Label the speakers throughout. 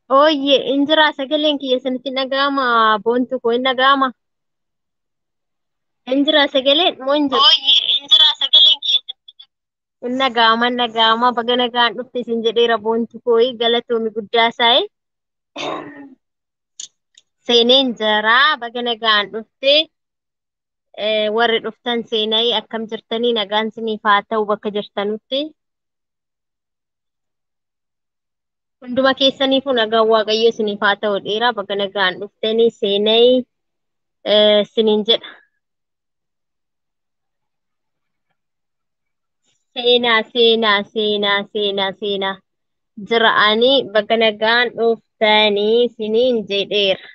Speaker 1: Ooyyee injira sagaleen kiyya sanitti dhaga'ama boontu koo hin dhaga'ama. Injira sagaleen moo hin jiru?
Speaker 2: Ooyyee injira sagaleen keessatti
Speaker 1: Hin dhaga'ama hin dhaga'ama baga nagaan dhufte isin jedheera boontu koo galatoomi guddaa isaa'e. Seenee injiraa baga nagaan dhufte eh, warri dhuftan seenaa akkam jirtanii nagaan isiniif haa ta'u bakka jirtanutti. Hunduma keessaniifuu nagaan waaqayyo isiniif haa ta'u dheeraa baga nagaan dhuftanii seenaa eh, isiniin jedha. Seenaa seenaa seenaa seenaa seenaa jira'anii baga nagaan dhuftanii isiniin jedheera.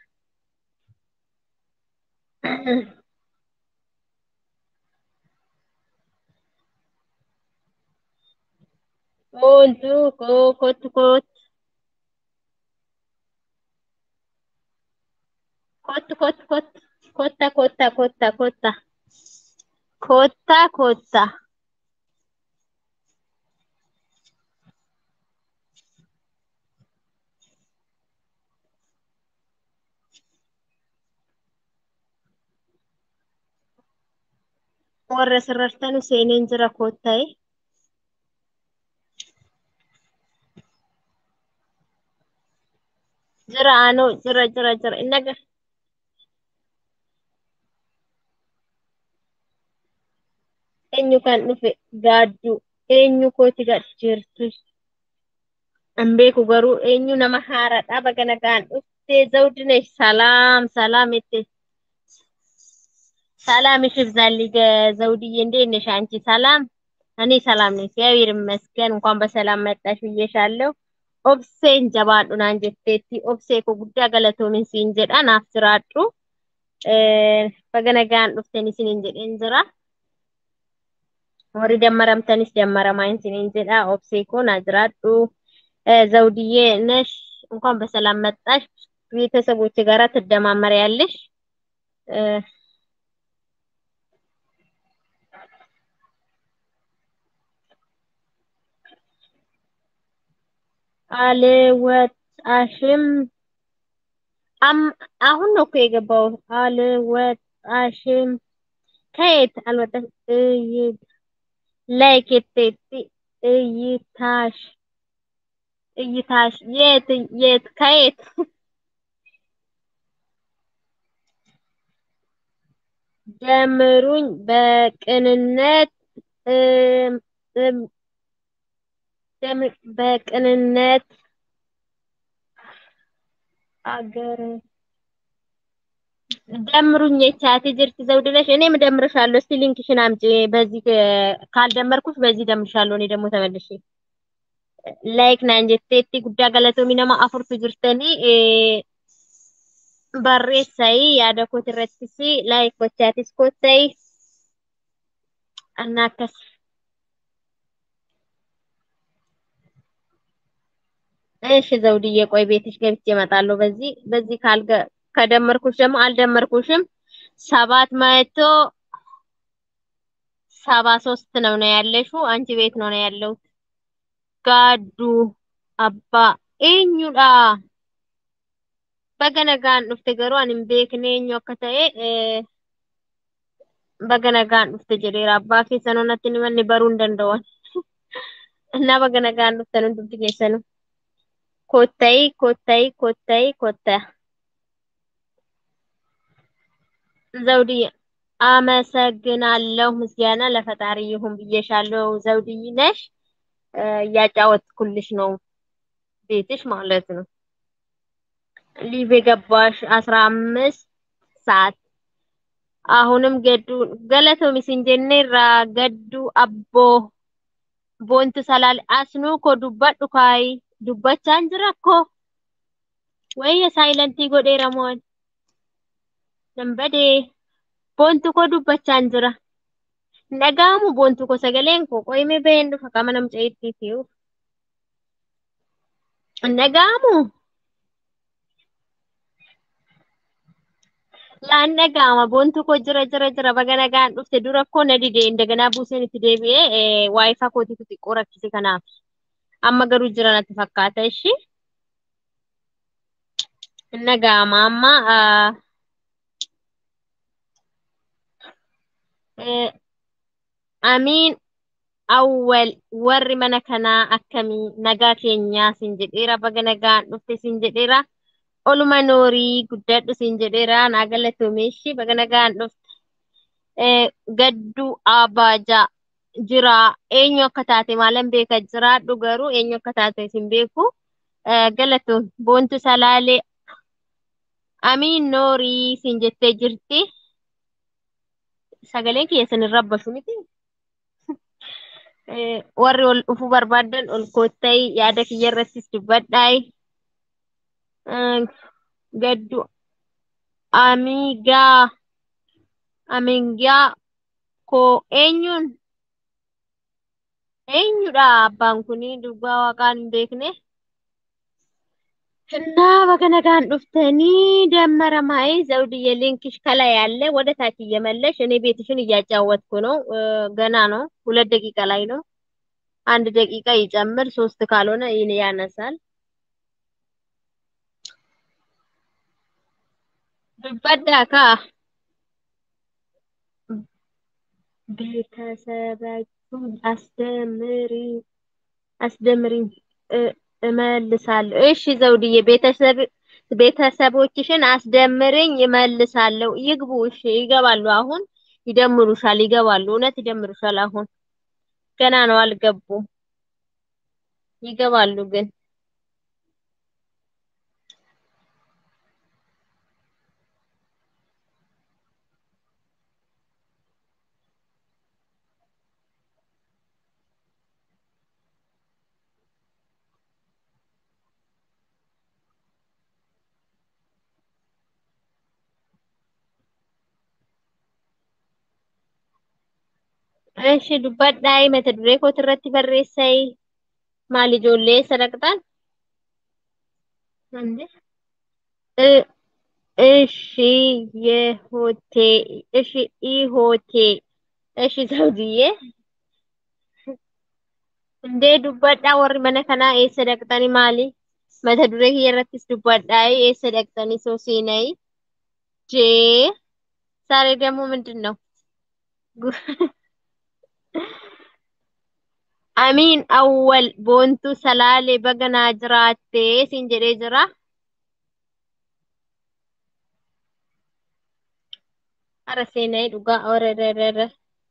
Speaker 1: Boontuu koo kottu kottu kottu kottu kottu kotta kotta kotta kotta kotta kotta warra sirartanu seeneen jira kotta'e jira anoo jira jira jira inni aga eenyu kan dhufe gaadduu eenyu kooti gad jirtu hin beeku garuu eenyu nama haaraadha baga nagaan dhufte zawdinesh salaam salaam itti ሰላም እሺ ብዛልኝ ዘውድዬ እንዴት ነሽ አንቺ? ሰላም እኔ ሰላም ነኝ፣ እግዚአብሔር ይመስገን። እንኳን በሰላም መጣሽ ብዬሻለሁ። ኦብሴን ጀባadhu naan jetteetti obsee koo guddaa galatoomin siin jedha naaf jiraadhu. Baga nagaan dhuftan isiniin jedheen jira. Warri dammaramtanis dammaramaa isiniin jedha. Obsee koo naa jiraadhu. ዘውድዬ ነሽ እንኳን በሰላም መጣሽ። ቤተሰቦች ጋራ ትደማመሪያለሽ። አልወጣሽም አም አሁን ነው እኮ የገባው። አልወጣሽም ከየት አልወጣሽ? እይ ላይክ የት እይታሽ እይታሽ የት የት ከየት ጀምሩኝ በቅንነት እም እም ጀም- በቅንነት አገር ደምሩኝ የቻት ጅርት ዘውድነሽ እኔም እደምርሻለሁ። እስቲ ሊንክሽን አምጪ። በዚህ እ- ካልደመርኩሽ በዚህ እደምርሻለሁ። እኔ ደግሞ ተመልሼ ላይክ ናን ጀቴቲ ጉዳ ገለቶሚ ነማ አፍርቱ ጅርተኒ እ፣ barreessai yaada kooti irrattis laayik gochaatis koottai anna akkas እሺ ዘውድዬ ቆይ ቤትሽ ገብቼ እመጣለሁ። በዚህ በዚህ ካልገ ከደመርኩሽ ደግሞ አልደመርኩሽም። ሰባት መቶ ሰባ ሶስት ነው ነው ያለሽው። አንቺ ቤት ነው ነው ያለው። ጋዱ አባ ኤኙዳ በገነጋን ዱፍte garuu ani hin beekne eenyu akka ta'e eh, baganagaan dhufte jedheera abbaa keessanoo natti hin himanne baruu hin danda'an እና baganagaan dhuftan hundumti keessanuu kottayi kottayi kottayi kotta ዘውድዬ አመሰግናለሁ። ምስጋና ለፈጣሪ ይሁን ብዬሻለሁ። ዘውድዬ ነሽ እ፣ እያጫወትኩልሽ ነው ቤትሽ ማለት ነው። ሊቭ የገባሽ አስራ አምስት ሰዓት አሁንም ገዱ ገለቶ ሚስንጀኔራ ገዱ አቦ ቦንቱ ሰላል አስኑ ኮ ዱባዱ ካይ ዱባቻን ጅራ ኮ ወየ ሳይለንቲ ጎዴራ ሞን ነንበዴ ቦንቱ ኮ ዱባቻን ጅራ ነጋሙ ቦንቱ ኮ ሰገሌን ኮ ቆይሜ በየን ዱፈ ቀመነም ጨይቲቲዩ ነጋሙ laan dhaga'ama boontu koo jira jira jira baga nagaan dhufte dura koo na dide indaganaa buuseen itti deebi'ee waayifaa kootiitu xiqqoo rakkise kanaaf amma garuu jira natti fakkaata ishi Inna gaama amma ah, eh, amiin awwal warri mana kanaa akkamii nagaa keenyaa sin jedheera baga nagaan dhufte sin jedheera oluma noorii guddadhu sin jedheera naa galatoomessi baga nagaan dhufte Eh, gadduu abaajaa jira eenyu akka taate maalan beeka jiraadhu garuu eenyu akka taate sin beeku Eh, galatoom boontu salaalee amiin noorii sin jettee jirti sagaleen keessan hin rabbashu miti Eh, warri ol dhufuu barbaadan ol koottai yaada kiyya irrattis dubbadhaai Eh, gaddu amigaa amigaa koo eenyuun eenyudha abbaan kuni dhugaa waaqaan hin beekne እና በገነጋን ዱፍተኒ ደመረ ማይ ዘውድዬ ሊንክሽ ከላይ ያለ ወደ ታች እየመለሽ እኔ ቤትሽን እያጫወትኩ ነው። እ፣ ገና ነው፣ ሁለት ደቂቃ ላይ ነው። አንድ ደቂቃ ይጨምር፣ ሶስት ካልሆነ ይህን ያነሳል። ብበዳካ ቤተሰባችሁን አስደምሪ አስደምሪኝ እ፣ እመልሳለሁ። እሺ ዘውድዬ ቤተሰብ ቤተሰቦችሽን አስደምርኝ እመልሳለሁ። ይግቡ። እሺ ይገባሉ። አሁን ይደምሩሻል። ይገባሉ። እውነት ይደምሩሻል። አሁን ገና ነው፣ አልገቡም። ይገባሉ ግን እሺ ዱባዳይ mata duree kootii irratti barreessai maal ijoollee sadaqxaan እንዴ እ እሺ የሆቴ እሺ ኢሆቴ እሺ ዘውድዬ እንዴ dubbadhaa warri mana kanaa eessa dhaqxanii maali mata duree kiyya irrattis dubbadhaa eessa dhaqxanii soo seenayi jee saaree ደግሞ ምንድን ነው amiin awwal boontuu salaalee baganaa jiraattee siin jedhee jira hara seenayi dhugaa orererere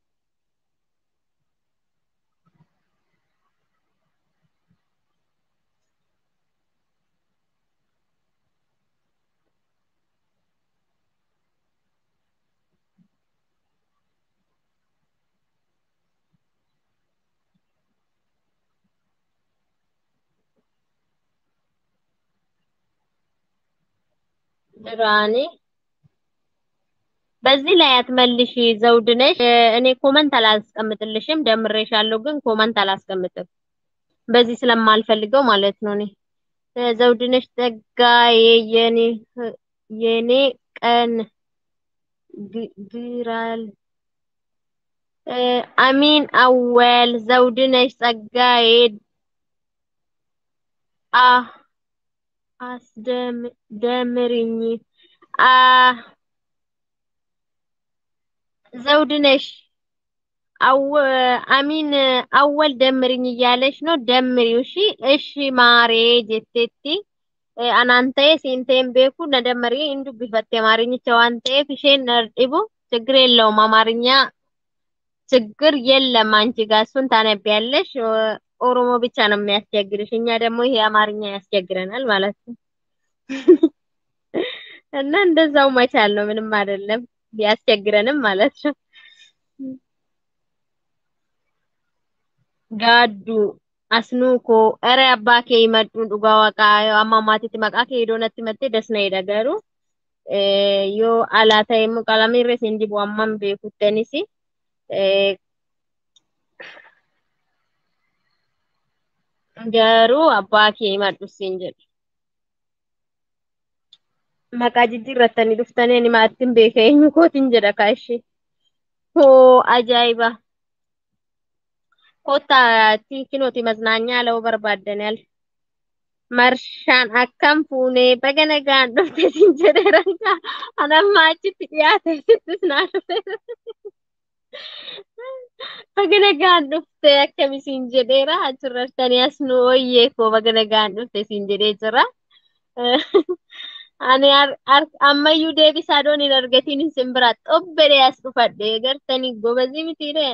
Speaker 1: ድራኔ በዚህ ላይ አትመልሺ ዘውድ ነሽ። እ፣ እኔ ኮመንት አላስቀምጥልሽም፣ ደምሬሻለሁ፣ ግን ኮመንት አላስቀምጥም በዚህ ስለማልፈልገው ማለት ነው። እኔ እ፣ ዘውድ ነሽ ጸጋዬ የኔ የኔ ቀን ግ- ግራል እ፣ አሚን አወል ዘውድ ነሽ ጸጋዬ አ አስደምርኝ አ ዘውድ ነሽ አው አሚን አወል ደምርኝ እያለሽ ነው። ደምሪው። እሺ እሺ ማሬ ጀቴቲ አናንተ ሲንቴን ቤኩ ነደመሪ እንዱ ቢፈቴ አማርኝቻ ዋንቴ ፊሼን ነርዲቡ ችግር የለውም። አማርኛ ችግር የለም። አንቺ ጋር እሱን ታነቢያለሽ። ኦ- ኦሮሞ ብቻ ነው የሚያስቸግርሽ። እኛ ደግሞ ይሄ አማርኛ ያስቸግረናል ማለት ነው። እና እንደዛው መቻል ነው። ምንም አይደለም። ቢያስቸግረንም ማለት ነው። ጋዱ አስኑኮ ኧረ አባ kee himadhu dhugaa waaqaa yoo amma maatiitti maqaa kee iddoo natti himattee das na jedha garuu eh, yoo alaa ta'e immoo qalamii irra isin dibu amman beekuttanis eh, garuu abbaa kee himadhu siin jedhu maqaa jijjiirrattanii dhuftanii ani maattiin beeka eenyu kootiin jedha kaashee hoo ajaa'iba kottaa tiikinooti maznaañaa ለው barbaaddan yaal Marshaan akkam fuunee baga nagaan dhufte siin jedheera. Anamma achitti dhiyaate sittis naa dhufeera. Baga nagaan dhufte akkami siin jedheera. Achirrattanii as nu ooyyee koo baga nagaan dhufte siin jedhee jira. Ani har- har- ammayyuu deebisaa doon hin argatiin isin biraa xobbedee as dhufadhe gartanii gobazii mitiidhe.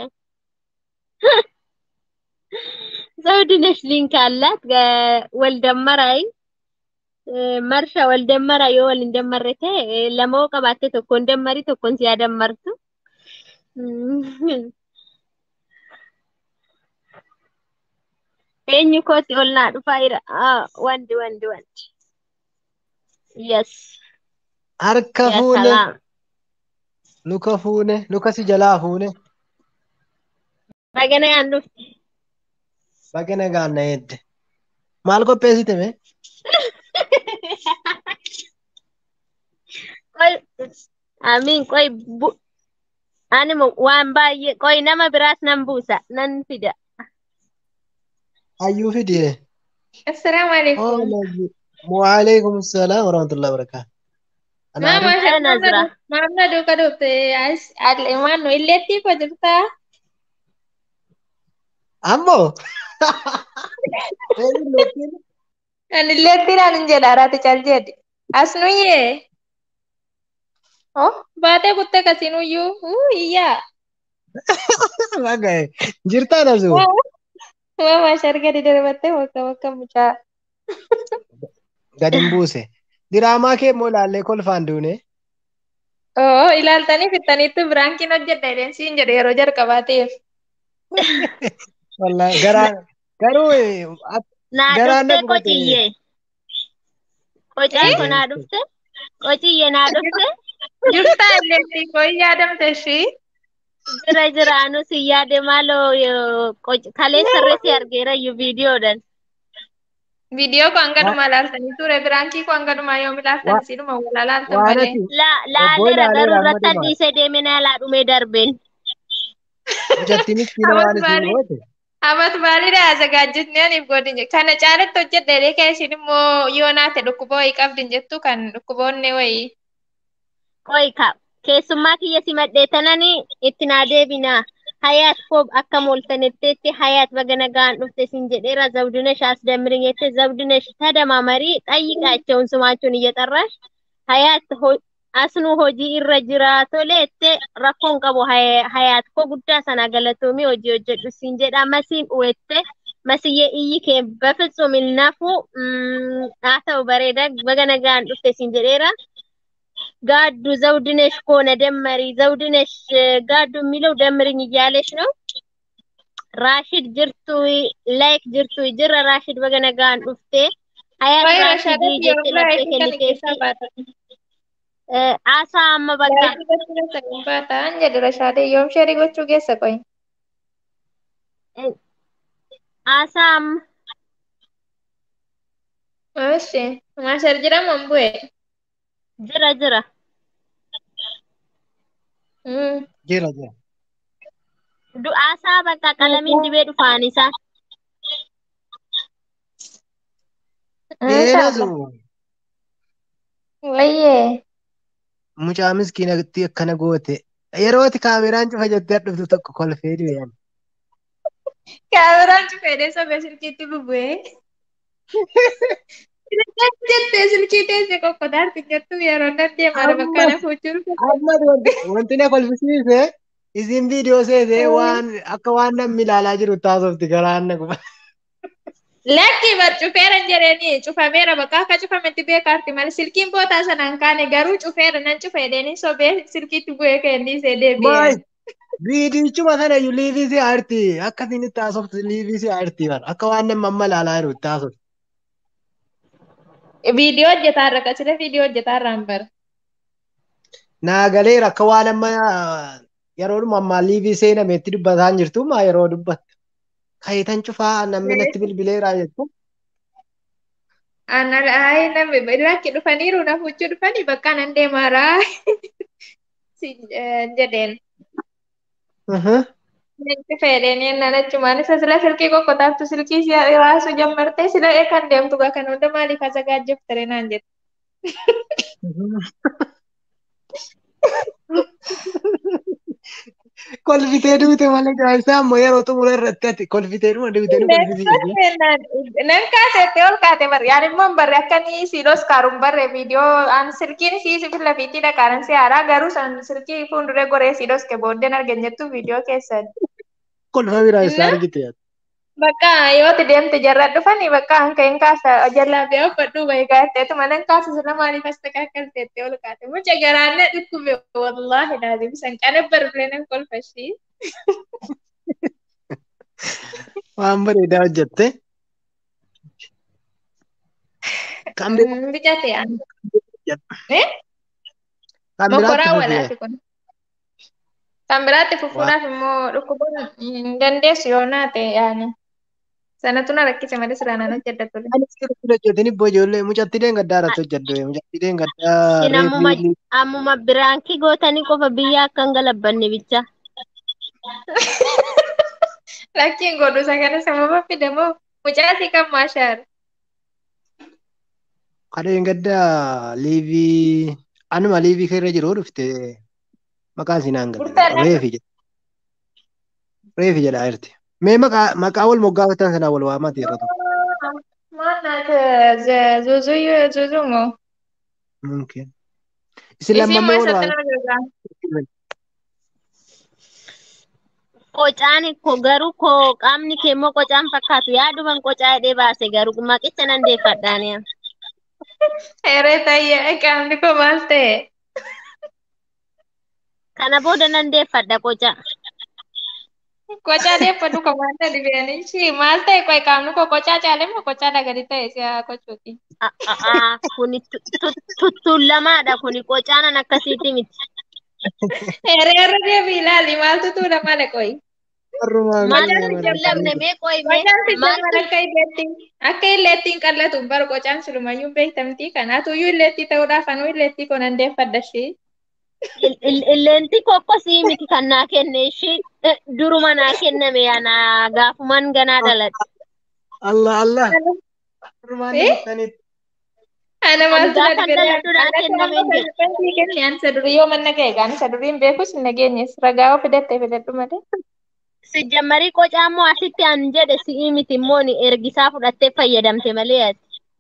Speaker 1: ዘውድነሽ ሊንክ አላት ወልደመራይ መርሻ ወልደመራ የወል እንደመረተ ለማወቅ ባቴ ተኮ እንደመሪ ተኮን ሲያደመርቱ ኤኝ ኮት ኦልና ዱፋ ይራ ወንድ ወንድ ወንድ የስ
Speaker 3: Harka
Speaker 1: ያ
Speaker 3: fuune,
Speaker 1: ሰላም
Speaker 3: luka fuune, luka si jalaa fuune,
Speaker 1: በገና ያንዱ
Speaker 3: baga nagaan na eedde. Maal qopheessite mee?
Speaker 1: ቆይ አሚን ቆይ ቡ አንሞ ዋን ባየ ቆይ ነመ ብራስ ነን ቡሳ ነን ፊዳ
Speaker 3: Hayyuu fidee.
Speaker 4: Assalaamu alaikum.
Speaker 3: Waalaikum salaam wa rahmatullahi wa barakatuh.
Speaker 4: Maa
Speaker 3: Anaadha.
Speaker 4: maasha
Speaker 1: Nazira.
Speaker 4: maamna duuka dhufte maannu illeetti koo jirtaa?
Speaker 3: Ammoo. Eenyu lootiin?
Speaker 4: Ani illeettiidhaan hin jedha araati cal jedhi. As nuyyee. Oh baatee kuttee kasiinuyyuu. Uu iyyaa.
Speaker 3: Baga'e. Jirtaa nasu.
Speaker 4: Maa maasha argadi darbattee bakka bakka mucaa.
Speaker 3: Gadi hin buuse. Diraamaa kee immoo ilaallee kolfaan duune.
Speaker 4: Oo ilaaltanii fittaniittu biraankiin hojjedha jedheen siin jedhe yeroo jalqabaateef.
Speaker 3: Wallaahi garaa garuu eh, ak-
Speaker 1: naa
Speaker 3: Garaan
Speaker 1: dhufte
Speaker 3: na gubate.
Speaker 1: qociyye qocaan kun naa dhufte qociyye naa dhufte
Speaker 4: Jirtaa illeettii koo hin yaadamte ishii.
Speaker 1: jira jira anus hin yaade maaloo yoo qoc- kalee sirriitti argeerayyuu viidiyoodhaan
Speaker 4: Viidiyoo koo hangaduma ilaaltanii ture biraankii koo hangaduma yoom ilaaltan
Speaker 3: Wa-
Speaker 4: siinuma wal ilaaltan
Speaker 3: waan
Speaker 4: malee.
Speaker 3: ati
Speaker 1: La-
Speaker 3: Obbo
Speaker 1: laaleera
Speaker 3: ilaaleera
Speaker 1: garuu
Speaker 3: amma
Speaker 1: irratti
Speaker 3: dhumaa.
Speaker 1: dhiisee deeme na yaalaa dhumee darbeen
Speaker 3: hojjattiinis kiina
Speaker 4: Abat
Speaker 3: waan isin
Speaker 4: baalii
Speaker 3: goote.
Speaker 4: abat baaliidha asagaajjitni aniif godhin je kana caalatti hojjedhe kee isin immoo yoo naate dhukkuba wayii qabdin jettu kan dhukkuboonni wayii.
Speaker 1: qoy ka keessummaa kiyya si madheetananii itti naa deebinaa hayaat koob akka mooltanetteetti hayaat baga nagaan dhufte sin jedheera zawdinesh አስደምርኝ zawdinesh ተደማመሪ ጠይቃቸውን ስማቸውን እየጠራሽ ሀያት ሆ- asnu hojii irra jira tole itti rakkoon qabu Hay- hayaat koo guddaa sana galatoomii hojii hojjedhu siin jedha masiin uwette masiyyee iyyi kee በፍጹም ይናፉ haa ta'u bareeda baga nagaan dhufte siin jedheera ጋዱ ዘውድነሽ ከሆነ ደመሪ ዘውድነሽ ጋዱ የሚለው ደምርኝ እያለች ነው። ራሽድ ጅርቱ ላይክ ጅርቱ ጅረ ራሽድ በገነጋን ዱፍቴ ሀያት
Speaker 4: Wayi
Speaker 1: ራሽድ
Speaker 4: rashaadatti
Speaker 1: ጀት
Speaker 4: yeroo
Speaker 1: ለፍቴ
Speaker 4: biraa isin kana
Speaker 1: ከኒቴቲ
Speaker 4: keessaa baatan.
Speaker 1: አሳ አመ በቃ
Speaker 4: Laayikii gochuu keessa hin baatan jedhe rashaadee yoom sheerii gochuu keessa qoyi.
Speaker 1: አሳ አመ
Speaker 4: Oshi maashar jedhamu hin bu'e.
Speaker 1: ጅረ ጅረ
Speaker 4: Mm.
Speaker 3: Jira jira.
Speaker 1: ዱ አሳ በቃ ቀለሚን ዲቤ ዱፋኒሳ
Speaker 3: Deenasu
Speaker 4: Wayyee.
Speaker 3: mucaa miskiinatti akkana goote. Yeroo ati kaameraan cufa jettee dhuftu tokko kolfee du'e.
Speaker 4: Kaameraan cufeedhee sobee silkiitti bubbu'ee. Jettee silkii teessee kokkotaarti jettu yeroo nan deemaa bakka na fuuchuu
Speaker 3: Amma wanti wanti na kolfisiise isin viidiyoo seetee waan akka waan namni ilaalaa jiru taasofti garaan na guba.
Speaker 4: Lakki bar cufeera hin jedheeni cufameera bakka akka cufametti beekaarti malee silkiin bootaa sanaan kaane garuu cufeera nan cufeedheeni sobee silkiitti bu'ee kenniisee deebi'eera.
Speaker 3: Maay viidiyichuma sana iyyuu liivii si aarti akkasiin itti taasofti liivii si aarti bara akka waan namni amma ilaalaa jiru taasofti.
Speaker 4: Viidiyoo hojjetaarra qasira viidiyoo hojjetaarraan bara.
Speaker 3: Naa galeera akka waan amma yeroodhuma ammaa liivii seenameetti dubbataa hin jirtu maa yeroo dubbatte. Kayitan cufaa namni natti bilbileera jettu.
Speaker 4: Ana ayi namni lakki dhufaniiru na fuuchuu dhufanii bakka nan deemaaraa. Si jedheen. Natti fayyadanii ennaan achumaan isa sila silkii kokkotaaftu silkii si raasuu jammartee sila eekan deemtu gaa kan hunda maaliif asagaajjeftere naan jette.
Speaker 3: Kolfitee duute malee gaa'isa ammoo yeroo xumura irratti ati kolfitee dhuma duute nu kolfisiise.
Speaker 4: Nan kaasetti ol kaate barre yaan immoo barre akka ni siilos kaaruun barre viidiyoo aan silkiin siisi fila fiitii dhaqaaran si haaraa garuu san silkii fuulduree goree siilos ke booddeen argan jettu viidiyoo keessan.
Speaker 3: Kolfa biraa isaa argite.
Speaker 4: Bakka yooti deemte jarra dhufanii bakka hanka hin kaasa jalaa bee uffadhu bahe gaatteetu mana hin kaasa sila maaliif as takakkalteetti ol kaate mucha garaanne dhukkube wallaahi laazim san qana barbilee nan kolfashii.
Speaker 3: Waan bareedaa hojjette. Kan biraa
Speaker 4: Bicate aan.
Speaker 3: kan
Speaker 4: Mokoraa
Speaker 3: biraatti
Speaker 4: walaati kun. Kan biraatti fufuudhaaf immoo dhukkubuun hin dandeessu yoo naate yaani. Sanatu na rakkise malee siraan an hojjedha ture.
Speaker 3: Ani sirriitti hojjetini ibbo ijoollee mucatti deengaddaa irratti hojjedhu mucatti deengaddaa
Speaker 1: Isin ammuma
Speaker 3: reefii
Speaker 1: ammuma biraankii gootanii qofa biyya akka hin galabbanne bicha.
Speaker 4: Lakkiin godhu isa kana sababa fide moo mucaasii kan maashaara.
Speaker 3: kadheen gaddaa liivii anuma liivii keerra jiru dhufte maqaan si naan galle
Speaker 4: Murtaadha.
Speaker 3: reefi jedha reefi jedha jirti mee maqaa maqaa wal moggaafatan sanaa wal waamati yeroo tokko
Speaker 4: Maanaat zuuzuu zuuzuu moo?
Speaker 3: mumkin isin
Speaker 4: Isiin
Speaker 3: lammammee
Speaker 4: moo
Speaker 3: wal
Speaker 4: isatti
Speaker 3: waamati
Speaker 4: nama jirraa?
Speaker 1: Qocaan ko garuu ko qaamni kee immoo qocaan fakkaatu yaaduman qocaa hidhee baase garuu maqicha nan deeffadhaaniya.
Speaker 4: Heree tayyee qaamni koo maal ta'e?
Speaker 1: Kana booda nan deeffadha qoca.
Speaker 4: Qocaa deeffadhu komaanda dhibeenii ishii maal ta'e qoy qaamni koo qocaa caalee moo qocaa dhagadi ta'e si haa qocuuti.
Speaker 1: A'aa kuni tuttullamaadha kuni qocaanan akkasiiti miti.
Speaker 4: Heree irra deebii ilaali maaltu tuula malee qoy.
Speaker 3: warrumaan
Speaker 1: Maal
Speaker 3: galee
Speaker 1: tutullamne mee qoy mee
Speaker 4: Qocaan si
Speaker 1: maal
Speaker 4: jaman akka illeetti akka illeetti hin qallatu bara qocaan silumayyuu beektamtii kanaatuyyuu illeetti ta'uudhaaf anuu illeetti koo nan deeffadha ishii.
Speaker 1: illeentii kokkosii miti kan naa kenne ishii eh, duruma naa kenname yana gaafuman ganaa dhaladhe.
Speaker 3: Allah Allah warrumaan
Speaker 4: Eh?
Speaker 3: deettanitti
Speaker 4: Ana maaltu
Speaker 1: Gaafa
Speaker 4: na dhibee
Speaker 1: dhaladhu naa kenname hin jedhu.
Speaker 4: kenni an isa durii yoo manna ga'e gaan isa durii hin beekus hin nageenyes ragaa oo fidatte fidadhu malee.
Speaker 1: Sijjammarii qocaa immoo asitti an jedhe si'ii miti immoo ni ergisaa fudhattee fayyadamte malee ati.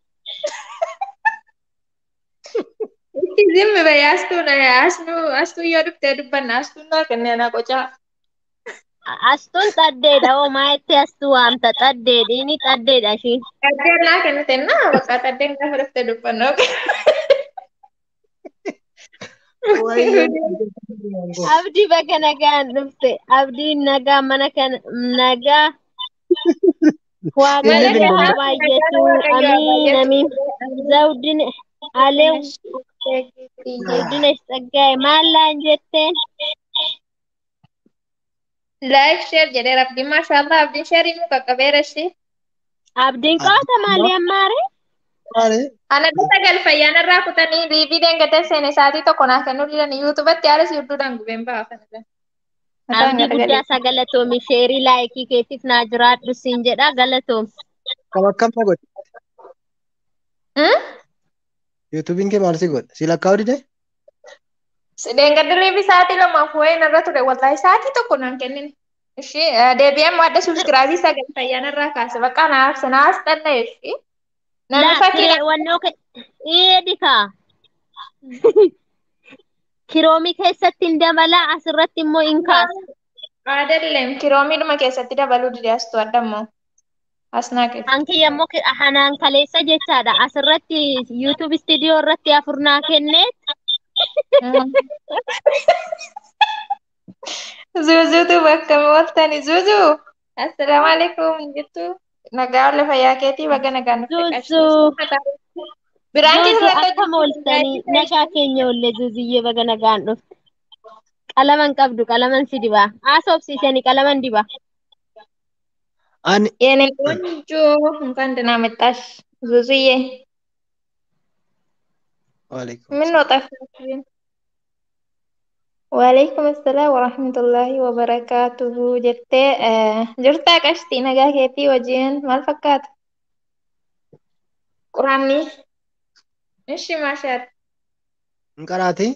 Speaker 4: Itti zimmi baye astuu na astuu astuu yoo dhuftee dubbanna astuu naa kenne ana qocaa.
Speaker 1: Astuun xaddeedha oo maayetti astuu waamta xaddeedhi inni xaddeedha ishii.
Speaker 4: Qaddeen naa kennite naa bakka qaddeen gaafa dhuftee dubbanna.
Speaker 3: wayyoo
Speaker 1: Abdii bakka nagaan dhufte abdiin nagaa mana kana nagaa waaqayyo
Speaker 3: Inni
Speaker 1: haa
Speaker 3: bilbilu.
Speaker 1: baay'atu amiin amiin zawdin alew zawdin isxaggaa'e maal laan jetteen
Speaker 4: Laayif sheer jedheera abdiin maashaallah abdiin sheerii nu qaqqabeera ishee.
Speaker 1: abdiin qaata maalii ammaare
Speaker 3: maali
Speaker 4: Ana gosa galfayyaan irraa kutanii liivii deengatan seene sa'aatii tokko naa kennuu didan yuutubatti haalas hedduudhaan gubeen baafan.
Speaker 1: abdii guddaa isaa galatoomi sheerii laayikii keetiif naa jiraadhu siin jedha galatoomi
Speaker 3: kam akkam na godhe yuutuubiin kee maal si godhe si lakkaa'u dide
Speaker 4: Deengaddi liivii sa'aatii lamaaf wayii narra ture wallaahi sa'aatii tokko naan kennin. Ishee deebi'een madda subsiraabii isaa galfayyaan irraa kaase bakka naaf sanaas dhanna ishee. Namni
Speaker 1: laa
Speaker 4: fakkii
Speaker 1: kiree wannoo ke eedikaa kiroomii keessatti hin dabalaa asirratti immoo hin kaasa
Speaker 4: Aadalleem kiroomiidhuma keessatti dabaluu dide astuu addammoo. Asnaa keessa.
Speaker 1: Hanki yommuu ki- hanaan kaleessa jechaadha. Asirratti YouTube studio irratti afur naa kennee
Speaker 4: Zuuzuutu bakka mooltani. Zuuzuu! Assalaamu alaikum jettu. Nagaa olle fayyaa keetii baga nagaa nutti
Speaker 1: Zuuzuu.
Speaker 4: Biraan
Speaker 1: Zuuzuu
Speaker 4: keessatti
Speaker 1: akka mooltanii nagaa keenya ollee zuuziyyee baga nagaan dhufte. Qalaman qabdu qalaman si dibaa. Haasofsiisanii qalaman dibaa.
Speaker 3: ani
Speaker 4: የኔ ቆንጆ እንኳን ደህና መጣሽ ዙዙዬ።
Speaker 3: waalaikum
Speaker 4: ምን ነው ጠፋሽ? Waalaikum assalam warahmatullahi wabarakatuhu jettee eh, jirtaa qashtii nagaa keetii wajjin maal fakkaata? Quraanni ishi maashaat
Speaker 3: Hin qaraati?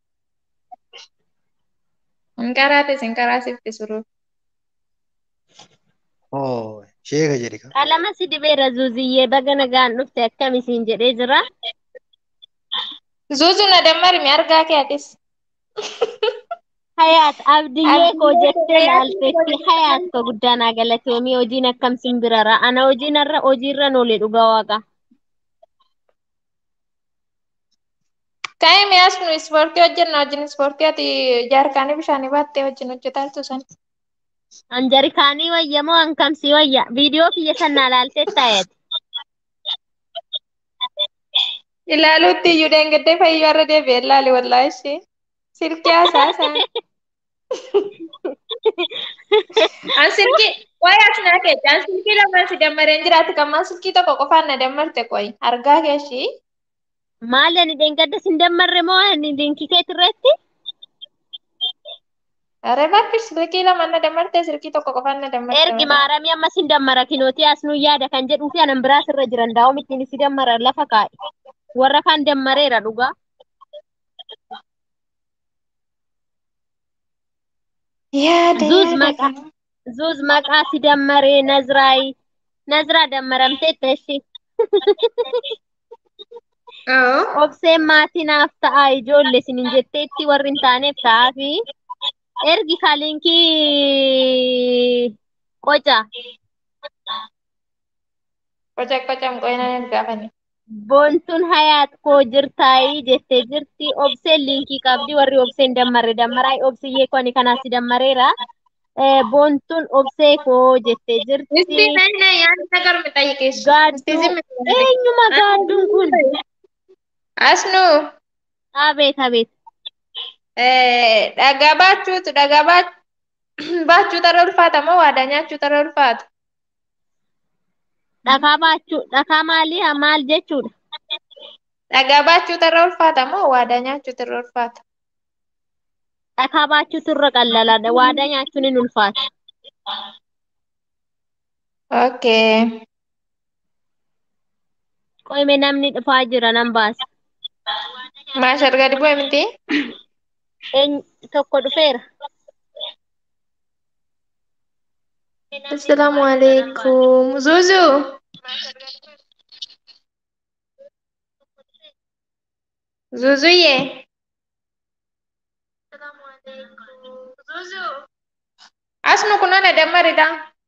Speaker 4: hin qaraates hin qaraasifti suruu.
Speaker 3: Oo, sheeka jedhi ka.
Speaker 1: Qalama si dibeera zuuziyyee baga nagaan dhufte akkam isiin jedhee jira.
Speaker 4: Zuuzu na dammarmi argaa kee atis.
Speaker 1: Hayaat abdiyyee koo jettee laalteetti hayaat koo guddaa naa galatoomii hojiin akkam simbirara. Ana hojiin irra hojiirra noole dhugaa waaqa.
Speaker 4: Ka'ee mi'aas nu ispoortii hojjenna wajjin ispoortii ati jaarkaanii bishaanii baattee wajjin hojjetaa jirtu san.
Speaker 1: Anjarikaanii wayya moo ankamsii wayya? Viidiyoo kiyya sannaa laaltee taa'eeti.
Speaker 4: Ilaaluutti iyyuu deengaddee fayyuu irra deebi'ee ilaali wallaahi ishee. Silkii haasaasan. An silkii wayi as naa keessa an silkii lamaan si dammareen jiraatu kammaan silkii tokko qofaan na dammarte qoyi argaa keeshii.
Speaker 1: Maali ani dheengadda sin dammarre moo ani linkii keetirreetti?
Speaker 4: Aree bakki silkii lamaan na dammarte silkii tokko qofaan na dammarte.
Speaker 1: Ergi maaramii amma sin dammara kinootii as nu yaada kan jedhuu fi anan biraas irra jiran daa'um ittiin si dammara lafa kaa'e. Warra kaan dammareera dhugaa.
Speaker 4: Yaada
Speaker 1: Zuuz
Speaker 4: yaada.
Speaker 1: maqaa zuuz maqaa si dammaree Nazraay Nazraa dammaramtee ishee.
Speaker 4: Oo.
Speaker 1: Obseen maatii naaf ta'a ijoollee sinin jetteetti warri hin taaneef ta'aa fi ergi kalinkii qoca
Speaker 4: Qoca qocam qoyina hin gaafani.
Speaker 1: boontuun hayaat koo jirtaayii jettee jirti obseen linkii qabdi warri obseen dammarre dammaraa obsiyyee koo ani kanaas si dammareera. Eh, Boontuun obsee koo jettee
Speaker 4: Misti
Speaker 1: jirti.
Speaker 4: nayina yaada nagar mi xayyiqeessu.
Speaker 1: Gaadduu eenyuma gaadduun kun?
Speaker 4: Asnu
Speaker 1: Abeet abeet.
Speaker 4: dhagaa baachuutu dhagaa baachuu tarra ulfaata moo waadaa nyaachuu tarra ulfaata?
Speaker 1: Dhakaa baachuu dhakaa maalii maal jechuudha?
Speaker 4: Dhagaa baachuu tarra ulfaata moo waadaa nyaachuu tarra ulfaata?
Speaker 1: Dhakaa baachuutu irra qallalaadha. Waadaa nyaachuun hin ulfaata.
Speaker 4: Okay.
Speaker 1: Qoyme namni dhufaa jira nan baasa.
Speaker 4: Maashar gadi bu'e miti?
Speaker 1: Eenyu tokko dhufeera.
Speaker 4: Assalaamu alaikum. Zuzu. Zuzuye. Asnu kunoo na dammaridha.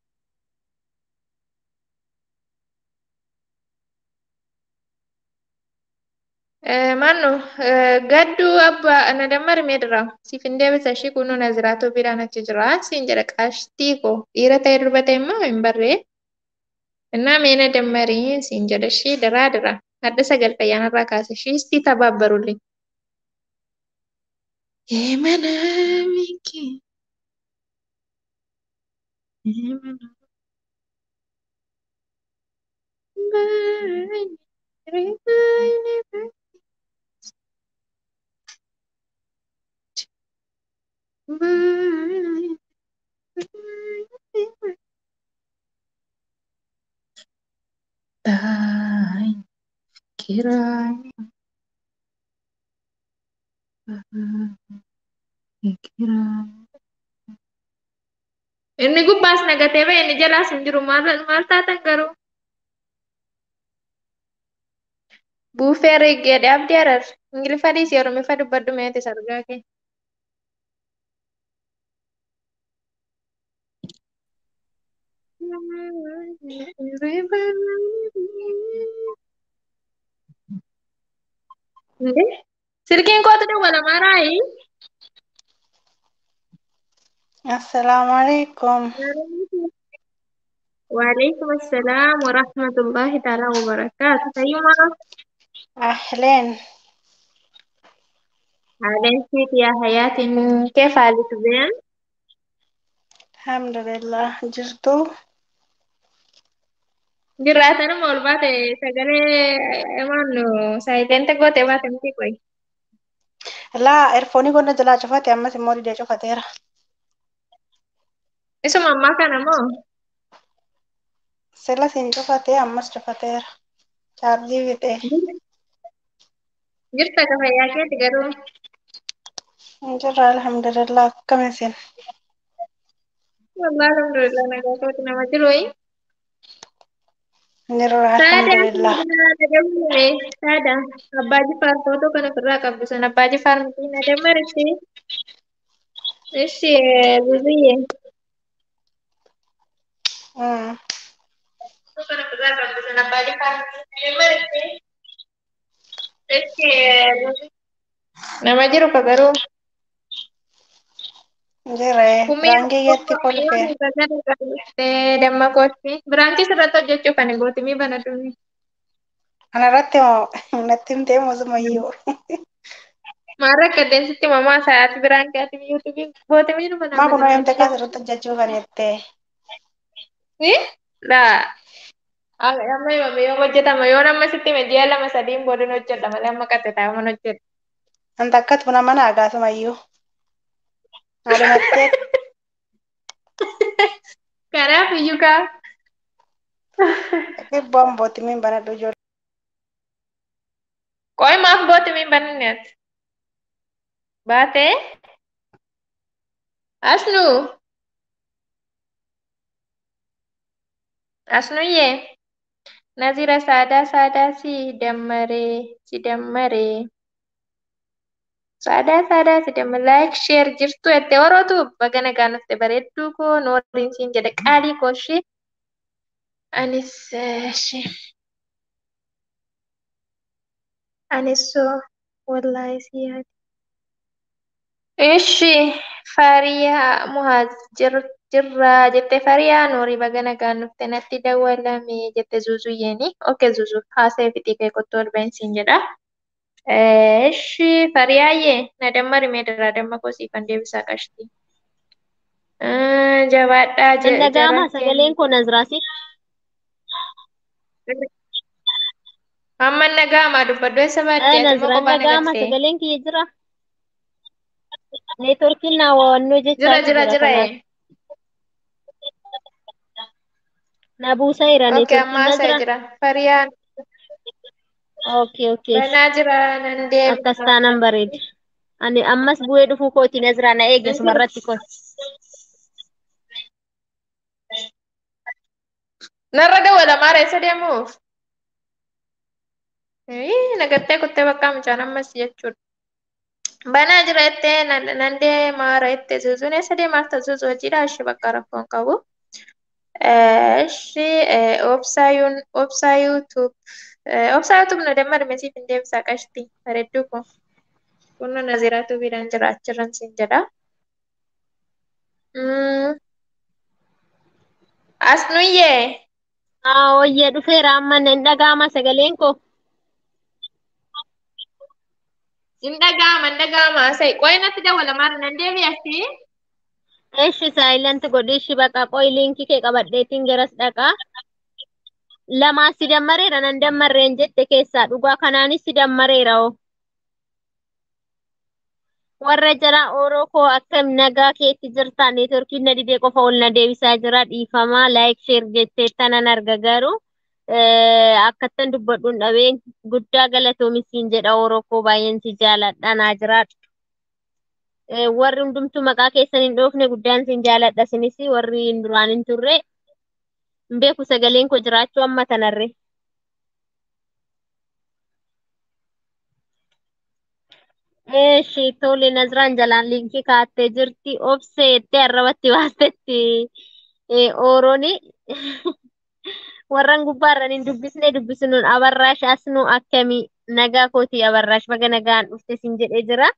Speaker 4: Mannu gadduu abbaa na dammari meedira. Siif hin deebisa ishii kunoo na ziraatoo biraan achi jira. Siin jedha qaashtii koo dhiira ta'e durba ta'e immoo hin barree. Innaa mee na dammari siin jedha ishii diraa dira. Adda sagal fayyaanarraa kaasa ishii istii tabaabbarullee. Eemana miki. Eemana. Baay'ee. Baay'ee. Daai kirai kirai Inni gubbaas nagatee ba'e inni jalaas hin jiru maal maal taatan garuu buufee riggeedha abdii arar ingiliffa dhiisii oromiffa dubbadhu meetis argaa kee. እንዴ ስልኬን ኮት ደወለ ማራይ
Speaker 5: السلام عليكم
Speaker 4: وعليكم السلام ورحمة الله تعالى وبركاته أيما
Speaker 5: أهلين
Speaker 4: عليك يا حياتي كيف حالك زين
Speaker 5: الحمد لله جرتو
Speaker 4: جراتنا مول باتي سجلي امان سايتين تقوتي باتي متي كوي
Speaker 5: Laa erfoonii qonna jalaa cufate ammas immoo didee cufateera.
Speaker 4: Isuma ammaa kana moo?
Speaker 5: Sila siin cufatee ammas cufateera. Chaarjii fixee.
Speaker 4: Jirta ka fayyaa keeti garuu.
Speaker 5: Jirra alhamdulillah akkam isin.
Speaker 4: Wallah alhamdulillah nagaa kooti nama jiru wayi.
Speaker 5: Jirra
Speaker 4: Saada
Speaker 5: alhamdulillah.
Speaker 4: nadammare saada abbaa jifaar footoo kana ofirraa qabdu sun abbaa jifaar miti nadammaritti. Ishi bibiyye.
Speaker 5: Mm.
Speaker 4: Footoo kana ofirraa qabdu sun abbaa jifaar miti nadammaritti. Ishi nama jiru ka garuu.
Speaker 5: Jirre baankiyyatti kolfee.
Speaker 4: Damma kooti. Biraanchii sirratti hojjechuuf ani gootimii banadhuuni.
Speaker 5: Kanarratti moo natti himtee moosumayyuu.
Speaker 4: Maarra qilleensitti mamaa sa'aatii biraan keetii yuutuubii gootimii nu
Speaker 5: Maa kunoo himte kaas irratti hojjechuu kan jettee.
Speaker 4: Laa. Amma himame yoo hojjetama yoo nama sitti hime ji'a lama sadiin booda hojjedha malee amma qatte taa'aman hojjedha.
Speaker 5: Anta akkat buna mana agaasumayyuu. Haadhumattee
Speaker 4: Kanaaf iyyuu kaa.
Speaker 5: dhibboon bootimiin banadhu ijoollee.
Speaker 4: Qo'i maaf gootimii bananne ati? Baatee? Asnuu? Asnuyyee? Nazira saadaa saadaa si dammaree si dammaree. Saadaa saadaa si dammaree laayik sheer jirtu jettee warootu baga nagaan dhufte bareedduu koo nooriin siin jedhe qaalii koo ishee. Anis ishee. Anis soo wallaahi si yaade. Ishi Fariyaa Muhaaz jirraa jette Fariyaa Noorii baga nagaan dhufte natti dawwalame jette Zuuzuyyeeni. Oke Zuuzu haasa'ee fixii kee qottoo olbeensiin jedha. Ishi Fariyaayyee na dammari mee daraa damma koo siifan deebisaa qashti. Jabaadhaa
Speaker 1: Dhaga'ama sagaleen koo Naziraasi.
Speaker 4: Amma nagaamaa dubbadhu eessa baadiyyaa ati immoo
Speaker 1: Naziraan
Speaker 4: kophaa
Speaker 1: dhaga'ama
Speaker 4: nagattee.
Speaker 1: sagaleen kiyya jira. Neetworkiin naa waannoo
Speaker 4: Jira
Speaker 1: jechaa
Speaker 4: jira jira.
Speaker 1: kanaaf. Na buusaa jira
Speaker 4: Oke
Speaker 1: neetworkiin
Speaker 4: ammaa
Speaker 1: na
Speaker 4: isaa
Speaker 1: jira.
Speaker 4: jira. Fariyaan
Speaker 1: Okay okay.
Speaker 4: banaa jira nan deema.
Speaker 1: Akkas taanan bareeda. Ani ammas bu'ee dhufuu kooti Naziraa na eege sumarratti kooti.
Speaker 4: Narra dawwala maara eessa deemuuf? Ii, Nagattee kuttee bakka mucaan ammas jechuudha. Banaa jira jettee nan nan deemaara jettee zuuzuun eessa deemaaf ta'u zuuzuu hojiidha ishee bakka rakkoo hin qabu. Ishee obsaayuun obsaa yuutuub obsaa yuutuub na damma dhimmeesiif hin deebisaa qashti bareedduu kun. Kunno Naziraatu biiraan jira achirran siin jedha. Asnuyyee.
Speaker 1: Haa wayyee dhufeera amma nan dhaga'ama sagaleen koo.
Speaker 4: Hin dhaga'ama, hin dhaga'ama. Sai, qo'i natti dawwala maara nan deebi'atti.
Speaker 1: Eeshi saayilanti godhiishi baqa qo'i liinkii kee qabadheetiin garas dhaqaa. Lamaa si dammareera nan dammarreen jette keessaa dhugaa kanaanis si dammareera oo. Warra jala ooroo koo akkam nagaa keetti jirta neetworkiin na didee qofa ol na deebisaa jira dhiifamaa laayik sheer jettee tanan arga garuu akkattan dubbadhuun dhabeen guddaa galatoomissiin jedha ooroo koo baay'een si jaaladha naa jiraadha. Warri hundumtuu maqaa keessan hin dhoofne guddaan sin jaaladha sinis warri duraan hin turre hin beeku sagaleen koo jiraachuu amma tanarre. Eeshi tole Naziraan jalaan liinkii kaattee jirti obsee jettee arrabatti baastetti oorooni warran gubbaarran hin dubbisne dubbisnuun abarraash asnuu akkamii nagaa kooti abarraash baga nagaan dhufte sin jedhee jira.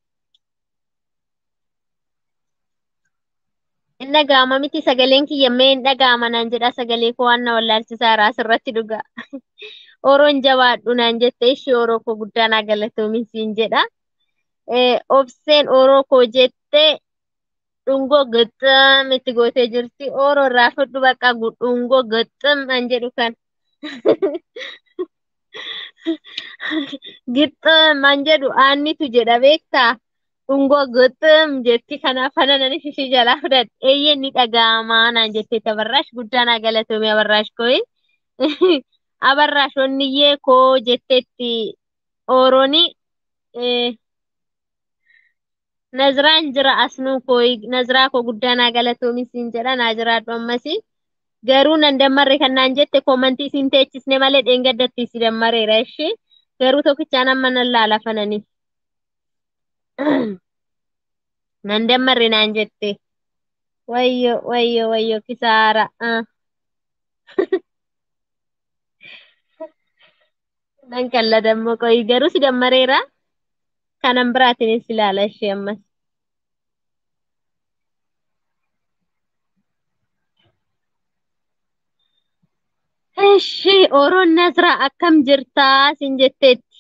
Speaker 1: Hin dhaga'ama miti sagaleen kiyyammee hin dhaga'ama naan jedha sagalee koo waan na wallaalchisaa jira asirratti dhugaa. Oroon jabaadhu naan jette ishee oroo koo guddaa naa galatoomin siin jedha. obseen oroo koo jettee dhungoo gixxam itti gootee jirti. Oroo irraa fudhu bakka dhungoo gixxam an jedhu kan. Gixxum man jedhu aannitu jedha beektaa? Ungoo gixxum jetti kanaaf kana nan ishii jalaa fudhadhe. Eeyyee ni dhaga'amaa naan jettee tabarraash guddaa naa galatoomee abarraash kooyi. Abarraash onniyyee koo jetteetti oorooni. Naziraan jira asnuu kooyi. Naziraa koo guddaa naa galatoomi siin jedha naa jiraadhu ammasii. Garuu nan dammarre kan naan jette koomantii siin teechisne malee dheengaddatti si dammareera ishee. Garuu tokkichaan amma nan laala fanani. Nan dammarre naan jette. Wayyo wayyo wayyo kisaara. ah. Nan kalla dammoo qoyi garuu si dammareera. Kanan biraatiin si laala ishee ammas. Ishi Oroon Nazraa akkam jirtaa siin jetteetti.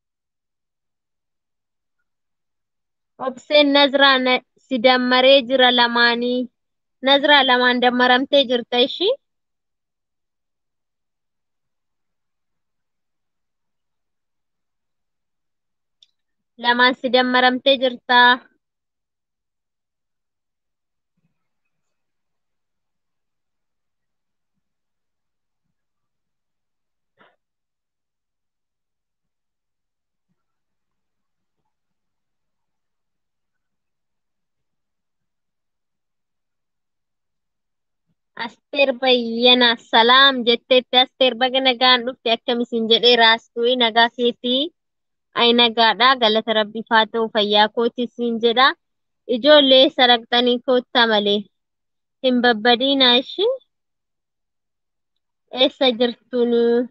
Speaker 1: Obseen Nazraa na- si dammaree jira lamaanii. Nazraa lamaan dammaramtee jirta ishi. Lamaan si dammaramtee jirta. Asteer Bayyanaa salaam jetteetti Asteer baga nagaan dhufte akkamisin jedhee raastuu nagaa keetii ay nagaadha galata rabbiif haa ta'u fayyaa kootii siin jedha ijoollee saraqxanii koottaa malee hin babbadiinaa ishi eessa jirtuun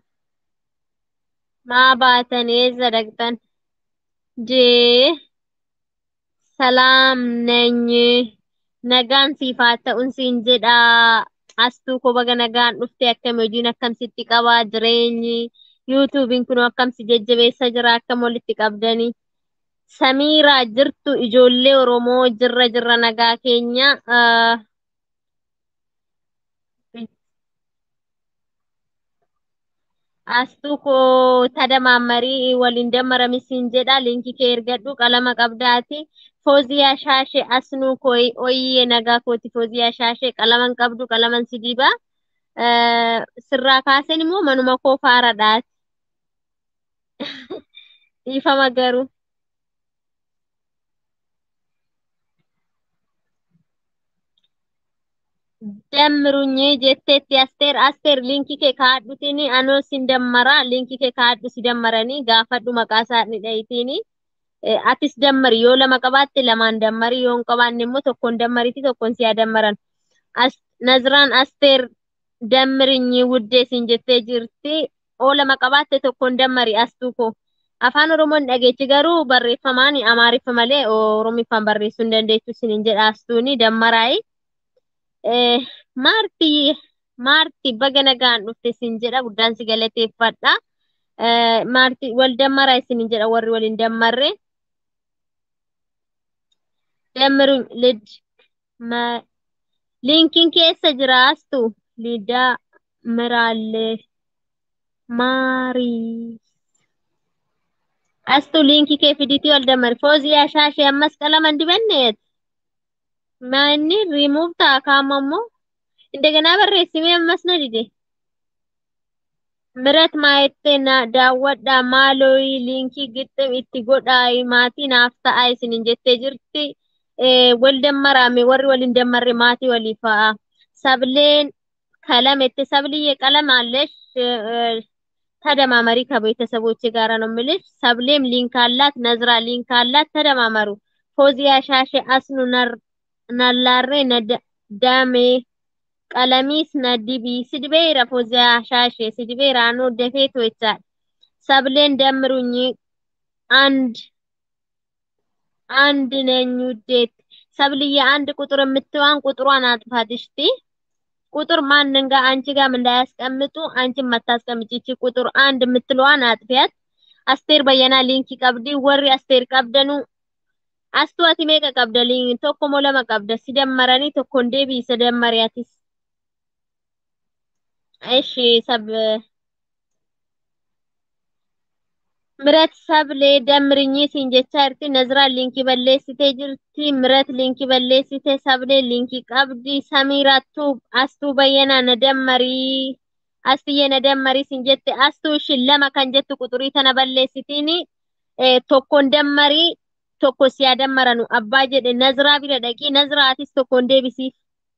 Speaker 1: maa baatan eessa dhaqxan jee salaam nany nagaan siif haa ta'uun siin jedha astuu koo baga nagaan dhufte akkam hojiin akkamsitti qabaa jireenyi yuutuubiin kun akkamsi jajjabeessa jira akkam walitti qabdanii samiiraa jirtu ijoollee oromoo jirra jirra nagaa keenya ah, astuu koo tadamaammarii waliin dammaramisiin jedha linkii kee ergadhu qalama qabdaati fooziyaa shaashee asnuu koo oyyee nagaa kooti fooziyaa shaashee qalaman qabdu qalaman si diba Eh, sirraa kaasen immoo manuma koo faaradhaati dhiifama garuu dammirunyee jetteetti asteer asteer linkii kee kaadhutini anoo sin dammara linkii kee kaadhu si dammaranii gaafadhu maqaa isaanii dhayitini atis dammari yoo lama qabaatte lamaan dammari yoo hin qabaanne immoo tokkoon dammariti tokkoon siyaa dammaran As- naziraan asteer dammirinyi wuddee sin jettee jirti oo lama qabaatte tokkoon dammari astuu koo afaan oromoon dhageechi garuu barreeffamaan amaariffa malee oromiffaan barreessuu hin dandeessu sinin jedha astuuni dammaraayi. Eh, Maarti Maarti baga nagaan dhufte sin jedha guddaan si galateeffadha. Eh, Maarti wal dammaraa isin jedha warri waliin dammarre. Dammiru lid ma linkiin keessa jira astu lidaa miraalee maarii. Astu linkii kee fiditii wal dammari. Fooziyaa shaashee ammas qalaman dibanneet. Manni rimuuf ta'a kaamammoo. እንደገና በሬሲሜ መስነድዴ ምረት ማየቴና ዳወዳ ማሎይ ሊንኪ ግጥም ኢቲ ጎዳይ ማቲ ናፍታ አይስን እንጀቴ ጅርቲ ወልደመራሜ ወሪ ወልንደመሬ ማቲ ወሊፋ ሰብሌን ከለም እት ሰብልዬ ቀለም አለሽ ተደማመሪ ከቤተሰቦች ጋር ነው የምልሽ። ሰብሌም ሊንክ አላት፣ ነዝራ ሊንክ አላት። ተደማመሩ። ፎዚያ ሻሼ አስኑ ነር- ነላሬ ነደ- ዳሜ ቀለሚስ ነዲቢ ሲድቤራ ፎዚያ ሻሼ ሲድቤራ ኖ ደፌቶ ይቻል ሰብሌን ደምሩኝ አንድ አንድ ነኝ ውዴት ሰብልዬ አንድ ቁጥር የምትዋን ቁጥሯን አጥፋት እሽቲ ቁጥር ማንን ጋር አንቺ ጋርም እንዳያስቀምጡ አንቺም አታስቀምጪ እቺ ቁጥር አንድ የምትለዋን አጥፊያት አስቴር በየና ሊንኪ ቀብዲ ወሪ አስቴር ቀብደኑ አስተዋቲ ሜቀ ቀብደልኝ ቶኮ ሞለመ ቀብደ ሲደመረኒ ቶኮ እንዴቢ ሰደመሪያቲስ እሺ ሰብ Mirat sablee damrinyi siin jechaa jirti. Naziraan liinkii balleessitee jirti. Mirat liinkii balleessitee sablee liinkii qabdi. Samiiraattuu astuu bayyanaa na dammarii. Astiyyee na dammarii siin jette. Astuu ishiin lama kan jettu quxurii tana balleessitiini. Eh, tokkoon dammarii tokko siyaa dammaranu abbaa jedhe Naziraa bira dhaqii Naziraatis tokkoon deebisiif.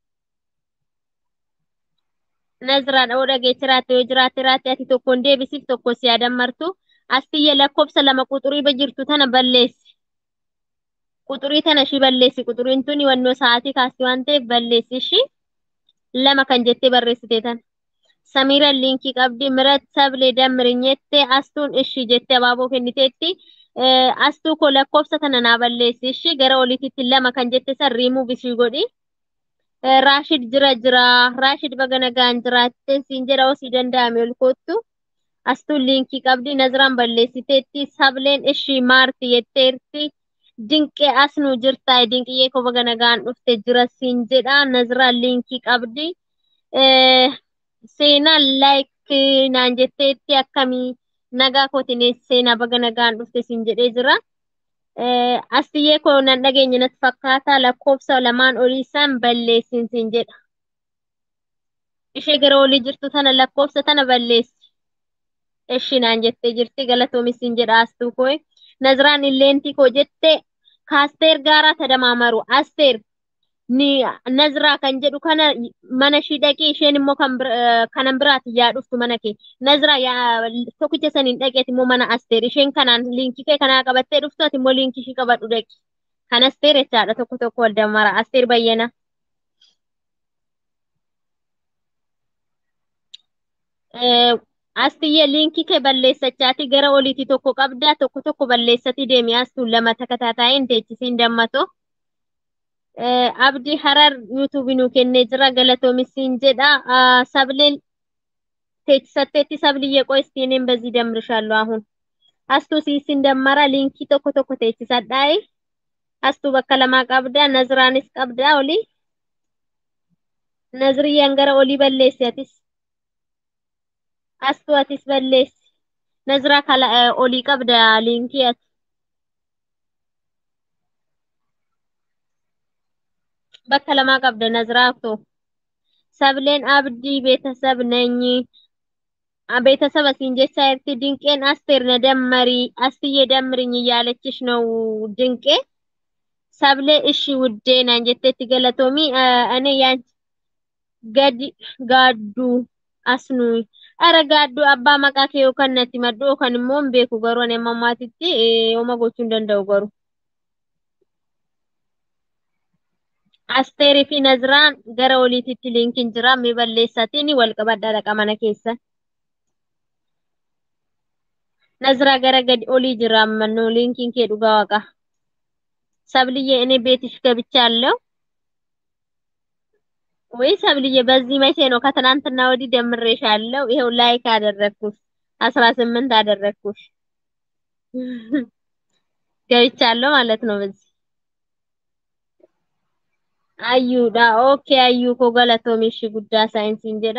Speaker 1: Naziraan dha'uu dhageechiraatti yoo jiraatte raatti ati tokkoon deebisiif tokko siyaa dammartu. Astiyye lakkoofsa lama quxurii jirtu tana balleessi. Quxurii tana ishii balleessi. Quxuriin tuni wannoo sa'aatii kaasti waan ta'eef balleessi ishii lama kan jettee barreessite tana. Samiira liinkii qabdi. Mirat sablee dammirin jette astuun ishii jettee abaaboo kenniteetti. Eh, Astuu koo lakkoofsa tana naa balleessi ishii gara oliititti lama kan jette san riimuu bishii godhi. Eh, Raashid jira jira. Raashid baga nagaan jiraatte siin jedha osii danda'ame ol koottu. Astuun liinkii qabdi. Naziraan balleessiteetti. Sableen ishii maarti jetteerti. Dinqee asnuu jirtaa. Dinqiyyee koo baga nagaan dhufte jira siin jedha. Naziraan liinkii qabdi. Eh, Seenaan laayik naan jetteetti akkamii nagaa kootiin seenaa baga nagaan dhufte siin jedhee jira. Eh, Astiyyee koo nan dhageenye natti fakkaata. Lakkoofsa lamaan olii isaan balleessin siin jedha. Ishee gara olii jirtu tana lakkoofsa tana balleessi. Ishii naan jettee jirti galatoomis siin jedha astuu koo. Naziraan illeentii koo jette kaasteer gaaraa tadamaamaru. Asteer ni Naziraa kan jedhu kana mana ishii dhaqii isheen immoo kan bir- eh, kanan biraati yaa dhuftu mana kee. Naziraa yaa tokkicha saniin dhaqeeti immoo mana Asteer. Isheen kanaan liinkii kee kanaa qabattee dhuftu ati immoo liinkii ishii qabadhu dhaqi. Kan Asteer jechaadha tokko tokko wal dammara. Asteer bayyana. Eh, Astiyyee liinkii kee balleessachaati gara oliiti tokko qabdaa tokko tokko balleessati deemi astuun lama takataataa'een teechisiin dammato. Eh, Abdii Harar yuutuubii nuu kennee jira galatoomissiin jedha. Ah, Sableen teechisatteetti sabliyye qoy እስቲኔም በዚህ ደምርሻለሁ አሁን አስቱ ሲሲን ደመራ ሊንኪ tokko tokko teechisadhaayi astuu bakka lamaa qabda naziraanis qabda oli naziriyyaan gara olii balleessi atis astuu atis balleessi naziraa kala eh, olii qabda liinkii ati bakka lamaa qabda naziraa to sableen abdii ቤተሰብ ነኝ ቤተሰብ asiin jechaa jirti dinqeen asteer na dammarii astiyye dammiring እያለችሽ ነው ድንቄ ሰብሌ እሺ ውዴ ናን jetteetti galatoomi እኔ ያን ገድ ጋዱ አስኑ ኧረ ጋዱ abbaa maqaa kee yookaan natti maddu yookaan immoo hin beeku garuu ani amma ammaatitti yooma gochuu hin danda'u garuu. Asteerii fi Naziraan gara oliititti liinkiin jira mi balleessatiin wal qabadhaa dhaqa mana keessa. Naziraa gara gadi olii jira amannoo liinkiin kee dhugaa waaqa. ሰብልዬ እኔ ቤትሽ ገብቻለሁ ወይ ሰብልዬ? በዚህ መቼ ነው? ከትናንትና ወዲህ ደምሬሻለሁ። ይሄው ላይክ አደረግኩሽ፣ አስራ ስምንት አደረግኩሽ። ገብቻለሁ ማለት ነው በዚህ አዩዳ ኦኬ አዩ ኮ ገለቶሚሽ ጉዳ ሳይንሲን ጀዳ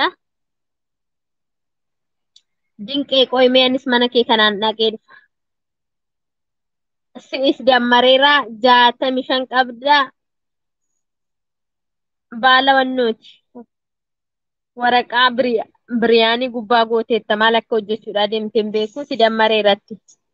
Speaker 1: ድንቄ ቆይ ሜንስ መነኬ ከናን ዳቄ dhufa si'is dammareera jaatami shan qabda baala wannooti waraqaa biriyaanii gubbaa gooteetta maal akka hojjechuudha deemte hin beeku si dammareeratti.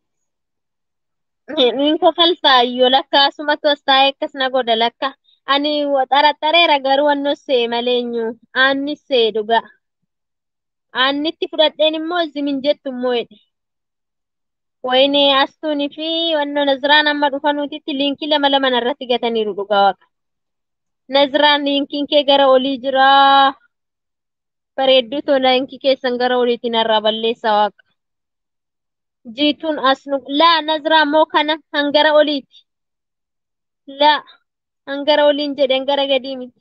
Speaker 1: Niin kofaltaa iyyoo lakka asumatti os taa'ee akkas na godha lakka ani xaraxareera garuu wanno see maleenyu aanni see dhuga aannitti fudhadheen immoo zimin jettu immoo jedhe. Wayini astuunii fi wanno Naziraan amma dhufanuutitti liinkii lama lama irratti gataniiru dhugaa waaqa. Naziraan liinkiin kee gara olii jira. Bareedduu too liinkii keessan gara oliitti narraa balleessaa waaqa. Jiituun asnu laa Naziraan moo kana hangara oliiti. Laa hangara oliin jedhen gara gadii miti.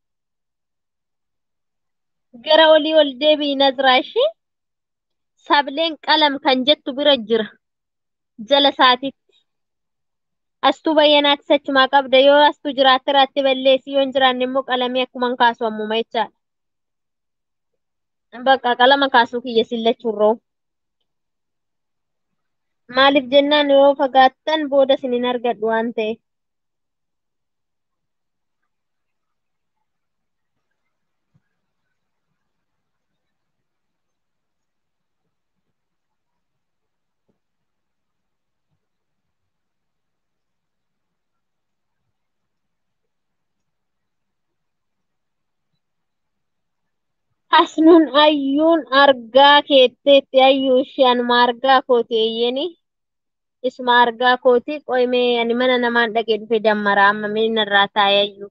Speaker 1: Gara olii ol deebi'i Naziraa ishee. Sableen qalam kan jettu bira jira. jala saatitti. Astuu bayyanaatti sachumaa qabda yoo astuu jiraatte irratti balleessi yoo hin jiraanne immoo qalamii akkuman kaasu ammuma jechaadha. Bakka qalama kaasuu kiyya sillachuun roo. Maaliif jennaan yoo fagaattan booda isin hin argadhu waan ta'eef. Hasnuun ayyuun argaa keetteetti ayyuu ishee anuma argaa kooti eeyyeni. Isuma argaa kooti qoymee ani mana namaan dhaqee dhufe dammara amma mee narraa taa'e ayyuu.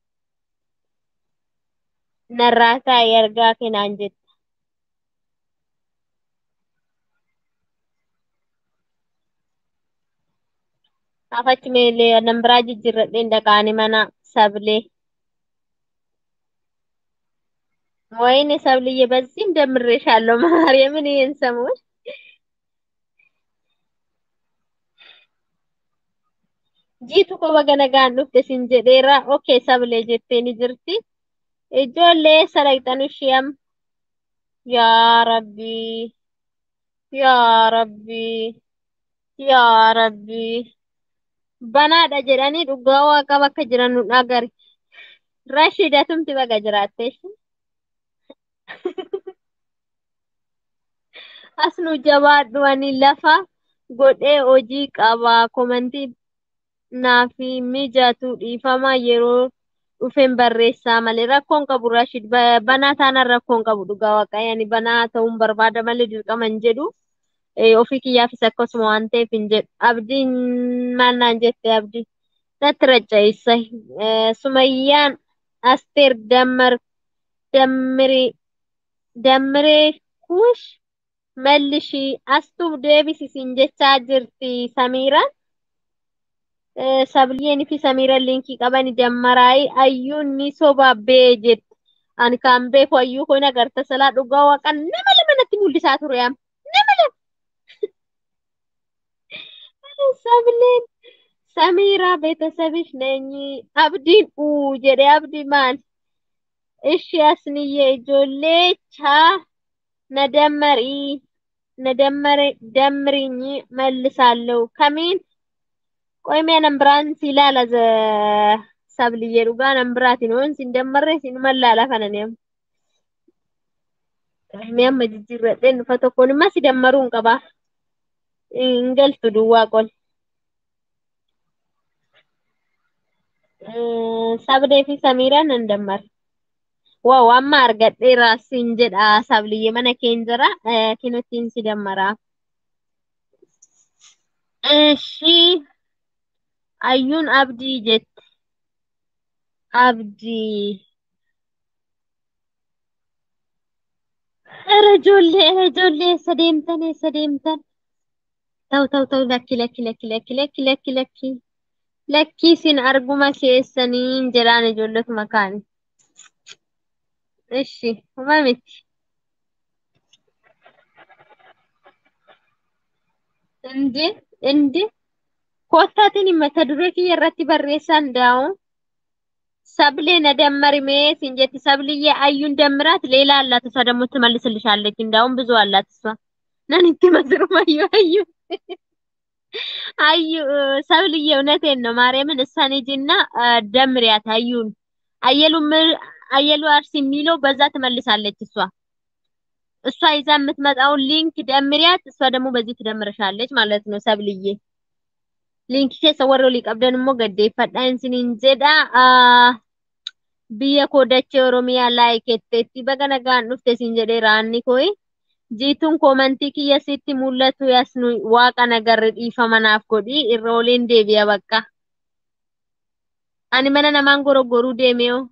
Speaker 1: Narraa taa'e argaa kenaan jette. Afachi meelee nan biraa jijjiirradheen dhaqaani mana sablee. ወይኔ ሰብልዬ በዚህ እንደምሬሻለሁ ማርያምን ይሄን ሰሞን jiitu ko baga nagaan dhufte sin jedheera okay sablee jettee ni jirti ijoollee sadaqxanu ishiyam yaa rabbii yaa rabbii yaa rabbii banaadha jedhanii dhugaa waaqa bakka jiran nu dhagari rashidatumti baga jiraatte asnu jabaadhu ani lafa godhee hojii qaba komantii naafi mijatu dhiifama yeroo dhufeen barreessaa malee rakkoon qabu Rashid banaa taanaan rakkoon qabu dhugaa waaqayyoon banaa ta'uun barbaada malee dirqama hin jedhu ofii kiyyaafis akkasuma waan ta'eef hin jedhu abdiin maal naan jette abdii natti racha'isa sumayyaan asteer dammar dammiri dammiree kuush mellishii astuuf deebisisin jechaa jirti samiiraan. sabliyeen fi samiiraan linkii qaban dammaraayii ayyuun ni sobabbee jetti. Ani kan beeku ayyuu kun agarta salaa dhugaa waaqan nama lama natti mul'isaa ture am. Nama lama. Sableen samiiraa beetasabish neenyi abdiin uu jedhe abdii maal? Ishi asniyyee ijoollee chaa na dammarii na dammare dammiriinyi መልሳለሁ ከሚን ቆይሜ ነምብራን ሲላላ ዘ ሰብልዬ ዱጋ ነምብራት ነው ሲንደመረ ሲንመላላ ከነኔም ሚያም መጅጅረጤን ፈተኮንማ ሲደመሩን ቀባ እንገልቱ ዱዋ ቆል ሰብዴ ፊ ሰሚራን እንደመር ዋው አማ አርገዴራ ሲንጀዳ ሰብልዬ መነ ኬንጀራ ኪኖቲን ሲደመራ እሺ ayyuun abdii jette abdii ኧረ ijoollee ኧረ ijoollee eessa deemtan eessa deemtan ta'u ta'u ta'u lakki lakki lakki lakki lakki lakki lakki lakki isin arguma keessaniin jedhaan ijoolletuma kaani ishi huma miti indi indi kottaatiin mata duree kiyya irratti barreessan daa'u sablee na dammarimee siin jetti sabliyyee ayyuun dammiራት ሌላ አላት እሷ ደግሞ ትመልስልሻለች እንዳውም ብዙ አላት እሷ ነን እንትመስሩም አዩ አዩ አዩ ሰብልዬ እውነቴን ነው ማርያምን እሷን ሂጂና ደምሪያት አዩን አየሉ አየሉ አርሲ የሚለው በዛ ትመልሳለች እሷ እሷ ይዛ የምትመጣውን ሊንክ ደምሪያት እሷ ደግሞ በዚህ ትደምርሻለች ማለት ነው ሰብልዬ linkii keessa warra olii qabdan immoo gaddeeffadhaa isiniin jedha. Biyya koo dachee Oromiyaa laayiketteetti baga nagaan dhufte isin jedhee raanni koyi. Jiituun koomantii kiyya sitti mul'atu yasnu waaqa nagarre dhiifama naaf godhi irra oliin deebi'a bakka. Ani mana namaan gorogoruu deemee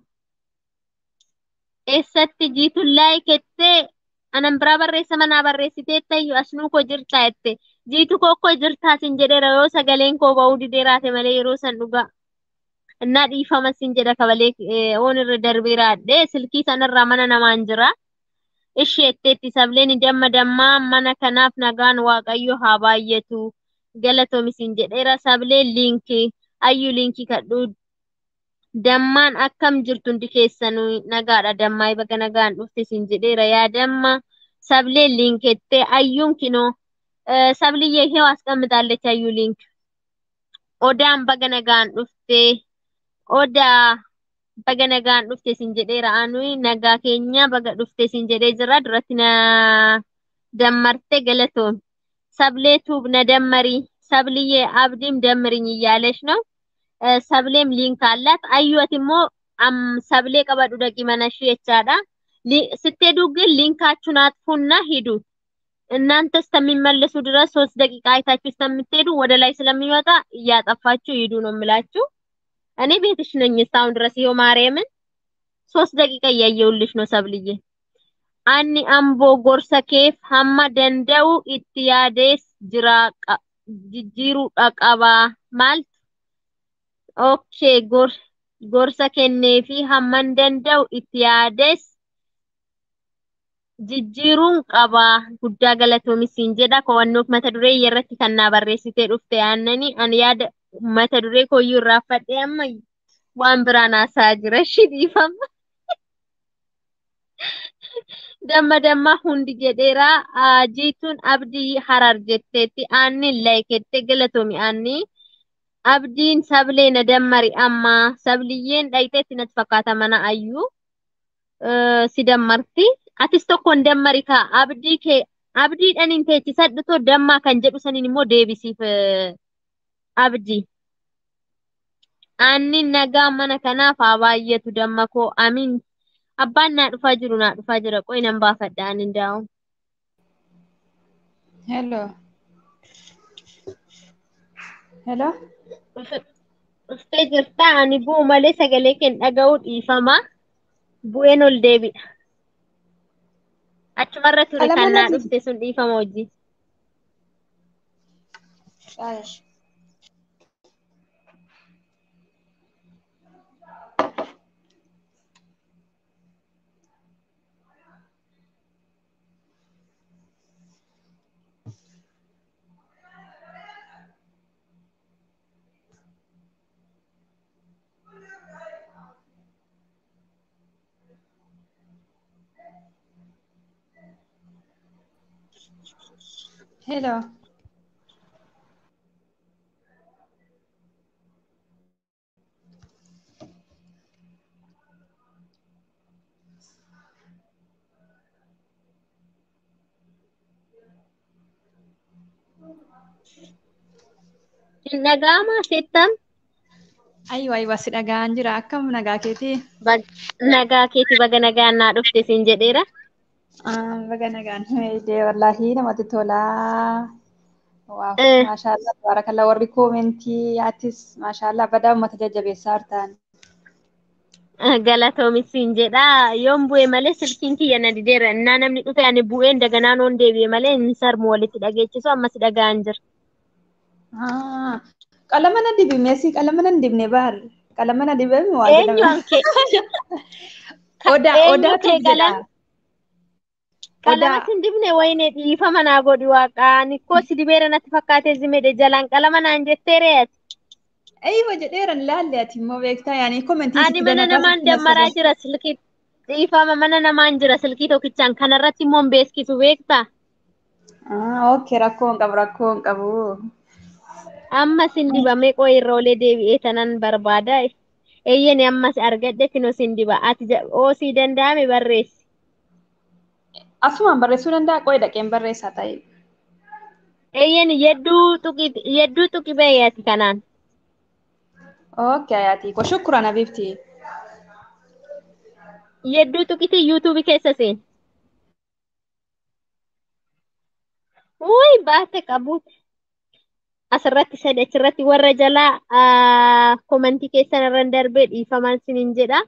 Speaker 1: eessatti jiituun laayikettee anan biraa barreessa manaa barreessitee tayyuu asnuu koo jirtaa jette. jiitu kokkoo jirtaa sin jedheera yoo sagaleen koo ba'uu didee raate malee yeroo san dhugaa innaa dhiifama sin jedha kabalee oon irra darbee raadhee silkii sanarraa mana namaan jira. Ishee etteetti sableen damma dammaa mana kanaaf nagaan waaqayyo haa baay'atu galatoomi sin jedheera sablee liinkii ayyuu liinkii kadhuu dammaan akkam jirtu hundi keessanuu nagaadha dammaa baga nagaan dhufte sin jedheera yaa damma sablee liinkettee ayyuun kinoo ሰብልዬ ይሄው አስቀምጣለች አዩ ሊንክ ኦዳን በገነጋን ዱፍቴ ኦዳ በገነጋን ዱፍቴ ሲንጀዴ ረአኑይ ነጋ ኬኛ በገ ዱፍቴ ሲንጀዴ ጅራ ዱረትና ደመርቴ ገለቶን ሰብሌቱብ ነደመሪ ሰብልዬ አብዲም ደምርኝ እያለች ነው። ሰብሌም ሊንክ አላት። አዩት ሞ ሰብሌ ቀበዱ ደቂ መነሽ የቻዳ ስትሄዱ ግን ሊንካችሁን አጥፉና ሂዱ። እናንተ እስከሚመለሱ ድረስ ሶስት ደቂቃ አይታችሁ እስከምትሄዱ ወደ ላይ ስለሚወጣ እያጠፋችሁ ሂዱ ነው የምላችሁ። እኔ ቤትሽ ነኝ እስካሁን ድረስ ይኸው ማርያምን ሶስት ደቂቃ እያየሁልሽ ነው ሰብልዬ። አኒ አምቦ ጎርሰ ኬፍ ሀማ ደንደው ኢትያዴስ ጅራ ጅጅሩ ቀቀባ ማልት ኦኬ ጎር gorsa kennee fi hamman danda'u itti yaades jijjiiruun qaba guddaa galatoomissiin jedha qo'annoof mata duree irratti kan naa barreessitee dhufte yaannanii ani yaada mata duree kooyyuu irraa fadhee amma waan biraan haasaa jira shi dhiifama. Damma damma hundi jedheeraa jiituun abdii harar jetteetti aanni laayikettee galatoomi aanni. abdiin sablee na dammari amma sabliyyeen dhayxeetti natti fakkaata mana ayyuu si dammarti atis tokkoon dammari kaa abdii kee abdii dhaniin teechisadhutoo dammaa kan jedhu saniin immoo deebisiif abdii aanni nagaa mana kanaaf haa baay'atu damma koo amiin abbaan naa dhufaa jiru naa dhufaa jira qoy nan baafadha ani daa'u.
Speaker 6: Hello. Hello.
Speaker 1: Dhuftee jirta ani bu'u malee sagalee kee dhaga'uu dhiifama. Bu'een ol deebi'a. Achumarra ture kan naa dhufte sun dhiifama hojii.
Speaker 6: Hello.
Speaker 1: Hin dhaga'amaa seettam?
Speaker 6: Ayyuu ayyuu si dhaga'an jira akkam nagaa keetii?
Speaker 1: Nagaa keeti baga nagaan naa dhufte siin jedheera.
Speaker 6: Baga nagaan dee wallaahi namatti tolaa. Waaw maashaallah baarakallah warri koomentii yaatis maashaallah badaa uummata jajjabeessaa hartaan.
Speaker 1: Galatoomi siin jedha yoon bu'e malee silkiin kiyya na dideera innaa namni dhufe ani bu'een daganaa noon deebi'e malee inni sarmu walitti dhageechisu ammas dhaga'an jira.
Speaker 6: Qalama na dibi meesii qalama na dibne baar qalama na dibame waa
Speaker 1: Eenyu hanke?
Speaker 6: Odaa
Speaker 1: Eenyu
Speaker 6: odaatu
Speaker 1: kee
Speaker 6: jira.
Speaker 1: qalam- Qalamatti hin dibne wayine dhiifama naa godhi waaqaan ikkoo si dibeera natti fakkaatee zimedhe jalaan qalama naan jettee re'ati.
Speaker 6: Eeyyiba jedheeran laalle ati immoo beektaa yaani komentii
Speaker 1: Ani mana namaan dammaraa jira silkii dhiifama mana namaan jira silkii tokkichaan kanarratti immoo hin beeskisu beektaa?
Speaker 6: Ah, okay rakkoo hin qabu rakkoo hin qabu.
Speaker 1: Ammas hin dibamee qooyi irra olee deebi'ee tanan barbaada. Eeyyani ammas argadhe kunoo sin diba. Ati ja- oosii danda'ame barreessi.
Speaker 6: Asumaan barreessuu danda'a qo'i dhaqeen barreessaa ta'e.
Speaker 1: Eeyyani yedduu tuqi yedduu tuqi beeyati kanaan.
Speaker 6: Okay ayaati ko shukkuran abibti.
Speaker 1: Yedduu tuqiti yuutuubii keessa seen. Wuy baate qabuuti. Asirratti sadii achirratti warra jalaa ah, komantii keessan irra darbee dhiifamaan sinin jedha.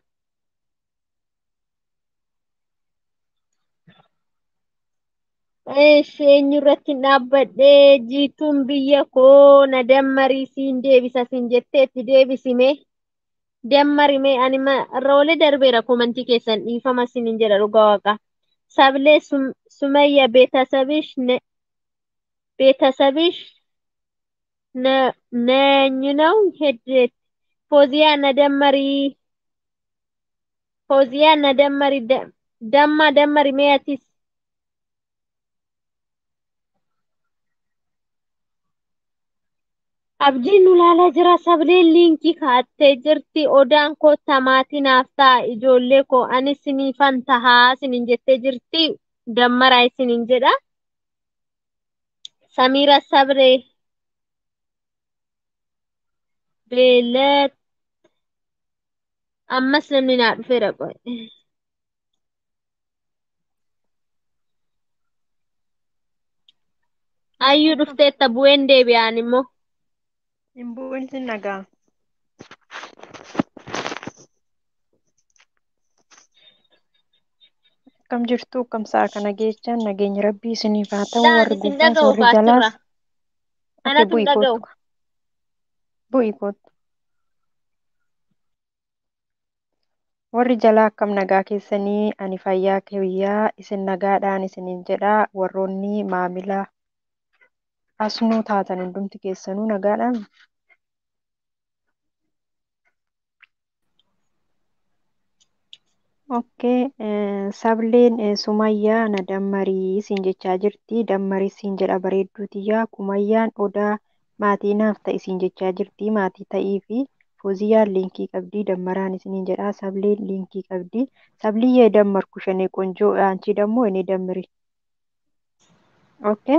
Speaker 1: Eesh eenyurratti dhaabbadhee jiituun biyya koo na dammarii siin deebisa siin jetteetti deebisime. Dammarime ani ma- irra olee darbeera komantii keessan dhiifama sinin jedha dhugaa waaqa. Sablee sum- sumayya beetasabish ne ቤተሰብሽ ነ- ነኝ ነው ሄድት ፎዚያ ነደመሪ ፎዚያ ነደመሪ ደ- ደማ ደመሪ ሜያቲስ Abdiin nu ilaalaa jira. Sableen liinkii kaa'attee jirti. Odaan kottaa maatii naaf ta'a. Ijoollee koo ani siniifan tahaa sinin jettee jirti. Dammaraa isinin jedha. Samiira Sabree. Beelat. Ammas namni naa dhufeera qoy. Ayyuu dhufteetta bu'een deebi'aan immoo.
Speaker 7: Hin bu'in sin nagaa. Akkam jirtu akkam sa'a kana geechaan nageenya rabbii isiniif haa ta'u
Speaker 1: Daan
Speaker 7: warri
Speaker 1: isin
Speaker 7: gubbaa
Speaker 1: dhaga'u
Speaker 7: warri jalaas.
Speaker 1: faachirra.
Speaker 7: Oke
Speaker 1: Anatu
Speaker 7: bu'i
Speaker 1: hin dhaga'u.
Speaker 7: kootu. Bu'i kootu. Warri jalaa akkam nagaa keessanii ani fayyaa kiyyaa isin nagaadhaan isiniin jedhaa warroonni maamila asnuu taatan hundumti keessanuu nagaadhaan. Okkee sableen eh, sumayyaa na dammarii siin jechaa jirti dammarii siin jedha bareedduutiyyaa kumayyaan odaa maatii naaf ta'i siin jechaa jirti maatii ta'ii fi fooziyyaan liinkii qabdii dammaraan isiniin jedha sableen liinkii qabdii sabliyyee dammarku shanee qonjoo አንቺ ደግሞ እኔ ደምሪ ኦኬ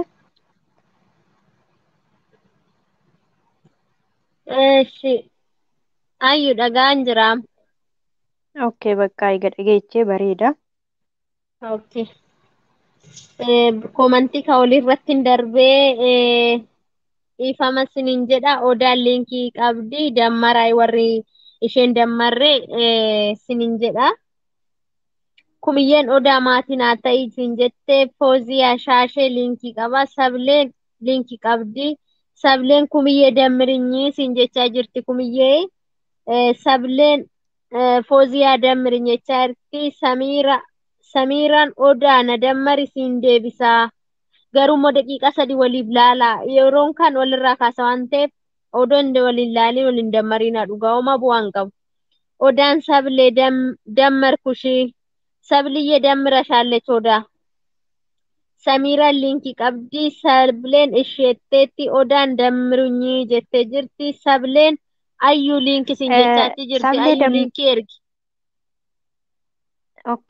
Speaker 1: Eeshi. Ayyuu dhagaan jira.
Speaker 7: ኦኬ በቃ eega dhageechee bareeda
Speaker 1: Okay. Eh, Komantii ka olirratti hin darbee eh, dhiifama sinin jedha. Odaan liinkii qabdi. Dammaraa warri isheen dammarree eh, sinin jedha. Kumiyyeen odaa maatiin haa ta'ii siin jettee fooziyaa shaashee liinkii qaba. Sableen liinkii qabdi. Sableen kumiyyee dammirinyi siin jechaa jirti kumiyyee. Eh, Sableen eh, fooziyaa dammirin jechaa jirti. Samiira Samiiraan odaa na dammari siin deebisaa. Garuu immoo daqiiqaa sadii waliif laalaa. Yeroon kan walirraa kaasa waan ta'eef odoon waliin laalii waliin dammariinaa dhugaa homaa bu'aan qabu. Odaan sablee dam- dammarkushii. Sabliyyee dammira shaalleech odaa. Samiiraan liinkii qabdi. Sableen isheetteetti odaan dammirunyii jettee jirti. Sableen ayyuu liinkii siin
Speaker 7: Eh,
Speaker 1: jechaatti jirti.
Speaker 7: sablee
Speaker 1: Ayyuu
Speaker 7: dam
Speaker 1: liinkii ergi.
Speaker 7: ኦኬ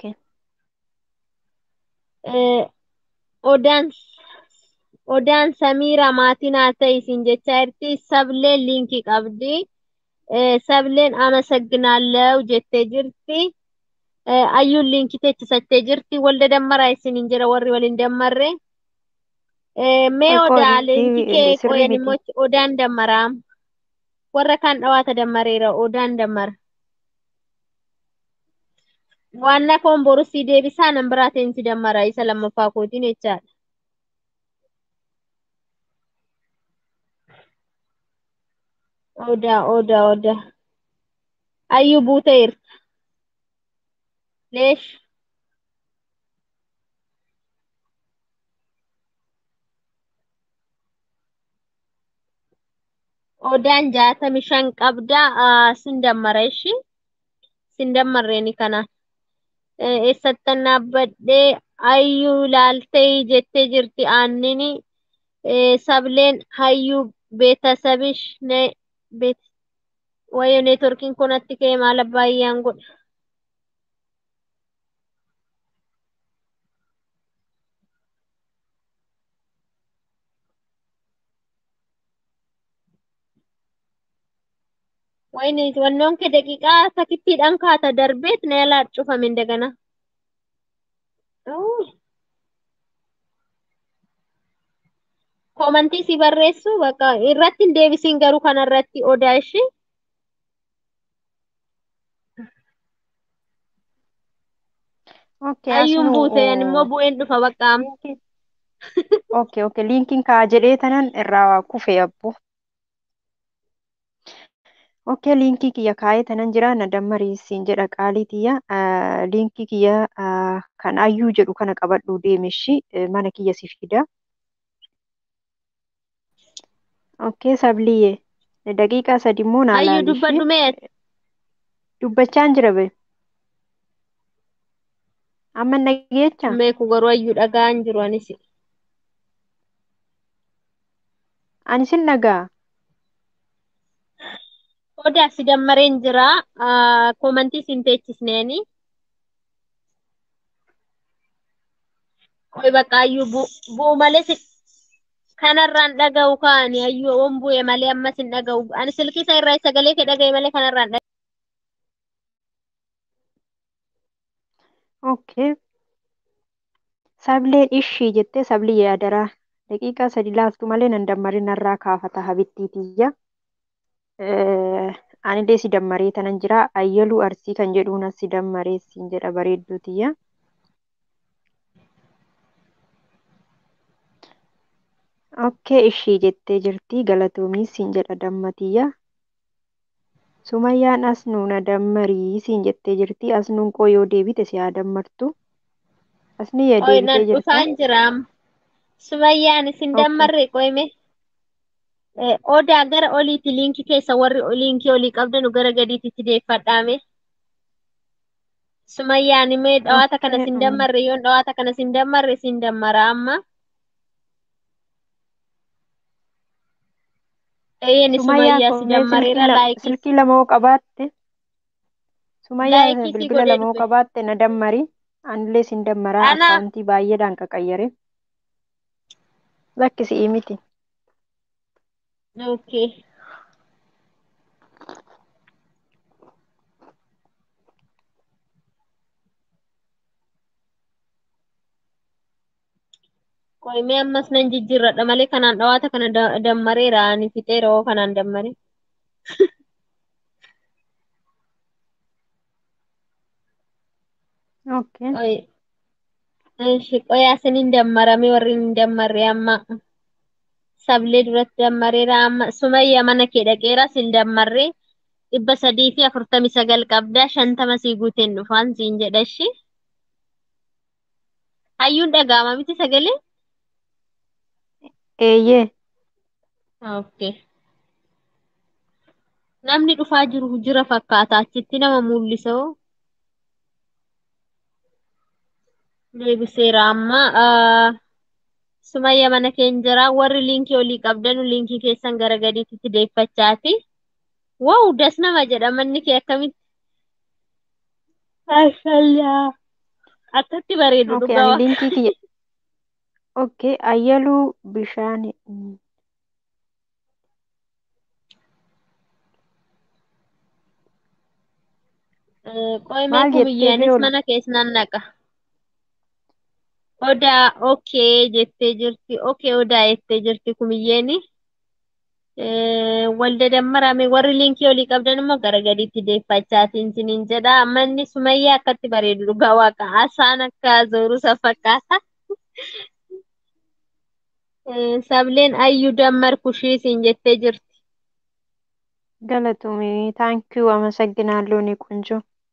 Speaker 1: Eh, Odaan odaan Samiira maatiin haa ta'ii siin jechaa jirti. Sableen liinkii qabdi. Eh, Sableen amasagginaalew jettee jirti. Eh, Ayyuun liinkii teechisattee jirti. Walda dammaraa isiniin jira warri waliin dammarre. Eh, Mee
Speaker 7: ቆይ ቆይ
Speaker 1: odaa leenjii kee
Speaker 7: sirrii
Speaker 1: qoyan
Speaker 7: miti
Speaker 1: immoo odaan dammaraa. Warra kaan dhawaata dammareera odaan dammara. Waanna koon boru sii deebisaa nan biraateen si dammara isa lammaffaa kootiin jechaadha. Odaa odaa odaa. Ayyuu buuteerta. Leesh. Odaan jaatami shan qabda. Ah, Sin dammara ishii. Sin dammarreeni kanaan. Eh, Eessattan dhaabbadhee ayyuu laaltee jettee jirti aannini. Eh, Sableen hayyuu beetasabish ne beet wayyo neetworkiin kun natti ka'e maal abbaayyaan godha. ወይኔ wannoon kee daqiiqaa takittiidhaan kaata darbeet na yaalaa cufame እንደገና Uuu, komantii si barreessu bakka irratti hin deebisiin garuu kanarratti odaa ishee
Speaker 7: ኦኬ
Speaker 1: ayyuun
Speaker 7: asnuu
Speaker 1: buute yan immoo bu'een dhufa baqqaam
Speaker 7: liinkii ኦኬ ኦኬ liinkiin kaa jedhee tanan irraa kufe abbo ኦኬ liinkii kiyya kaa'ee tanan jira na dammarii siin jedha qaalii tiyya Ah, liinkii kiyya ah, kan ayyuu jedhu kana qabadhuu deemeshi eh, mana kiyya si fida ኦኬ sabliyyee daqiiqaa sadi immoo naa
Speaker 1: ayyuu
Speaker 7: laalishi
Speaker 1: dubbadhu mee
Speaker 7: dubbachaan jira be amma nageecha
Speaker 1: meeku garuu ayyuu dhagaan jiru anis
Speaker 7: ani sin dhagaa
Speaker 1: Odaa si dammareen jira. Koomantii siin teechisneeni. Qoy bakka ayyuu bu'u malee si kanarraan dhaga'u kaani ayyuu oon bu'e malee ammas hin dhaga'u. Ani silkii isaa irraa sagalee kee dhaga'e malee kanarraan dhaga'u.
Speaker 7: Okay. Sableen ishii jettee sabli yaadaraa. Daqiiqaa sadi laaftu malee nan dammarin narraa kaafata habittiitiyya. Anillee si dammaree tanan jira. Ayyaluu arsii kan jedhuun si dammaree siin jedha bareedduutiyya. Okkee ishii jettee jirti galatoomii siin jedha dammatiyya. Sumayyaan as nuuna dammarii siin jettee jirti. As nuun qoo yoo deebite si haa dammartu. Asni yaa
Speaker 1: Qoy nan
Speaker 7: deebitee jirta.
Speaker 1: dhufaan jiraam. Sumayyaan isin
Speaker 7: Okay.
Speaker 1: dammarre qoyme. Odaa gara oliiti liinkii keessa warri liinkii olii qabdanu gara gadiitti deeffadhaame. Sumayyaan imee dhawaata kana
Speaker 7: Okay.
Speaker 1: sin
Speaker 7: mm.
Speaker 1: dammarre yoon dhawaata kana sin dammarre sin dammara amma. Eeyyen
Speaker 7: Sumayyaan
Speaker 1: Sumayyaa si
Speaker 7: kun mee silkii
Speaker 1: dammareera
Speaker 7: la-
Speaker 1: laayikii
Speaker 7: silkii lama hoo qabaatte Sumayyaan
Speaker 1: laayikii si
Speaker 7: bilbila
Speaker 1: godhee
Speaker 7: lama hoo
Speaker 1: dhufe.
Speaker 7: qabaatte na dammari. Anillee sin dammaraa
Speaker 1: Ana
Speaker 7: akkaawuntii baay'eedhaan qaqayyare. Lakkisii miti.
Speaker 1: okay. Qoyimee ammas nan jijjiirradha malee kanaan dhawaata kana da- dammareera ani fixeera hoo kanaan dammare.
Speaker 7: Okay.
Speaker 1: Qoy Ishi qoyaa sinin dammarame warri hin dammarre amma sablee duratti dammareera amma sumayya mana kee dhaqeera sin dammarre dhibba sadii fi afurtamii sagal qabda shantama sii guuteen dhufaan siin jedha ishi. Hayyuun dhaga'ama miti sagalee?
Speaker 7: Eeyyee.
Speaker 1: Okay. Namni dhufaa jiru jira fakkaata achitti nama mul'isa hoo? Deebiseera amma. ah, Sumayya mana keenya jira. Warri liinkii olii qabdanu liinkii keessan gara gadiitti deeffachaati. Wow, das nama jedha manni kee akkamitti? Maashaallah. Akkatti bareedu
Speaker 7: Okay.
Speaker 1: dhugaa
Speaker 7: Ani
Speaker 1: waaqa.
Speaker 7: liinkii kiyya. Okay. Ayyaluu bishaan. mm,
Speaker 1: Eh, Qoyimee
Speaker 7: Maal jettee
Speaker 1: kumiyyaanis
Speaker 7: firool?
Speaker 1: mana keessan naqa. Odaa okay jettee jirti. Okay odaa jettee jirti kumiyyeeni. Eh, Walda dammarame warri liinkii olii qabdan immoo gara gadiitti deeffachaatiin siniin jedha. Manni sumayyaa akkatti bareedu dhugaa waaqa. Asaan akka zooru isa fakkaata. Eh, Sableen ayyuu dammar kushii siin jettee jirti.
Speaker 7: Galatoomii. Taankiyuu አመሰግናለሁ እኔ ቆንጆ።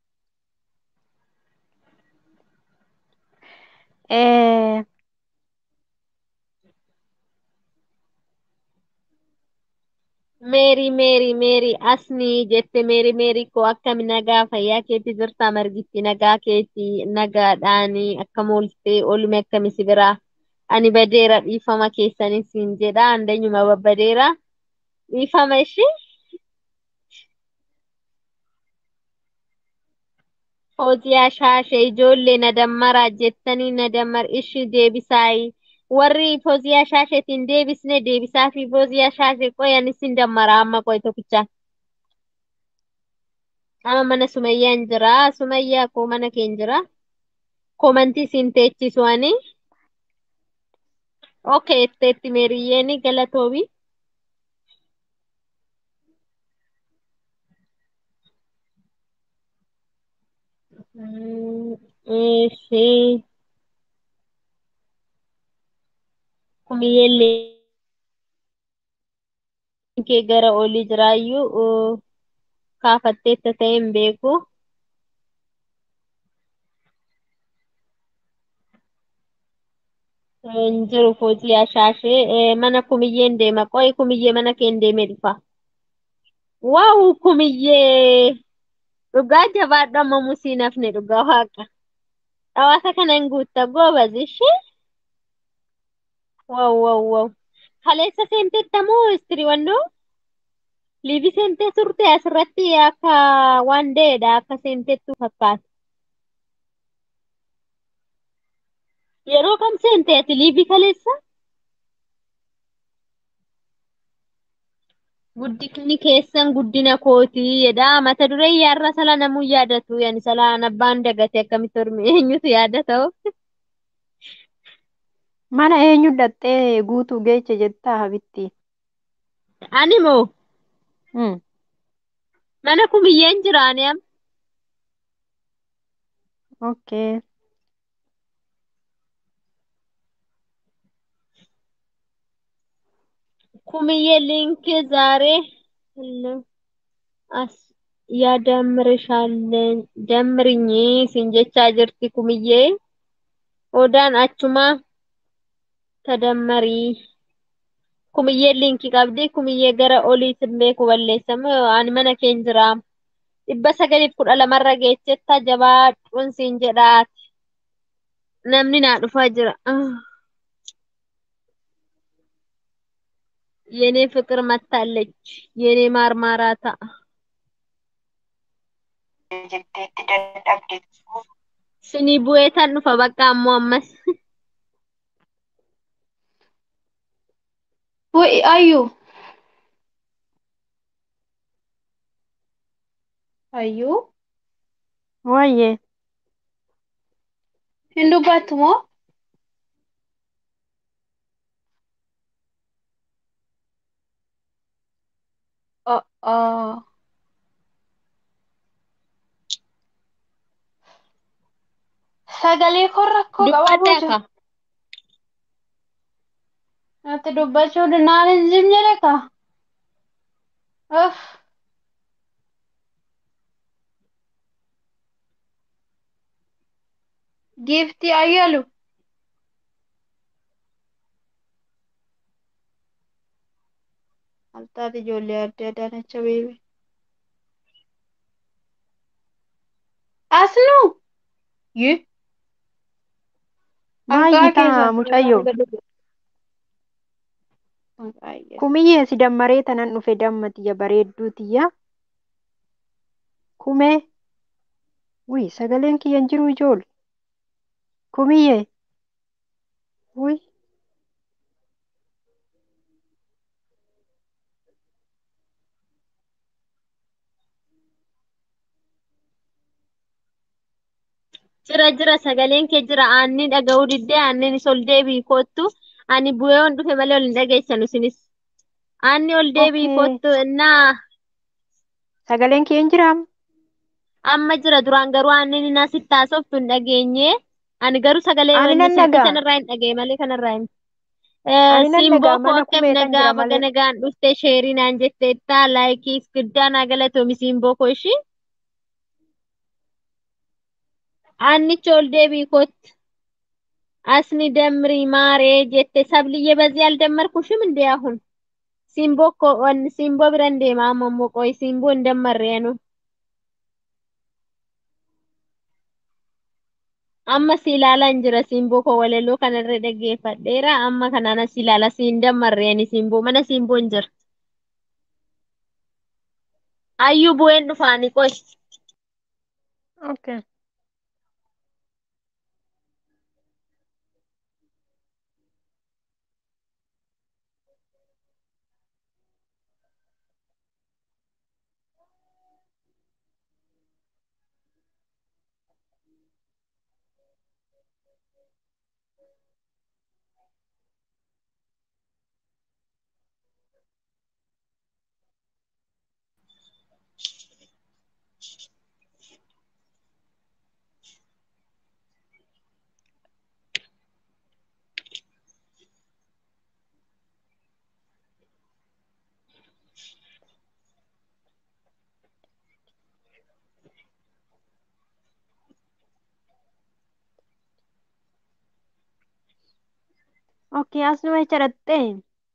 Speaker 7: Eh,
Speaker 1: Meerii meerii meerii asni jette meerii meerii koo akkami nagaa fayyaa keetti jirta margitti nagaa keetti nagaadhaani akkam ooltee oolume akkami si biraa ani badeera dhiifama keessanis siin jedha andanyuma babbadeera dhiifama ishii Fooziyaa shaashee ijoollee na dammaraa jettanii na dammar ishii deebisaayi warri fooziyaa shaasheetiin deebisne deebisaa fi fooziyaa shaashee qoyan isin dammara amma qoy tokkicha amma mana sumayyaan jira sumayyaa koo mana keen jira komantii siin teechisu ani okay etteetti meeriyyeeni galatoomi Mm, ishee kumiyyellee kee gara olii jiraayyuu uh, kaafatteetta ta'e hin beeku. Hin jiru fooziyaa shaashee Eh, mana kumiyyeen deema qo'i kumiyyee mana keen deemee dhufa. Waaw kumiyyee dhugaa jabaadhu amma musii nafne dhugaa waaqa. Dhawaata kanan guutta goobas ishee. Waaw waaw waaw. Kaleessa seenteetta moo istirii wannoo? Liivi seentee turte asirratti akka waan deedha akka seenteettu fakkaata. Yeroo kam seente ati liivi kaleessa? Guddinni keessan guddina kootii jedha. Mata duree yaarra sala namuu yaadatu. Yani salaan abbaan dagate akkamitti horme eenyutu yaadata?
Speaker 7: Mana eenyu dhattee guutuu geeche jettaa habitti.
Speaker 1: Ani moo
Speaker 7: Hmm.
Speaker 1: mana kumiyyeen jiraani am.
Speaker 7: Okay.
Speaker 1: ኩምዬ ሊንክ ዛሬ አስ ያደምርሻለን ደምርኝ ሲንጀቻ ጅርቲ ኩምዬ ኦዳን አቹማ ተደመሪ ኩምዬ ሊንክ ቀብዲ ኩምዬ ገረ ኦሊትሌ ኩበሌሰም አን መነ ኬንጅራ dhibba sagaliif kudha lamarra geechetta jabaadhuun siin jedhaati namni naa dhufaa jira Ah, የኔ ፍቅር መታለች የኔ ማርማራታ
Speaker 2: jetteetti dadhabde.
Speaker 1: ስኒ ቡኤታን dhufa bakka ammoo ammas
Speaker 4: Wai ayyu. Ayyu.
Speaker 7: Wayyee.
Speaker 4: Hin dubbattu moo? Oh, oh. Sagalee koo rakkoo qabaa
Speaker 1: dubbadhaa
Speaker 4: boca.
Speaker 1: ka
Speaker 4: Natti dubbachuu naan hin jedhe ka. Uff. Giiftii ayyalu. Altaati ijoollee adda addaanacha beebe. Asnuu. Yi.
Speaker 7: Maayyi taa mucayyoo. Kumiyyee si dammaree tanan dhufe damma tiyya bareedduu tiyya. Kumee. Wuy sagaleen kiyya hin jiru ijoole. Kumiyyee. Wuy.
Speaker 1: jira jira sagaleen kee jira aanni dhaga'uu diddee aannin is ol deebii koottu ani bu'ee on dhufe malee ol hin dhageessanu isinis aanni ol deebii
Speaker 7: Okay.
Speaker 1: koottu innaa
Speaker 7: Sagaleen kee hin jiraa?
Speaker 1: amma jira duraan garuu aannin innaa sitti haasoftu hin dhageenye ani garuu sagalee
Speaker 7: Ani nan
Speaker 1: sirbii
Speaker 7: dhaga'a.
Speaker 1: sanarraa hin dhagee malee kanarraa hin
Speaker 7: Ani nan
Speaker 1: Simboo
Speaker 7: dhaga'a
Speaker 1: koo
Speaker 7: mana
Speaker 1: akkam
Speaker 7: kumee kan
Speaker 1: nagaa
Speaker 7: jira
Speaker 1: baga
Speaker 7: malee.
Speaker 1: nagaan dhufte sheerii naan jetteetta laayikii guddaa naa galatoomi simboo koo ishii aannicha ol deebii kootti asni damri maaree jette sabliyye በዚህ አልደመርኩሽም እንዴ አሁን ሲምቦ እኮ ወን ሲምቦ ብረን deema amma immoo qoy simboo hin dammarree nu amma si ilaalaan jira simboo koo walaloo kanarra dhaggeeffadheera amma kanaan as ilaala si hin dammarree ani simboo mana simboo hin jira ayyuu bu'een dhufaani qoy
Speaker 7: Okay. Okay, asuma jecha dhattee.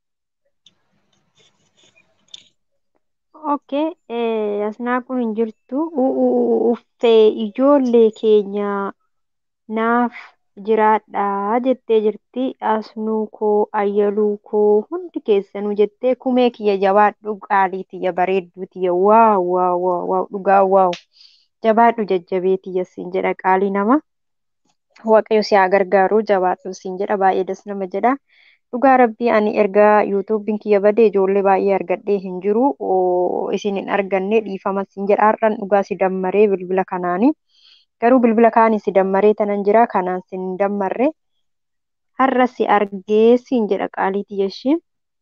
Speaker 7: Okay, eh, asnaa kun hin jirtu. U- u- u- Uffee ijoollee keenya naaf jiraadhaa jettee jirti. Asnuu koo, ayyaluu koo hundi keessanuu jettee kumee kiyya jabaadhu qaalii tiyya bareedduu tiyya waaw waaw waaw waaw dhugaa waaw jabaadhu jajjabee tiyya siin jedha qaalii nama. Waaqayyo si haa gargaaru jabaadhu siin jedha baay'ee das nama jedha. Dhugaa rabbii ani erga yuutuubiin kiyya badee ijoollee baay'ee argadhee hin jiru isin hin arganne dhiifama siin jedha har'an dhugaa si dammaree bilbila kanaani. Garuu bilbila kaanii si dammaree tanan jira kanaan sin hin dammarre har'a si argee siin jedha qaalii tiyya ishii.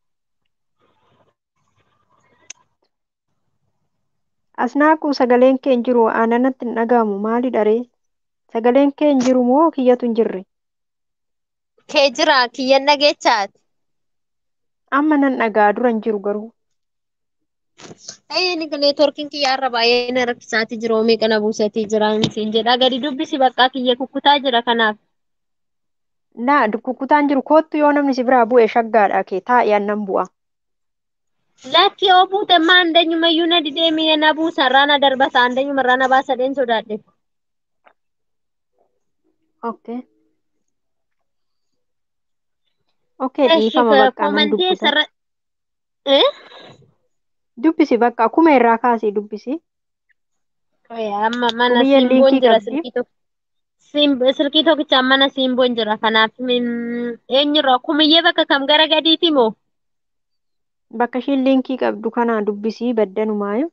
Speaker 7: Asnaaquu sagaleen kee hin jiru aananatti hin dhagahamu maalidha ree? Sagaleen kee hin jiru moo kiyyatu hin jirre?
Speaker 1: Kee jira kiyyan dhageechaati.
Speaker 7: Amma nan dhagaa dura hin jiru garuu.
Speaker 1: Ayyee ni neetworkiin kiyya har'a baay'ee na rakkisaati jira oomii kana buusatii jira siin jedha gadi dubbisi bakka kiyya kukkutaa jira kanaaf.
Speaker 7: Na kukkutaan jiru koottu yoo namni si biraa bu'e shaggaadha kee taa'ee annan bu'a.
Speaker 1: Lakki yoo buute maa andanyumayyuu na didee mi'a na buusa irraa na darbata andanyuma irraa na baasa dheen sodaadhe.
Speaker 7: Okay. Okay dhiifama bakka nan
Speaker 1: Komantii
Speaker 7: dubbisa.
Speaker 1: sarara. Eh?
Speaker 7: Dubbisi bakka akkuma irraa kaasee dubbisi.
Speaker 1: Amma mana
Speaker 7: Kumiyyeen
Speaker 1: simboon
Speaker 7: liinkii
Speaker 1: jira
Speaker 7: qabdi.
Speaker 1: silkii tokko. Sim- Silkii tokkichaan mana simboon jira kanaaf min- eenyurraa kumiyyee bakka kam gara gadiiti moo?
Speaker 7: Bakka ishiin liinkii qabdu kana dubbisii baddanumaayu.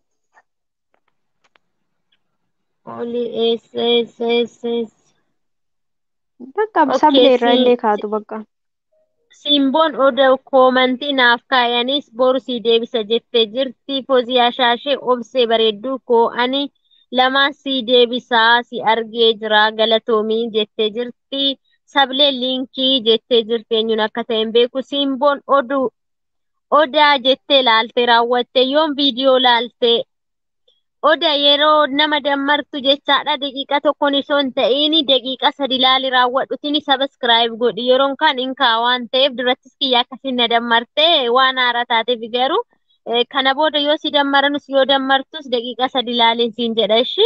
Speaker 1: Oli eessa eessa eessa eessa.
Speaker 7: Bakka
Speaker 1: Okay,
Speaker 7: sablee irraa
Speaker 1: si-
Speaker 7: illee kaatu bakka.
Speaker 1: Simboon oduu koomantii naaf kaayanis boru sii deebisa jettee jirti. Fooziyaa shaashee obsee bareedduu koo ani lamaan sii deebisaa si argee jira galatoomii jettee jirti. Sablee liinkii jettee jirti eenyuun akka ta'e hin beeku. Simboon oduu odaa jettee laaltee raawwatte yoon viidiyoo laaltee odaa yeroo nama dammartu jechaadha daqiiqa tokkoon osoo hin ta'in daqiiqa sadi laali raawwadhutini sabiskiraayib godhi yeroon kan hin kaa waan ta'eef durattis kiyya akkasiin na dammarte waan haaraa taateef garuu eh, kana booda yoo si dammaranus yoo dammartus daqiiqa sadi laaliin siin jedha ishi.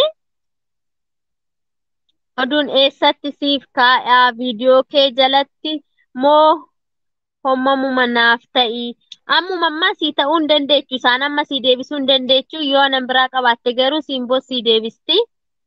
Speaker 1: Oduun eessatti siif kaa'aa viidiyoo kee jalatti moo hommamuma naaf ta'i. Ammuma ammaa sii ta'uu hin dandeechu. Isaan amma sii deebisuu hin dandeechu. Yoo anan biraa qabaatte garuu simboo sii deebisti.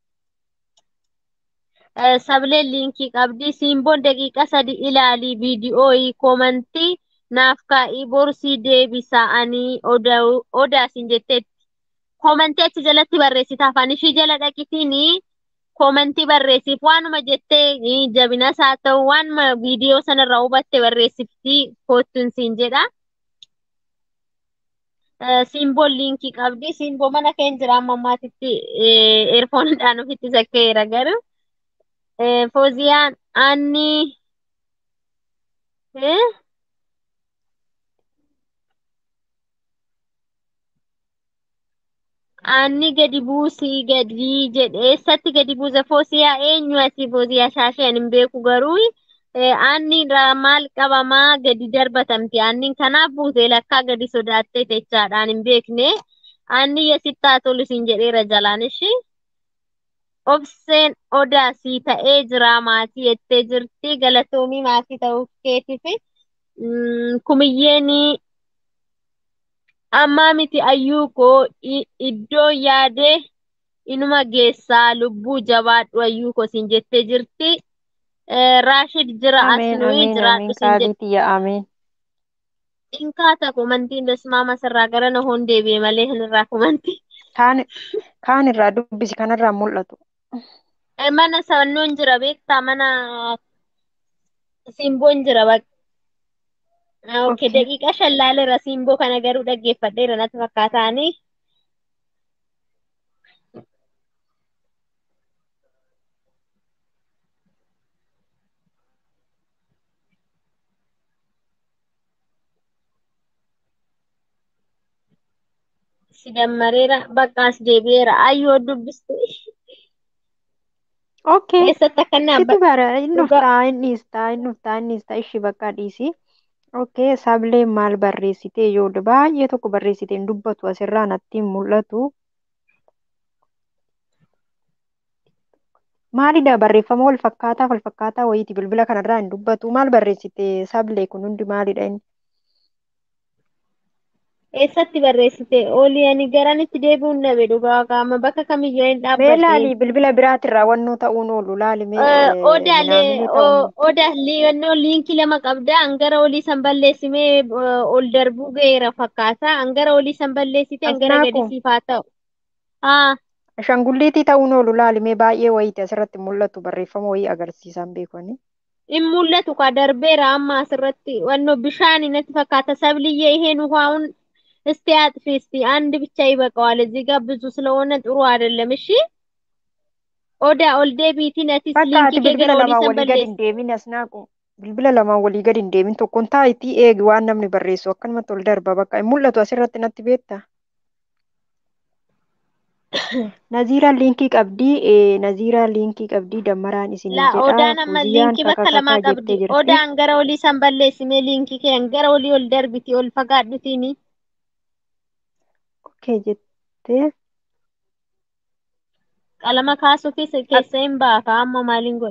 Speaker 1: Eh, Sableen liinkii qabdi. Simboon daqiiqa sadi ilaalii viidiyoo koomantii naaf kaa'ii boru sii deebisa ani odau- odaasin jetteetti. Koomantii achi jalatti barreessita afaan ishii jala dhaqitini koomantii barreessiif waanuma jettee eh, jabinas haa ta'u waanuma viidiyoo sanarraa hubatte barreessifti koottuun siin jedha. Eh, Simboon liinkii qabdi. Simboo mana keenya jira amma ammaatitti eerfoonidhaan ofitti sakkeera garuu. Eh, Fooziyaan anni eh? Anni gadi buusii gadi jedhe eessatti gadi buuse Fooziyaa eenyu ati Fooziyaa shaashee ani hin beeku garuu eh, anni irraa maal qabamaa gadi darbatamti anniin kanaaf buute lakkaa gadi sodaattee jechaadhaan hin beekne anni yesittaa tolu siin jedheera jalaan ishii. Obseen odaa sii ta'ee jira maatii jettee jirti galatoomii maatii ta'uu keetiif mm, kumiyyeen ammaa miti ayyuu koo i- iddoo yaadee inuma geessaa lubbuu jabaadhu ayyuu koo siin jettee jirti. Eh, Raashid jira
Speaker 7: Ameen
Speaker 1: asnuu
Speaker 7: ameen
Speaker 1: jiraadhu
Speaker 7: ameen
Speaker 1: siin
Speaker 7: qaalii tiyya ameen.
Speaker 1: Inkaata kumantiin dasmaama sirraa gara na hoon deebi'e malee hin irraa kumanti.
Speaker 7: Kaan kaan irraa dubbisi kanarraa mul'atu.
Speaker 1: Eh, Mana sannuun jira beektaa mana simboon jira bakka. Ah, Okay,
Speaker 7: Okay.
Speaker 1: daqiiqa shan laaleera simboo kana garuu dhaggeeffadheera natti fakkaataani. Si dammareera bakka as deebi'eera ayyoo dubbistu.
Speaker 7: Okay.
Speaker 1: Eessatti akka inni
Speaker 7: Situ
Speaker 1: abba
Speaker 7: bara inni
Speaker 1: dhugaa
Speaker 7: dhuftaa inni dhiistaa inni dhuftaa inni dhiistaa ishii bakka dhiisi. Okay, sableen maal barreessite ijoollee baay'ee tokko barreessite hin dubbatu asirraa natti hin mul'atu. Maalidha barreeffama wal fakkaataa wal fakkaataa wayiiti bilbila kanarraa hin dubbatu maal barreessite sablee kun hundi maalidha inni?
Speaker 1: Eessatti barreessite? Oolii ani garanitti deebi'uun dhabe dhugaa qaama bakka kamiyyuu hin
Speaker 7: Mee
Speaker 1: dhaabbadheen.
Speaker 7: laali bilbila biraatirraa wannoo ta'uun oolu laali mee
Speaker 1: Eh, Odaalee
Speaker 7: minaamini ta'uun
Speaker 1: odaa liigannoo liinkii lama qabda hangara olii san balleessimee eh, ol darbuu ga'eera fakkaata hangara olii san balleessite hangara
Speaker 7: asnaaku
Speaker 1: gadi siif haa ta'u. Haa
Speaker 7: ashangulliitii ta'uun oolu laali mee baay'ee wayiiti asirratti mul'atu barreeffama wayii agarsiisan beekani.
Speaker 1: in mul'atu ka darbeera amma asirratti wannoo bishaan natti fakkaata sabliዬ ይሄን ውሃውን እስቲ አጥፊ እስቲ አንድ ብቻ ይበቃዋል እዚህ ጋር ብዙ ስለሆነ ጥሩ አይደለም እሺ ኦዳ ኦልዴ ቢቲ ነቲስ
Speaker 7: Bakka
Speaker 1: ሊንኪ
Speaker 7: ati
Speaker 1: ኬ
Speaker 7: bilbila
Speaker 1: ገረ ኦሊ
Speaker 7: lamaan walii gadi
Speaker 1: ሰንበሌስ
Speaker 7: hin deemin asnaaqu bilbila lamaan walii gadi hin deemin tokkoon taayitii eegi waan namni barreessu akkanumatti ol darba bakka hin mul'atu asirratti natti beekta. Naziiraan liinkii qabdii ee Naziiraan liinkii qabdii dammaraan isinii
Speaker 1: ላ
Speaker 7: jedha
Speaker 1: ኦዳን አማ
Speaker 7: fuuziyaan
Speaker 1: ሊንኪ በከ ለማ
Speaker 7: kakakakaa
Speaker 1: ቀብዲ
Speaker 7: jettee jirti.
Speaker 1: ኦዳን ገረ ኦሊ ሰንበሌስ ሜ ሊንኪ ኬ ገረ ኦሊ ኦል ደርቢቲ ኦል ፈጋዱቲኒ
Speaker 7: Okay jettee
Speaker 1: ቀለመ ካሱ ኬስ ኬሰን ባካ አሞ ማሊን ጎዳ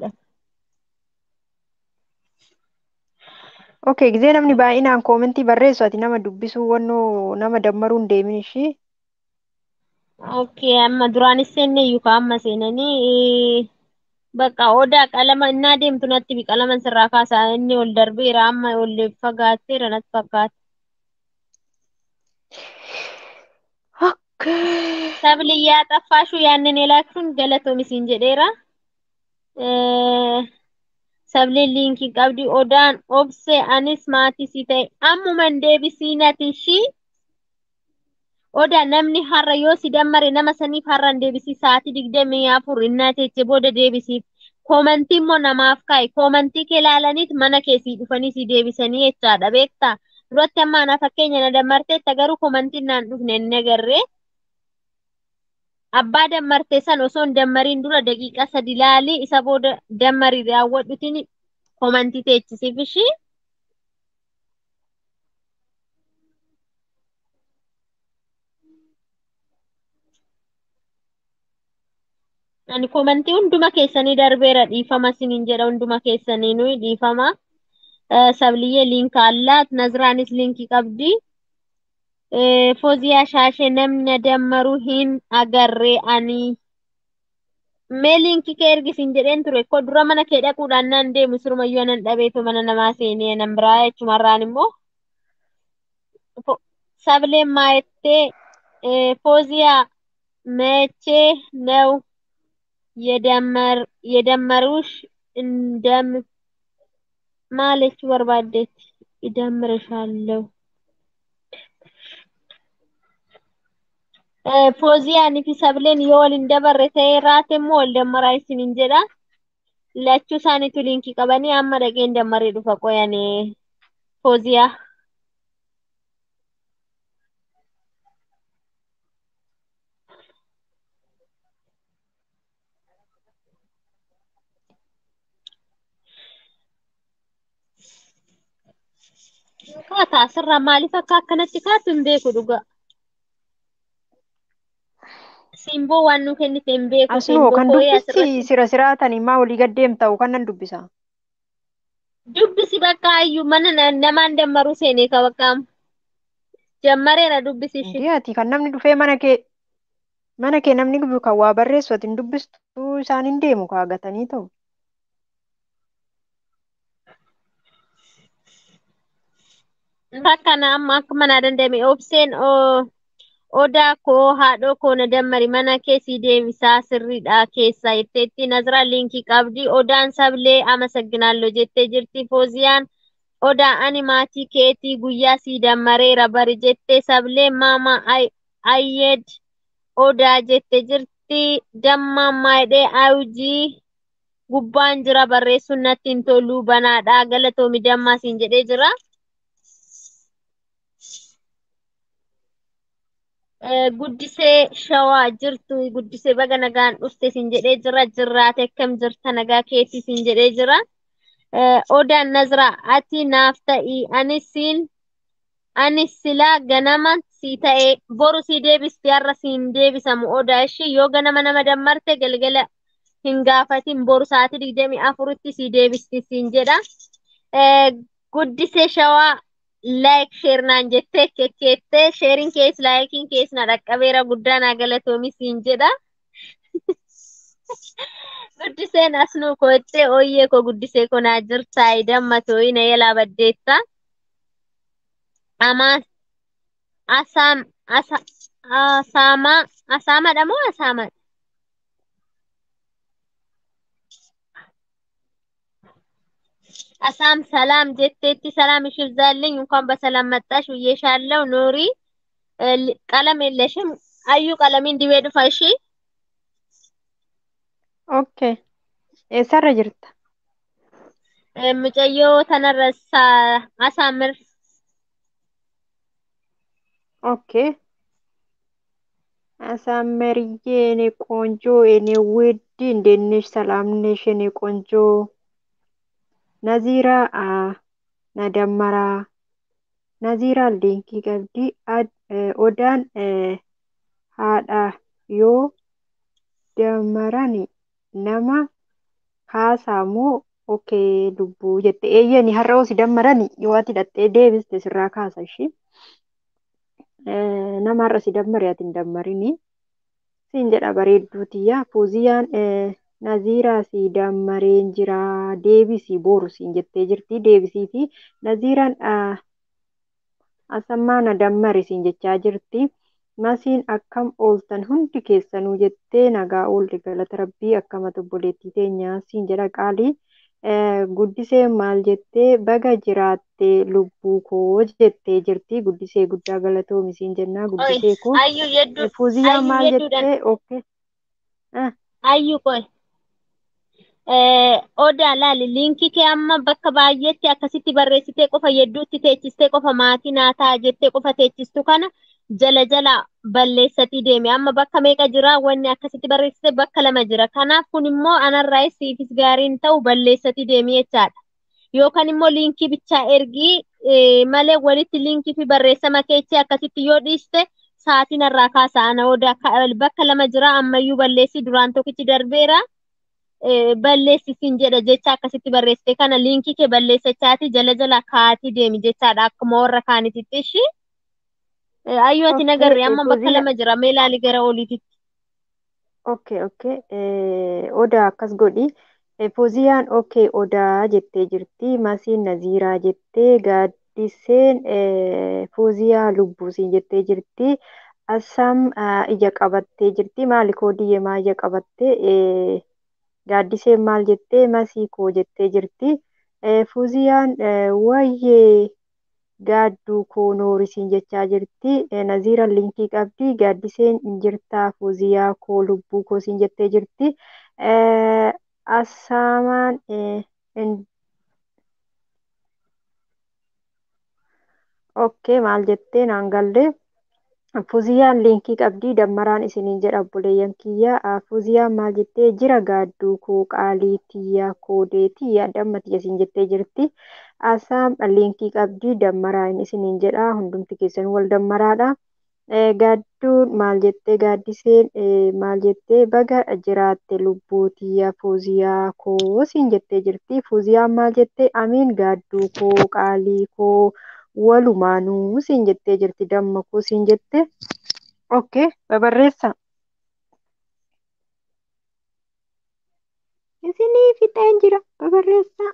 Speaker 7: Okay gizee namni baay'inaan koomentii barreessu ati nama dubbisuu wannoo nama dammaruu hin deemin ishii.
Speaker 1: ኦኬ አማ ዱራን ሴኔ ዩካ አማ ሴነኒ በቃ ኦዳ ቀለመ እና deemtu natti bi qalaman sirraa kaasaa inni ol darbeera amma ol fagaatteera natti fakkaata.
Speaker 7: Okay.
Speaker 1: Sabliyyaa xaffaashuu yaannin elaachuun galatoomisin jedheera. Eh, Sableen liinkii qabdi odaan obse anis maatii si ta'e ammuman deebisii nati ishii odaa namni har'a yoo si dammare nama saniif har'a hin deebisii sa'aatii digdamii afur innaa teeche booda deebisiif. Koomantii immoo namaaf kaa'i. Koomantii kee ilaalaniit mana keessii dhufanii si deebisanii jechaadha beektaa? Duratti amma ana fakkeenya na dammarteetta garuu koomantiin naan dhufne hin agarree. Abbaa dammartee san osoo hin dammariin dura daqiiqaa sadi ilaalii isa booda dammarii raawwadhutiin koomantii teechisiif ishii. Ani koomantii hunduma keessanii darbeera dhiifama siniin jedha hunduma keessanii nuyi dhiifama. Eh, Sabliyyee liinka allaat Naziraanis liinkii qabdi. Eh, Fooziyaa shaashee namni dammaruu hin agarree ani. Mee liinkii kee ergisiin jedheen ture ko dura mana kee dhaquudhaan nan deemu sirumayyuu anan dhabeetu mana namaa seenee nan biraa jechumarraan immoo fo- sableen maayettee eh, Fooziyaa መቼ ነው የደመር የደመሩሽ እንደም ማለች በርባዴት ይደምርሻለሁ ፎዚያን fi sableen yoo waliin dabarre ta'ee raate immoo wal dammaraa isiniin jedha lachuu isaaniitu liinkii qabanii amma dhaqeen dammaree dhufa qoyane fooziyaa kaata asirraa maaliif akka akkanatti kaatu hin beeku dhugaa simboo waan nu kennite hin beeku
Speaker 7: Asnoo
Speaker 1: simboo
Speaker 7: kan
Speaker 1: fooyee
Speaker 7: dubbisi
Speaker 1: asirratti
Speaker 7: sira siraatanii maa walii gaddeem ta'u kan nan dubbisa.
Speaker 1: dubbisi bakka ayyuu mana na- namaan dammaruu seenee ka bakka jammareera dubbisi ishee
Speaker 7: Indii ati kan namni dhufee mana kee mana kee namni dhufu kan waa barreessu ati hin dubbistu isaan hin deemu kaagatanii ta'u.
Speaker 1: bakka na amma akka manaa danda'ame obseen oo odaa koo haadhoo koo na dammari mana keessii deebisaa sirriidha keessaa jetteetti Nazira liinkii qabdi odaan sablee amasagginaalloo jettee jirti fooziyaan odaa ani maatii keetii guyyaa sii dammareera bari jettee sablee maama ay- ayyed odaa jette jirti damma maayidhee ayujii gubbaan jira barreessuun natti hin tolu banaadha galatoomi dammaa siin jedhee jira. Eh, guddisee shawaa jirtu guddisee baga nagaan dhufte siin jedhee jira jirraate akkam jirta nagaa keetii siin jedhee jira Eh, odaan nazira ati naaf ta'i ani siin ani silaa ganama sii ta'e boru sii deebisti har'a siin deebisamu odaa ishii yoo ganama nama dammarte galgala hin gaafatin boru sa'aatii digdamii afuritti si deebisti siin jedha. Eh, Guddisee shawaa laayik sheer naan jettee kekkeettee sheeriin kees laayikiin kees na dhaqqabeera guddaa naa galatoomi siin jedha. Guddiseen asnuu koottee ooyyee koo guddisee koo naa jirtaa dammatoo na yalaa baddeetta. Amaa asaam asa asaamaa asaamadha moo asaamadha? አሳም ሰላም ጀቴቲ ሰላም ይብዛልኝ። እንኳን በሰላም መጣሽ ብዬሻለሁ። ኑሪ እ፣ ል- ቀለም የለሽም። አዩ ቀለሚን ዲቤ ዱፋ እሺ።
Speaker 7: Okay. Eessarra jirta?
Speaker 1: እ፣ ሙጨዮ ተነረሳ አሳምር
Speaker 7: Okay. አሳመርዬ የኔ ቆንጆ የኔ ውድ እንዴት ነሽ? ሰላም ነሽ? የኔ ቆንጆ ነዚራ አ ነደመራ ነዚራ ሊንኪ ቀብዲ አድ ኦዳን haadha yoo damarani nama kaasamoo okee lubbuu jette eeyyani har'a oo si dammarani yoo ati hidhattee deebiste sirraa kaasa ishii nama har'a si dammare ati hin dammarini siin jedha bareedduutiyya fuuziyaan naziiraa si dammareen jira deebisii boru siin jettee jirti deebisii fi naziiraan asammaa na dammare siin jechaa jirti. Masiin akkam ooltan hundi keessanuu jettee nagaa oolli galata rabbii akkamatu obboleettii teenyaa siin jedha qaalii. Guddisee maal jettee baga jiraattee lubbuu koo jettee jirti. Guddisee guddaa galatoomi siin jennaa
Speaker 1: ኦይ
Speaker 7: guddisee koo.
Speaker 1: አዩ የዱ
Speaker 7: Fuuziyyaa
Speaker 1: አዩ
Speaker 7: maal
Speaker 1: የዱደን
Speaker 7: jettee okkee.
Speaker 1: አዩ ቆይ odaa laali liinkii kee amma bakka baay'eetti akkasitti barreessitee qofa yedduutti teechistee qofa maatii naa ta'a jettee qofa teechistu kana jala jala balleessatii deeme amma bakka meeqa jira wanni akkasitti barreessite bakka lama jira kanaaf kun immoo anarraa siifis gaariin ta'u balleessatii deemi jechaadha yookaan immoo liinkii bichaa ergii eh, malee walitti liinkii fi barreessama keechee akkasitti yoo dhiiste sa'aatiin irraa kaasa ana odaa ka- bakka lama jira ammayyuu balleessi duraan tokkichi darbeera. eh, balleessisiin jedha jecha akkasitti barreessite kana liinkii kee balleessachaati jala jala kaatii deemi jechaadha akkuma warra kaanititti ishi Eh, ayyoo ati
Speaker 7: Okkee
Speaker 1: nagarre amma bakka
Speaker 7: fuuziyyaa.
Speaker 1: lama jira mee ilaali gara oliititti
Speaker 7: Okay, okay. Eh, odaa akkas godhi. Eh, Fuuziyaan okay odaa jettee jirti. Masiin naziiraa jettee gaaddiseen eh, fuuziyaa lubbuusiin jettee jirti. Assam ah, ija qabattee jirti. Maali koodiyyee maa ija qabattee? Eh, gaaddiseen maal jettee? Masii koo jettee jirti. Eh, fuuziyaan eh, wayyee gaadduu koo noorisiin jechaa jirti. Eh, Naziiraan liinkii qabdi. Gaaddiseen hin jirtaa fuuziyaa koo lubbuu koo siin jettee jirti. Eh, Assaamaan eh, hin- okkee maal jettee naan galle. Fuuziyaan liinkii qabdi. Dammaraan isiniin jedha obboleeyyan kiyya. Ah, Fuuziyaan maal jettee jira gaadduu koo qaalii tiyyaa koodee tiyyaa damma tiyya siin jettee jirti. Asaam liinkii qabdi. Dammaraan isiniin jedha. Hundumti keessan wal dammaraadha. Eh, Gaadduun maal jettee gaaddiseen eh, maal jettee baga jiraatte lubbuu tiyya fuuziyaa koo siin jettee jirti. Fuuziyaan maal jettee amiin gaadduu koo qaalii koo walumaanuu siin jettee jirti. Damma koo siin jette. Okay, babarreessa. Isinii fixeen jira. Babarreessa.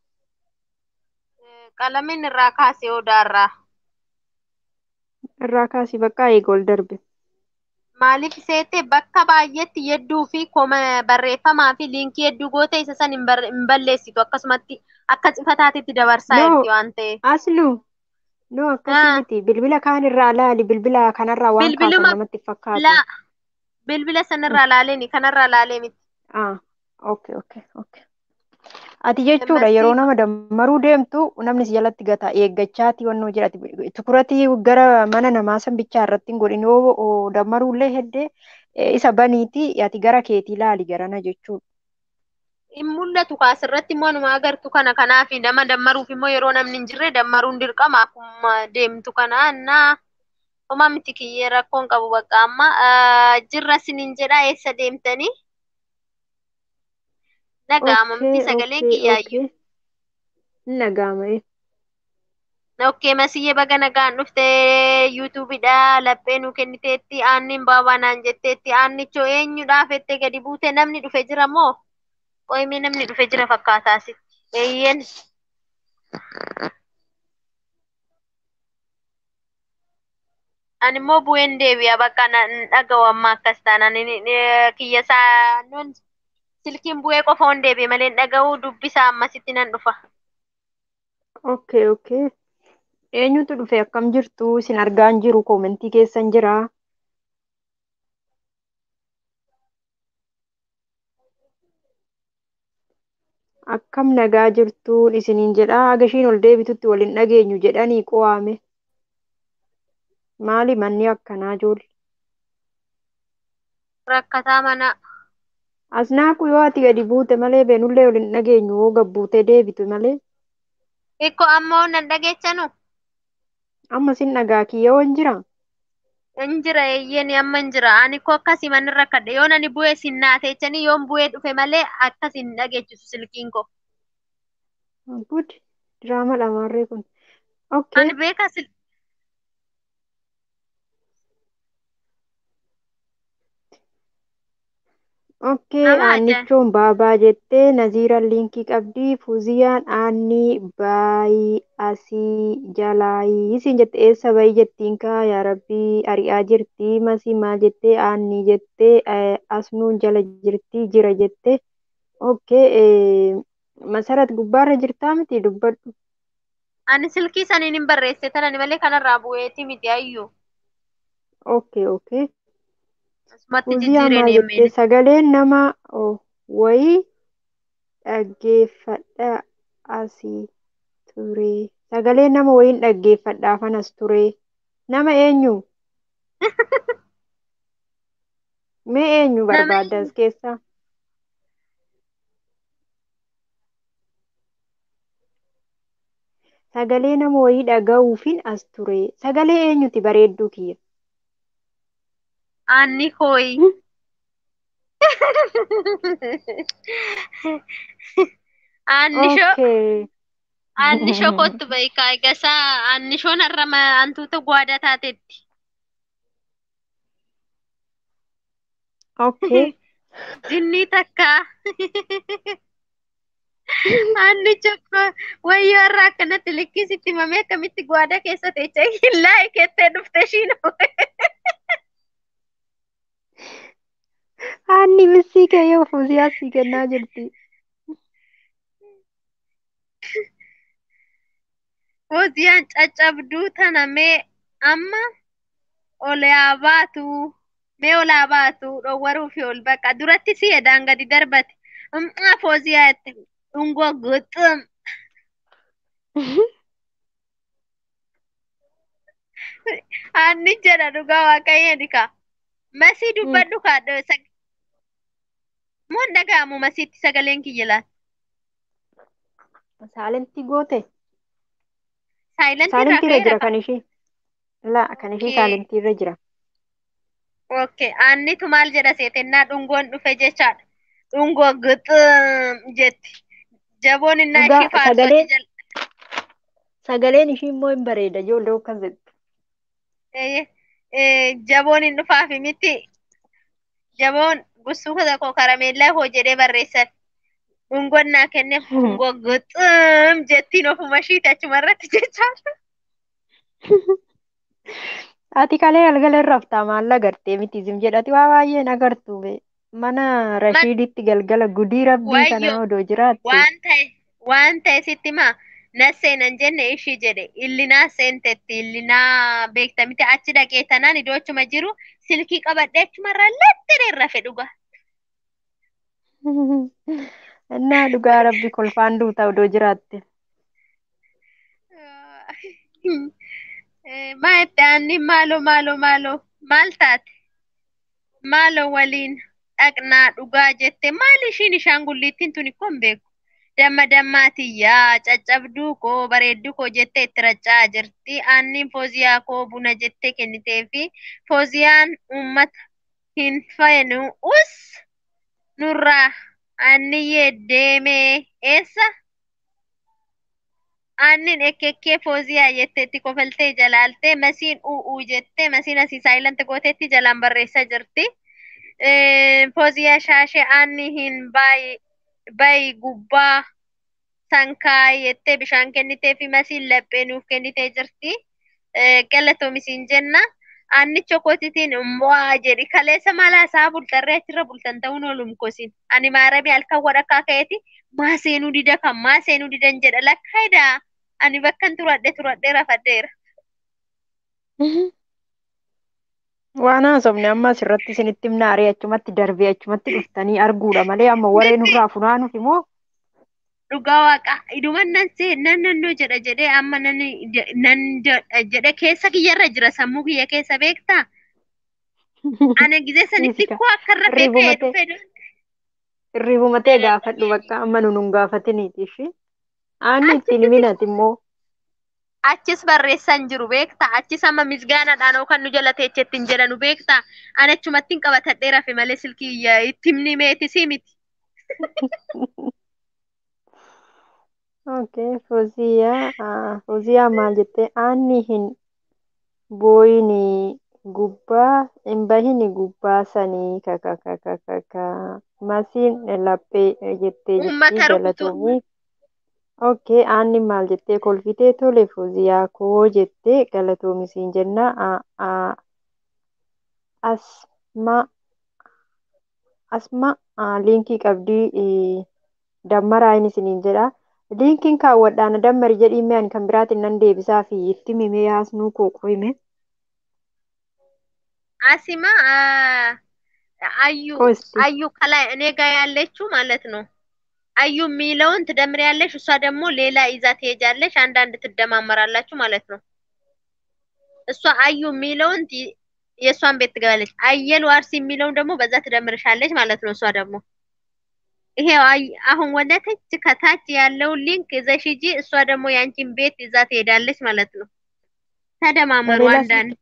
Speaker 1: qalamiin irraa kaasee odaarraa
Speaker 7: Irraa kaasii bakka eega ol darbe.
Speaker 1: maaliif seete bakka baay'eetti yedduu fi koma barreeffamaa fi liinkii hedduu goote isa san hin barre- hin balleessitu akkasumatti akka cifataatitti dabarsaa
Speaker 7: No,
Speaker 1: jirti waan ta'eef.
Speaker 7: Aslu. No, akkasii
Speaker 1: Ah,
Speaker 7: miti. Bilbila kaanirraa laali. Bilbila kanarraa waan kaasan
Speaker 1: bilbiluma
Speaker 7: namatti fakkaatu.
Speaker 1: la bilbila sanirraa laalee kanarraa laalee miti.
Speaker 7: Ah, okay, okay, okay. Ati jechuudha yeroo
Speaker 1: Masii
Speaker 7: nama dammaruu deemtu namni si jalatti gata eeggachaati wannoo jedhati. Tukuratii gara mana namaa san bichaa irratti hin godhin yoo oo dammaruullee heddee eh, isa baniiti ati gara keetii laali garana jechuudha.
Speaker 1: hin mul'atu kaasirratti immoo numa agartu kana kanaaf nama dammaruuf immoo yeroo namni hin jirre dammaruun dirqama akkuma deemtu kana annaa homaa miti kiyyee rakkoon qabu bakka amma Ah, jirra sinin jedha eessa deemtanii Dhaga'ama miti
Speaker 7: Okay,
Speaker 1: sagaleen
Speaker 7: okay,
Speaker 1: kiyyaayyuu.
Speaker 7: okay. Hin dhaga'ama. eh.
Speaker 1: Okkee masiyyee baga nagaan dhufte yuutuubidha laphee nu kenniteetti aannin baabaa naan jetteetti aannichoo eenyudhaaf jettee gadi buute namni dhufe jira moo qoyimee namni dhufe jira fakkaataa sitti eeyyen ani immoo bu'een deebi'a bakka na hin dhaga'u amma akkas taanaan kiyya isaa nun silkiin bu'ee qofa on deebi'e malee hin dhaga'u dubbisaa ammasitti nan dhufa.
Speaker 7: Okay, okay. Eenyutu dhufe akkam jirtu isin argaa hin jiru koomentii keessan jira. Akkam nagaa jirtuun isiniin jedha agashiin ol deebitutti wal hin dhageenyu jedhanii qo'ame. Maali manni akkanaa ijoollee?
Speaker 1: Rakkataa mana
Speaker 7: Asnaaqu yoo ati gadi buute malee beenullee wal hin dhageenyu yoo gabbuutee deebitu malee
Speaker 1: Ikko ammoo nan dhageechanu
Speaker 7: amma sin dhagaa kiyya waan jira.
Speaker 1: hin jira eeyyeen amma hin jira ani ko akkasii manni rakkadhe yoon ani bu'ee sin naateechanii yoon bu'ee dhufe malee akkasii hin dhageechisu silkiin ko
Speaker 7: Gud diraama dhamaarree kun. Okay.
Speaker 1: ani beeka sil
Speaker 7: Okay,
Speaker 1: nama ajaa'iba
Speaker 7: aannichoon baabaa jettee Naziiraan liinkii qabdi. Fuuziyaan aanni baayii asii jalaayii isin jette eessa bayii jettiin kaa yaa rabbii ari'aa jirti. Masii maal jettee aanni jettee eh, asnuun jala jirti jira jettee. Okay, eh, masarat gubbaarra jirtaa miti dubbadhu.
Speaker 1: ani silkii saniin hin barreesse tanani malee kanarraa bu'eeti miti ayyuu
Speaker 7: Okay, okay.
Speaker 1: asumatti
Speaker 7: Fuuziyaa
Speaker 1: jijjiireen
Speaker 7: maal jettee
Speaker 1: emmeen
Speaker 7: sagaleen nama oh, wayii dhaggeeffadha asii ture. Sagalee nama wayiin dhaggeeffadhaafan as ture. Nama eenyu? Mee eenyu
Speaker 1: nama
Speaker 7: barbaadda as keessaa? Sagalee nama wayii dhaga'uufin as ture. Sagalee eenyuti bareedduu kiyya?
Speaker 1: aanni kooyi aannisho
Speaker 7: Okay.
Speaker 1: aannisho kottu beekaa egasaa aannishoon har'a ma- hantuuta gwaada taatetti
Speaker 7: Okay.
Speaker 1: jinnii takka aannicho ko wayyoo har'a akkanatti likkisitti himamee akkamitti gwaada keessa teecha illaa keettee dhufte shiino
Speaker 7: Aanni missii kee yoo fuuziyaa sii kennaa jirti.
Speaker 1: Fuuziyaan caccabduu tana mee amma ol yaa baatu mee ol haa baatu dhowwaruu fi ol baqa duratti si edaan gadi darbate ummaa fooziyaa itti dhungoo guxum aanni jedha dhugaa waaqayyo dika masii dubbadhu kaadho moon dhaga'amu masiitti sagaleen kiyya laata
Speaker 7: Saalentii goote?
Speaker 1: saayilantii irraa
Speaker 7: Saalentii irra jira
Speaker 1: ka'eera
Speaker 7: kan ishee. Laa kan ishee
Speaker 1: Okay.
Speaker 7: saalentii irra jira.
Speaker 1: Okay, aannitu maal jedha seetennaa dhungoon dhufe jechaadha. Dhungoo guxum jetti. Jaboon innaa
Speaker 7: Dhugaa
Speaker 1: ishii faarsoti
Speaker 7: sagaleen
Speaker 1: jala.
Speaker 7: sagaleen ishii immoo hin bareeda ijoollee akkas jettu.
Speaker 1: Eh, eh, Jaboon hin dhufaafi miti. Jaboon gusuu tokko karameellaa koo jedhee barreessan. Dhungoon naa kenneef dhungoo guxum jettiin ofuma ishiiti achuma irratti jechaadha.
Speaker 7: Ati kalee galgala irra haftaa maal agartee miti isin jedhati waa baay'ee nagartu be. Mana
Speaker 1: Man
Speaker 7: Rashiiditti galgala gudii rabbii kana
Speaker 1: wayyo
Speaker 7: odoo jiraatte.
Speaker 1: waan ta'e waan ta'e sitti maa na seenan jenne ishii jedhe illinaa seentetti illinaa beekta miti achi dhaqee tanaan iddoo achuma jiru silkii qabadhee achumarraa lattiree rafe dhuga.
Speaker 7: Innaa dhugaa rabbi kolfaan duuta odoo jiraatte.
Speaker 1: Eh, Maa itti aanni maaloo maaloo maaloo maal taate maaloo waliin dhaqnaa dhugaa jette maal ishiin ishaangulliittiin tuni kun beeku. Damma dammaatiyyaa caccabduu koo bareedduu koo jettee itti racca'aa jirti. Aanniin fooziyaa koo buna jettee kennitee fi fooziyaan uummata hin feenu us nurraa Anniyyee deemee eessa? Aannin ekkekkee fooziyaa jetteetti kofaltee jalaaltee masiin u'uu jettee masiin asii saayilanti gooteetti jalaan barreessaa jirti. Fooziyaa shaashee aanni hin bayi gubbaa sankaa jettee bishaan kennitee fi masiin laphee nuuf kennitee jirti. Galatoomisin jenna. Aannicha kootitiin immoo jedhi kaleessa mala isaa bultarree achirra bultan ta'uun oolum kosin. Ani maarabii halkan wadhakkaa ka'eeti maa seenuu dida kan maa seenuu didan jedha lakkaayidaa. Ani bakkan turadhe turadhee rafadheera.
Speaker 7: Waan haasofne amma asirratti isinitti himna aree achumatti darbee achumatti dhuftanii arguudha malee amma waree nurraa funaanuuf immoo
Speaker 1: Dhugaa waaqa iduman nan see nan nannoo jedha jedhee amma nan nan jedhe keessa kiyyarra jira sammuu kiyya keessa beektaa? Ana gizee sanitti
Speaker 7: Miisika.
Speaker 1: koo akka irra beekee
Speaker 7: Irriibumate.
Speaker 1: dhufe
Speaker 7: irriibumatee gaafadhu bakka amma nu nun gaafatiniiti ishee. Aanni ittiin himinati immoo
Speaker 1: achis barreessan jiru beektaa? Achis amma misgaanaadhaan kan nu jala teechetti hin jedhanu beektaa? Ani achumatti hin qabatadhee rafe malee silkii iyya itti himni meetisii miti.
Speaker 7: Okay, Fooziyaa, ah, Fooziyaa maal jettee aanni hin booyini gubbaa hin bahini gubbaa sanii kaka kaka kaka masiin laphee jettee
Speaker 1: Uummata
Speaker 7: jirti
Speaker 1: rukutu.
Speaker 7: galatoomii. Okay, aanni maal jettee kolfitee tole Fooziyaa koo jettee galatoomisiin jenna. Ah, ah, Asma Asma ah, liinkii qabdii eh, dammaraa inni isiniin jedha. Liinkiin kaawwadhaan dammari jedhii mee ani kan biraatiin nan deebisaa fi itti mimee yaasnuu koo qoyime.
Speaker 1: አሲማ አዩ
Speaker 7: ቆስቲ
Speaker 1: አዩ ከላይ እኔ ጋር ያለችው ማለት ነው። አዩ የሚለውን ትደምሪያለሽ፣ እሷ ደግሞ ሌላ ይዛ ትሄጃለሽ። አንዳንድ ትደማመራላችሁ ማለት ነው። እሷ አዩ የሚለውን ቲ- የእሷን ቤት ትገባለች። አየሉ አርሲ የሚለውን ደግሞ በዛ ትደምርሻለች ማለት ነው። እሷ ደግሞ ይሄው አይ- አሁን ወደ ታች ከታች ያለውን ሊንክ ይዘሽ ሂጂ፣ እሷ ደግሞ የአንቺን ቤት ይዛ ትሄዳለች ማለት ነው። ተደማመሩ
Speaker 7: ለሌላ ስልክ
Speaker 1: አንዳንድ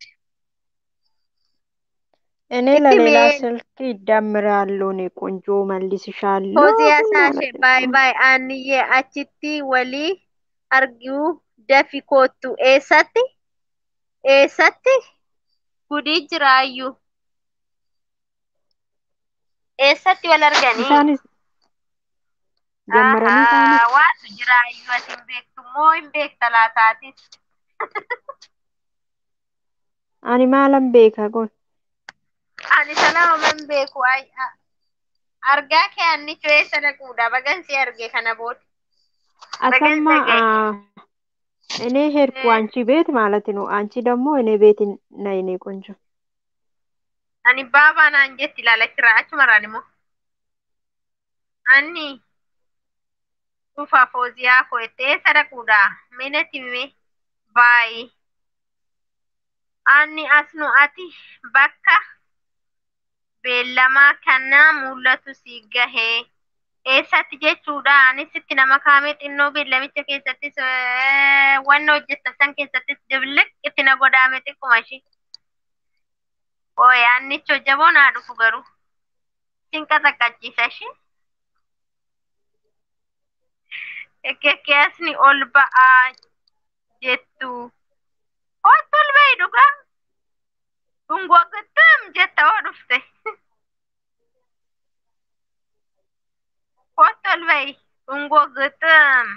Speaker 7: እኔ
Speaker 1: እቲ
Speaker 7: ለሌላ
Speaker 1: ሜ-
Speaker 7: ስልክ ይደምራለሁ። እኔ ቆንጆ መልስሻለሁ።
Speaker 1: ፎዚያ ሳሼ
Speaker 7: ማለት
Speaker 1: ባይ
Speaker 7: ነው።
Speaker 1: ባይ አንዬ አችቲ ወሊ አርጊው ደፊ ኮቱ ኤሰቲ ኤሰቲ ጉዲ ጅራዩ ኤሰቲ ወል አርገኒ
Speaker 7: Isaanis jammaranii
Speaker 1: አሃ
Speaker 7: isaanis
Speaker 1: ዋቱ ጅራዩ አቲን ቤክቱ ሞ hin beekta laataatis
Speaker 7: ani maalan beeka gon
Speaker 1: ani sanama man beeku ay a- argaa kee annicho eessa dhaquudha bagansi arge kana booda
Speaker 7: አሰማ
Speaker 1: bagansa ga'e
Speaker 7: እኔ ሄድኩ አንቺ ቤት ማለት ነው። አንቺ ደግሞ እኔ ቤት ነይ እኔ ቆንጆ
Speaker 1: ani baabaa naan jetti ilaalachirraa achumarraan immoo anni dhufa fooziyaa koo itti eessa dhaquudha minatti mime baayi anni asnu ati bakka beellamaa kana mul'atu si gahee eessatti jechuudha anis itti nama kaamee xinnoo beellamicha keessattis eh, wanna hojjetta san keessattis dibliq itti na godaame xiqquma ishii ooy annicho jaboo naa dhufu garuu sinqa xaqqachiisa ishii ekkeekkeesni ol ba'aa jettu hootti ol ba'i dhugaa dhungoo gittim jetta hoo dhufte hootti ol ba'i dhungoo gittim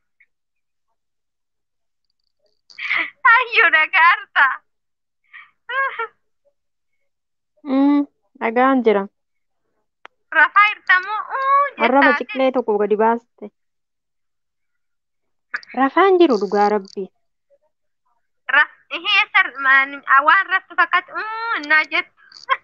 Speaker 1: hayyuu dhagaarta
Speaker 7: dhagaan jira
Speaker 1: rafaa hirtamuu uu
Speaker 7: arraba
Speaker 1: jettaate
Speaker 7: ciqlee tokko gadi baaste rafaan jiru dhugaa rabbii
Speaker 1: raf ihee sar maan- waan raftu fakkaatu uu innaa jettu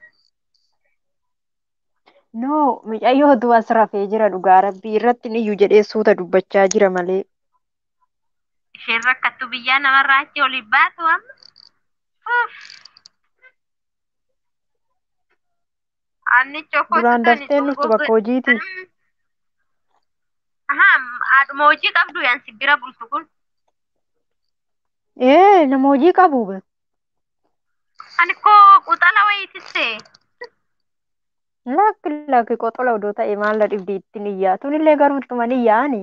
Speaker 7: noo mucayyootu as rafee jira dhugaa rabbii irratti iyyuu jedhee suuta dubbachaa jira malee
Speaker 1: isheen rakkattu biyyaa namarraa achi oli baatu amma Uff. annicho
Speaker 7: duraan
Speaker 1: kottu tani
Speaker 7: daftee dhuftu
Speaker 1: dhungoo
Speaker 7: bakka hojiiti
Speaker 1: Ahaa, haadhuma hojii qabdu yaan si bira bultu kun.
Speaker 7: ee nama hojii qabu be
Speaker 1: Ani koo quxala wayitisse.
Speaker 7: Lakki lakki qoxola odoo ta'e maal dhibdi ittiin iyyaa tunillee garuu ittuma ni iyyaani.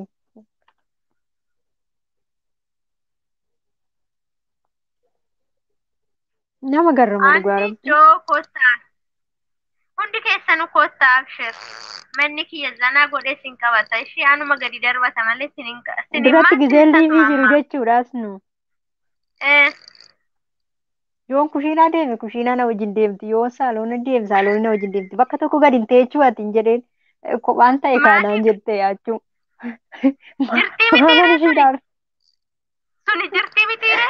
Speaker 7: Nama garramu dhugaa
Speaker 1: Anni
Speaker 7: rabbi.
Speaker 1: iddoo kottaa. Hundi keessanuu kottaa abshir. Manni kiyya zanaa godhee sin qabata. Ishee anuma gadi darbata malee sin hin qa- sin hin
Speaker 7: Duratti
Speaker 1: maatti
Speaker 7: gizeen
Speaker 1: sin
Speaker 7: liivii jiru
Speaker 1: tasmaamma.
Speaker 7: jechuudhaas nu.
Speaker 1: Eh,
Speaker 7: Yoon kushiinaa deeme kushiinaa na wajjin deemti. Yoon saaloona deeme saaloonni na wajjin deemti. Bakka tokko gadi hin teechuu ati hin jedheen eh, kophaan ta'e kaanaan
Speaker 1: maaliif
Speaker 7: jette yaachuu.
Speaker 1: jirtii
Speaker 7: Maalan
Speaker 1: mitiire
Speaker 7: ishii
Speaker 1: suni?
Speaker 7: dhaar.
Speaker 1: Suni jirtii mitiire?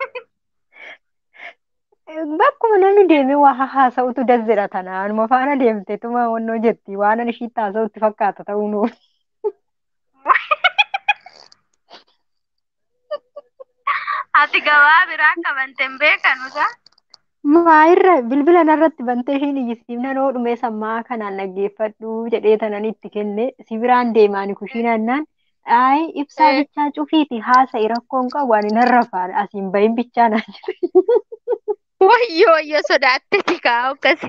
Speaker 7: Bakkuma namni deemee waa haasa'utu dazzira tana. Anuma faana deemte tuma wannoo jetti. Waan ani ishiitti haasa'utti fakkaata ta'uu nuuf.
Speaker 1: Ati gabaa biraa qabante hin beekanuta?
Speaker 7: Maayirra bilbila narratti bantee ishiin iyyisiifna noo dhumee sammaa kanaan dhaggeeffadhu jedhee tanan itti kenne si biraan deemaani kushiinannaan Ayi ibsaa
Speaker 1: Eh,
Speaker 7: bichaa cufiiti haasa'i rakkoon qabu ani narra faana asiin bahin bichaa naan jedhe.
Speaker 1: Wayyo wayyo sodaatteti kaa akkasi.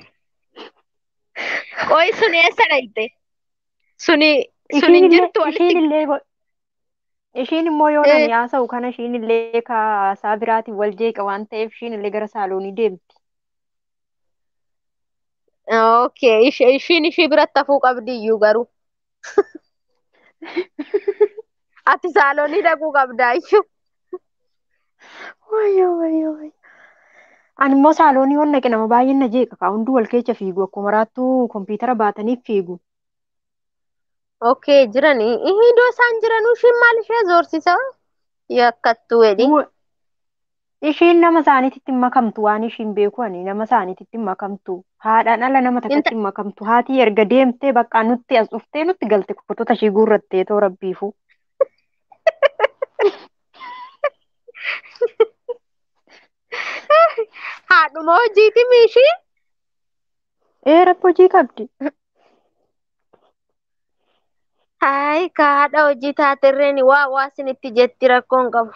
Speaker 1: Qoy suni eessa dhayite? Suni sun
Speaker 7: Ishiin
Speaker 1: hin
Speaker 7: illee
Speaker 1: jirtu
Speaker 7: ishiin
Speaker 1: walitti.
Speaker 7: illee go- ishiin immoo yoo
Speaker 1: Eh,
Speaker 7: nani haasa'u kana ishiin illee kaasaa biraatiin wal jeeqa waan ta'eef ishiin illee gara saaloonii deemti.
Speaker 1: Okay, ish- ishiin ishii biratti hafuu qabdi iyyuu garuu. Ati saaloonii dhaquu qabdaa iyyuu.
Speaker 7: Wayyo wayyo wayyo. Ani immoo saaloonii waan naqe nama baay'een na jeeqa kaa hunduu wal keessa fiigu akkuma raattuu kompiitara baatanii fiigu.
Speaker 1: Okay, jiranii. Iddoo isaan jiranuu ishiin maal ishee zoorsisa? Yakkattuu jedhi.
Speaker 7: Wa- Ishiin nama isaaniititti hin makamtu waan ishiin beeku ani nama isaaniititti hin makamtu. Haadhaan ala nama
Speaker 1: Inta
Speaker 7: takkatti hin makamtu. Haati erga deemtee bakka nutti as dhuftee nutti galte kutota ishii guurrattee too rabbiifu.
Speaker 1: haadhuma hojiiti ishii?
Speaker 7: Ee rakkoo hojii qabdi.
Speaker 1: Hayi ka haadha hojii taaterreeni waa waa isinitti jetti rakkoon qabu.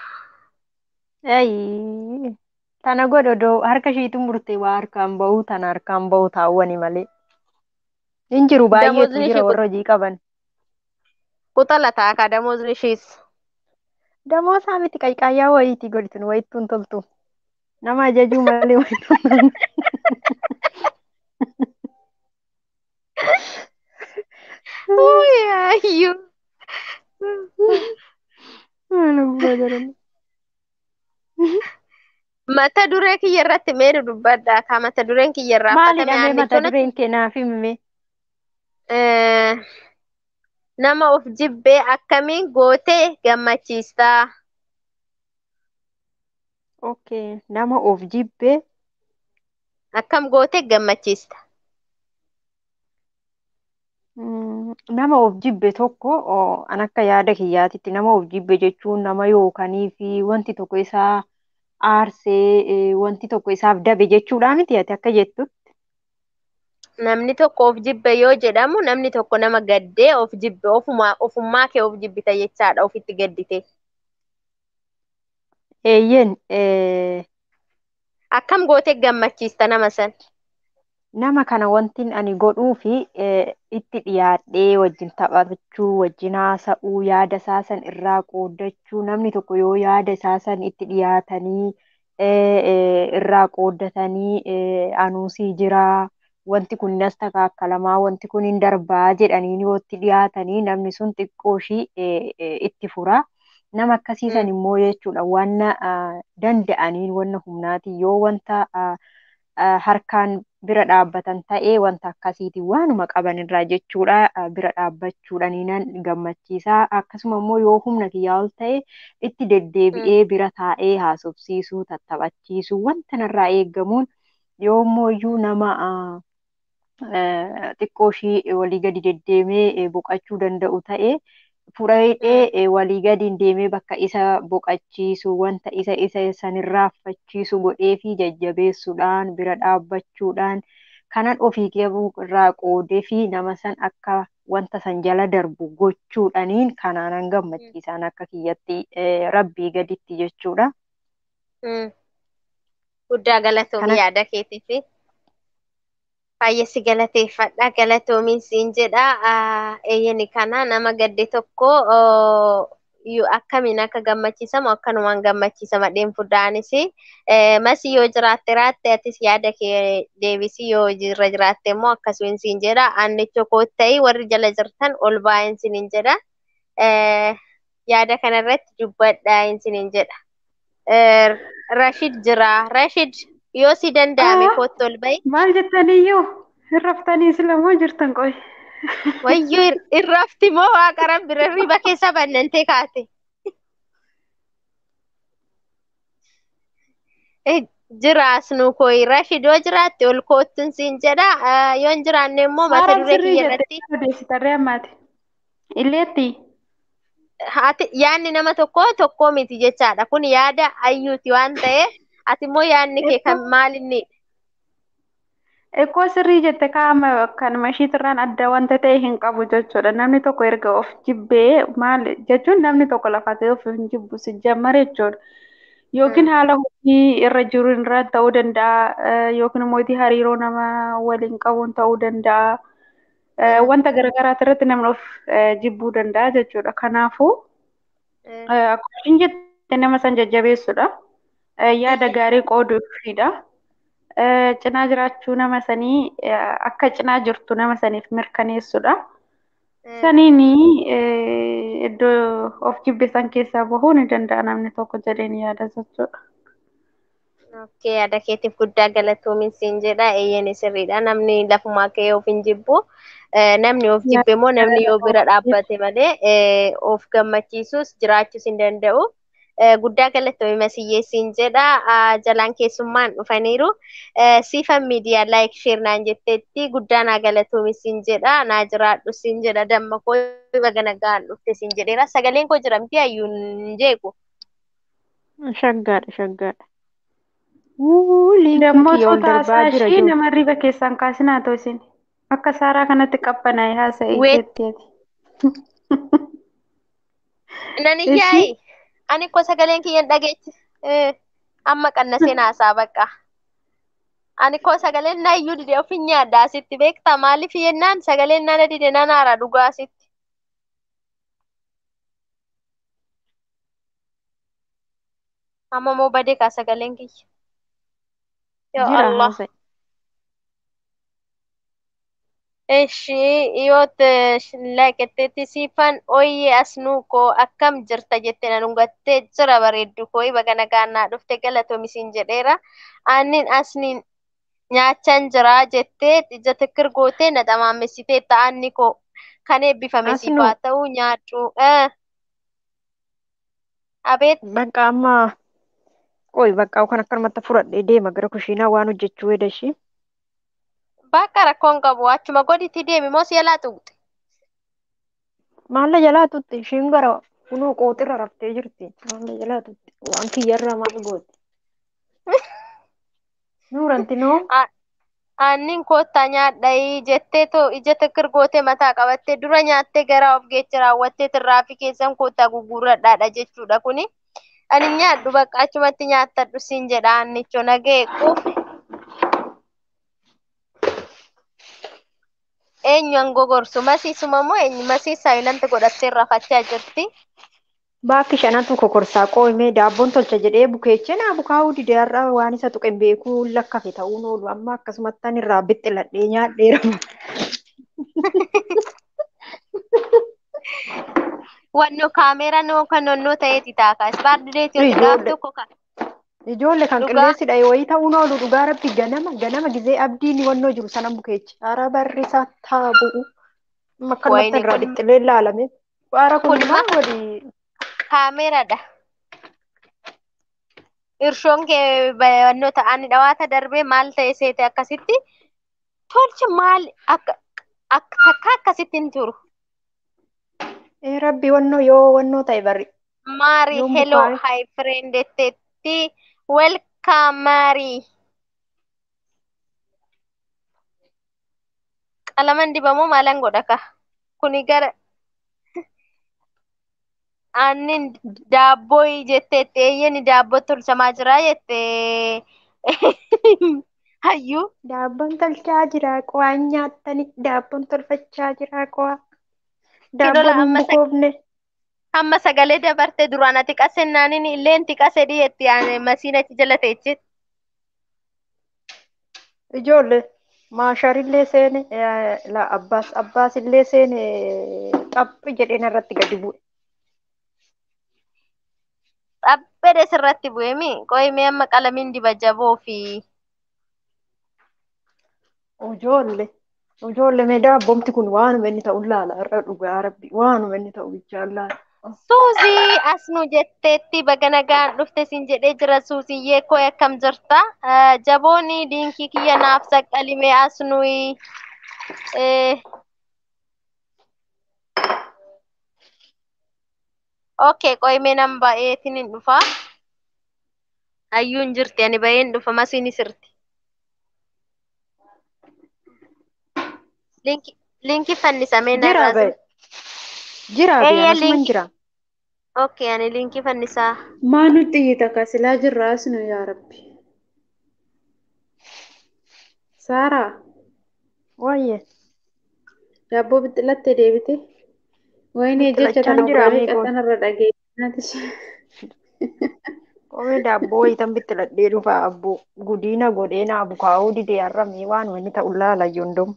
Speaker 7: Ayi. Tana godho doo harka ishiitu murtee waa harkaan bahu tana harkaan bahu taawwani malee. Hin jiru baay'eetu
Speaker 1: Damoozni
Speaker 7: jira
Speaker 1: ishii
Speaker 7: warra hojii qaban.
Speaker 1: kuxala taaka damoozni ishiis.
Speaker 7: Damoosaa miti qayqaayyaa wayiitii godhitin wayittuun toltu. Nama ajajuu malee wayittuun toltu.
Speaker 1: Uyaayyuu.
Speaker 7: Maal abbaa daranii.
Speaker 1: Mata duree kiyya irratti meedu dubbadhaa ka mata dureen kiyya irraa
Speaker 7: Maalidha
Speaker 1: affatame
Speaker 7: mee mata
Speaker 1: aannichonatti
Speaker 7: dureen kee naaf himi?
Speaker 1: nama of jibbee akkamiin gootee gammachiistaa?
Speaker 7: Okay, nama of jibbee
Speaker 1: Akkam gootee gammachiista?
Speaker 7: mm, nama of jibbe tokko oh, an akka yaada kiyyaatitti nama of jibbe jechuun nama yookanii fi wanti tokko isaa aarsee eh, wanti tokko isaaf dabe jechuudha miti ati akka jettutti.
Speaker 1: Namni tokko of jibbe yoo jedhamu namni tokko nama gaddee of jibbe ofuma ofummaa kee of jibbita jechaadha ofitti gaddite.
Speaker 7: Eeyyen eh,
Speaker 1: Akkam gootee gammachiista nama san?
Speaker 7: nama kana wantin ani godhuu fi eh, itti dhiyaadhee wajjin taphachuu, wajjin haasa'uu, yaada isaa san irraa qooddachuu, namni tokko yoo yaada isaa san itti dhiyaatanii eh, eh, irraa qooddatanii eh, anuusii jiraa, wanti kun nas takaakalamaa, wanti kun hin darbaa jedhanii yoo itti dhiyaatanii namni sun xiqqoo ishii eh, eh, itti fura. Nama akkasiisan
Speaker 1: Mm.
Speaker 7: immoo jechuudha wanna ah, danda'aniin wanna humnaatiin yoo wanta ah, ah, harkaan bira dhaabbatan ta'ee wanta akkasiitiin waanuma qaban irraa jechuudha ah, bira dhaabbachuudhanii nan gammachiisa akkasuma immoo yoo humna kiyyaa ol ta'e itti
Speaker 1: Mm.
Speaker 7: deddeebi'ee bira taa'ee haasofsiisuu tattaphachiisuu wanta narraa eeggamuun yoo immoo iyyuu nama ah, eh, xiqqoo ishii walii gadi deddeemee eh, boqachuu danda'u ta'e fudhadhee
Speaker 1: Mm.
Speaker 7: eh, walii gadi deemee bakka isa boqachiisu wanta isa isa sanirraa affachiisu godhee fi jajjabeessuudhaan bira dhaabbachuudhaan kanan ofii qabuu irraa qoodee fi nama san akka wanta san jala darbu gochuudhaniin kanaanan
Speaker 1: Mm.
Speaker 7: gammachiisan akka kiyyatti eh, rabbii gaditti jechuudha.
Speaker 1: Mm. Guddaa galatoomii
Speaker 7: Kana
Speaker 1: yaada keetiif. Baay'eesi galateeffadha. Galatoomiin siin jedha. Eeyyani kana nama gadde tokko akkamiin akka gammachiisamu akkanumaan gammachiisama dheenfuudhaanis. Masi yoo jiraatte raatte atis yaada kee deebisi yoo irra jiraatte immoo akkasumaan siin jedha. Aannicha kootta'ii warri jala jirtan ol baa'een siin jedha. Yaada kanarratti dubbadhaa siin jedha. Rashid jira. Rashid yoo si danda'ame kootti ol ba'i.
Speaker 6: Maal jettaniyyuu hin raftanii silamoo jirtan qoy.
Speaker 1: Wayyoo hin rafti moo waaqa rabbi riba keessa bannantee kaate. Jiraas nu koyi Rashid yoo jiraatte ol koottuun siin jedha. Yoo hin jiraanne immoo mata duree kiyya irratti.
Speaker 6: Odeessitarree ammaati. Illeetti.
Speaker 1: Yaadni nama tokko tokkoo miti jechaadha. Kun yaada ayyuuti waan ta'eef ati immoo yaadni kee kan maalinni?
Speaker 6: Ekkoo sirrii jette kaa'ama kanuma ishiitirraan adda wanta ta'e hin qabu jechuudha. Namni tokko erga of jibbee maal jechuun namni tokko lafa ta'e of hin jibbu si jammare jechuudha. Yookiin haala hojii irra jiru irraa ta'uu danda'a. Yookiin immoo hariiroo nama waliin qabuun ta'uu danda'a. Wanta garaagaraa irratti namni of jibbuu danda'a jechuudha. Kanaafuu akkuma ishiin jette nama san jajjabeessuudha. Yaada gaarii qooduufidha. cinaa jiraachuu nama sanii akka cinaa jirtu nama saniif mirkaneessudha. Saniin iddoo of jibbe san keessaa bahuu ni danda'a namni tokko jedheen yaada jechuudha.
Speaker 1: Okkee yaada keetiif guddaa galatoomiin siin jedha. Eeyyeen sirriidha. Namni lafumaa ka'ee of hin jibbu. Namni of jibbe immoo namni yoo bira dhaabbate malee of gammachiisus jiraachuus hin danda'u. guddaa galatoomi masiyyee siin jedha jalaan keessummaan dhufaniiru siifan miidiyaa laayik sheer naan jetteetti guddaa naa galatoomi siin jedha naa jiraadhu siin jedha damma koo baga nagaan dhufte siin jedheera sagaleen koo jira miti hayyuun hin jeequ.
Speaker 7: Shaggaadha shaggaadha.
Speaker 6: Dammoo taasaa ishee nama riba keessaan kaasinaa ta'u isin akka saaraa kanatti qabbanaa'e haasa'e jetteeti.
Speaker 1: Nan iyyaayi. ani ko sagaleen kiyyan dhageechi amma qannaseen haasaa bakka ani ko sagaleen na iyyuu dide ofin nyaadda asitti beektaa maaliif yennaan sagaleen nana dide nan haara dhugaa asitti amma moo badee kaa sagaleen kiyya yoo Allah Eshi yoot laaqetteetti siifan ooyyee asnuu koo akkam jirta jette na dhungattee jira bareeddu koo baga nagaannaa dhufte galatoomisin jedheera. Aannin asniin nyaachan jira jettee ija tikkir gootee na xamaamessitee ta'anni koo kan eebbifame siifaa ta'uu nyaadhu. Abeet.
Speaker 7: Bakka amma qoy bakka kan akkanumatti fudhadhee deema gara kushiinaa waan hojjechuu edashii.
Speaker 1: Bakka rakkoon qabu achuma goditti deemi moo si jalaa tuqxe?
Speaker 7: Maalla jalaa tuqxe ishiin gara kunoo qooxirra raftee jirti. Maalla jalaa tuqxe waan kiyyarraa maal goote? Nuuranti noo?
Speaker 1: Aannin koottaa nyaadhayi jettee too ija tikkir gootee mataa qabattee dura nyaattee gara of geecha raawwattee tirraafii keessan koottaa gugurradhaadha jechuudha kuni. Ani nyaadhu bakka achumatti nyaattadhu siin jedha aannicho nagee quufe. eenyu angoo gorsu masiisuma moo eenyu masiis saayilanti godhattee rafachaa jirti.
Speaker 7: Baakki shanatu kokorsaa qoomee daabboon tolcha jedhee bukeechee naa bukaa'uu dide har'a waan isa tuqe beekuu lakkafe ta'uun oolu amma akkasumatti ani irraa bixxiladhee nyaadheera.
Speaker 1: Wanno kaameera noo kan nonnoo ta'eeti taaka ispaardileeti yoo gaaf tokko kan.
Speaker 7: Ijoollee kan qilleensi dha'e wayii ta'uun oolu dhugaa rabbi ganama ganama gizee abdiin wannoo jiru sana bukeechi. Ara barri isaa taabu'u. Akkanumatti irraa dhixxilee ilaalame. Waara kun maal walii.
Speaker 1: Kaameeraadha. Irshoon kee wannoo ta'an dhawaata darbee maal ta'e seete akkasitti tolcha maal akka takka akkasitti hin turu.
Speaker 7: Rabbi wannoo yoo wannoo ta'e barri.
Speaker 1: Maari hello hi friend jetteetti. Welcome, Mary. Qalaman dibamoo maalan godha ka? Kuni gara aannin daabboo jetteetti eeyyeni daabboo tolchamaa jira jette Hayyuu
Speaker 7: Daabboon tolchaa jira qo'aan nyaattani daabboon tolfachaa jira qo'aa.
Speaker 1: kilola
Speaker 7: Daabboon hin
Speaker 1: amma sa-
Speaker 7: bukoofne.
Speaker 1: amma sagalee dabarte duraan ati qasennaanin illeen tiqase dhiyeetti yaane masiinatti jala teechit.
Speaker 7: Ijoollee maasharillee seene eh, la abbaas abbaas illee seene xaphi jedheen irratti gadi bu'e.
Speaker 1: Xabbede sirratti bu'eemi qoyimee amma qalamiin diba jaboo fi
Speaker 7: Ijoollee ijoollee mee daabboomti kun waanuma inni ta'u laala irra dhugaa rabbi waanuma inni ta'u bichaan laala.
Speaker 1: Suuzii as nu jetteetti baga nagaan dhufte sin jedhee jira suuziyyee koo akkam jirta Eh, jabooni diinkii kiyya naaf saqqalimee as nuyi eh, okay qoyimee nan ba'eetin hin dhufa hayyuun jirti ani ba'een dhufa masiini sirti linki linki fannisamee
Speaker 7: Jira
Speaker 1: narraa
Speaker 7: ba'e. Jira ba'e
Speaker 1: eeyya
Speaker 7: anasuman
Speaker 1: linki
Speaker 7: jira.
Speaker 1: okay ani linki fannisaa
Speaker 6: Maa nutti hiita kasilaa jirra asinu yaa rabbi. Saaraa
Speaker 7: Wayye
Speaker 6: daabboo bixilattee deebite. Wayini jecha
Speaker 7: bixilachaan
Speaker 6: kana
Speaker 7: jira
Speaker 6: ogaanii
Speaker 7: amiigoon.
Speaker 6: qaxxanarra dhageessinaati.
Speaker 7: Qomee daabboo wayitan bittiladhee dhufa abbo gudiina godheena abukaa'uu didee harramee waanuma inni ta'u laala yondom.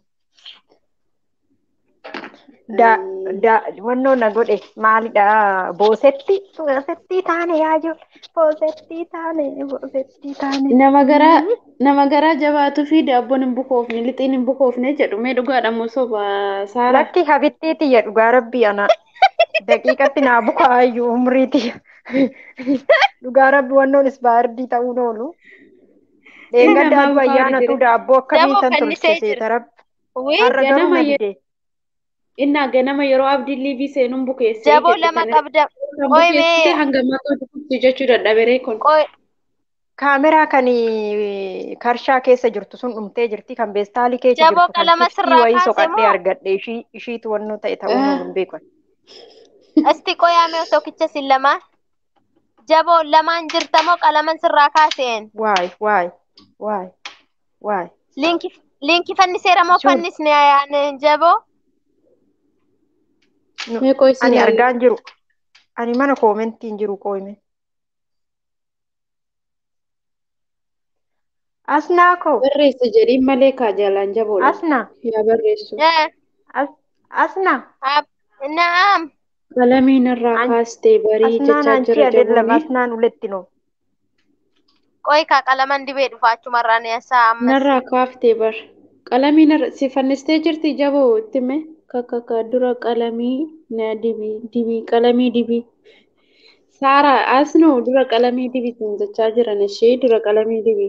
Speaker 7: Da da wannoo na godhe maalidha boosetti boosetti taane yaajoo boosetti taane boosetti taane.
Speaker 6: Nama garaa nama garaa jabaatuu fi daabboon hin bukoofne lixiin hin bukoofne jedhu mee dhugaadha moo soba Saaraa?
Speaker 7: Lakki habittiiti jedhu gaa rabbi ana daqiiqatti naa bukaayyuu umriiti. Dhugaa rabbi wannoon isbaardii ta'uun oolu. Dheengadda
Speaker 6: Namaa
Speaker 7: aduu
Speaker 6: bukaa'u
Speaker 7: ayyaanatu
Speaker 6: jira.
Speaker 7: daabboo akkamii
Speaker 1: jaboo
Speaker 7: tan
Speaker 1: fannisee
Speaker 7: tolche
Speaker 1: jira
Speaker 7: seeta rabbi.
Speaker 1: Wii,
Speaker 7: Har'a garuu
Speaker 6: Ganama
Speaker 7: na
Speaker 6: yeroo
Speaker 7: dide.
Speaker 6: innaa ganama yeroo abdiin liibii seenuun bukeessee
Speaker 1: jaboo
Speaker 6: jette
Speaker 1: lama
Speaker 6: kana
Speaker 1: qabda
Speaker 6: kan bukeessite
Speaker 1: qoyimee
Speaker 6: hanga maqaa dhufutti jechuu dadhaberee kun.
Speaker 1: qoy
Speaker 7: Kaameraa kan karshaa keessa jirtu sun dhumtee jirti kan beestaalii keessa
Speaker 1: jaboo
Speaker 7: jirtu kan
Speaker 1: qalama
Speaker 7: kiftii
Speaker 1: sirraa
Speaker 7: wayii
Speaker 1: kaase
Speaker 7: soqadhee
Speaker 1: moo
Speaker 7: argadhe ishii ishiitu wannoo ta'e ta'uu
Speaker 6: Ah,
Speaker 7: hin beekan.
Speaker 1: asti qoyaamee tokkicha sin lamaan jaboo lamaan jirta moo qalaman sirraa kaaseen
Speaker 7: Waay waay waay waay.
Speaker 1: linki linki fanniseera moo
Speaker 7: Sun
Speaker 1: fannisne yaane jaboo
Speaker 7: nu-
Speaker 6: Mee qoy si
Speaker 7: ani
Speaker 6: ilaalla.
Speaker 7: argaan jiru. Ani mana koomentiin jiru qooyme. Asnaa koo
Speaker 6: Barreessa jedhiin malee kaa jaalaan jaboodha.
Speaker 7: asnaa
Speaker 6: Yaa barreessu.
Speaker 1: Eh,
Speaker 7: as- asnaa
Speaker 1: ab- na'am
Speaker 6: Qalamiin irraa
Speaker 7: An-
Speaker 6: kaastee barii
Speaker 7: asnaan
Speaker 6: jechaa
Speaker 7: anchi
Speaker 6: jira
Speaker 7: adeellam
Speaker 6: jabooni.
Speaker 7: asnaan uletti noo.
Speaker 1: qoy kaa qalaman dibee dhufa achumarraan yaasaa ammas
Speaker 6: Narraa kaaftee bar. Qalamiin irra si fannistee jirti jaboo itti mee kakaka dura qalamii na dibii dibii qalamii dibii. Saaraa asnoo dura qalamii dibii siin jechaa jiran ishee dura qalamii dibii.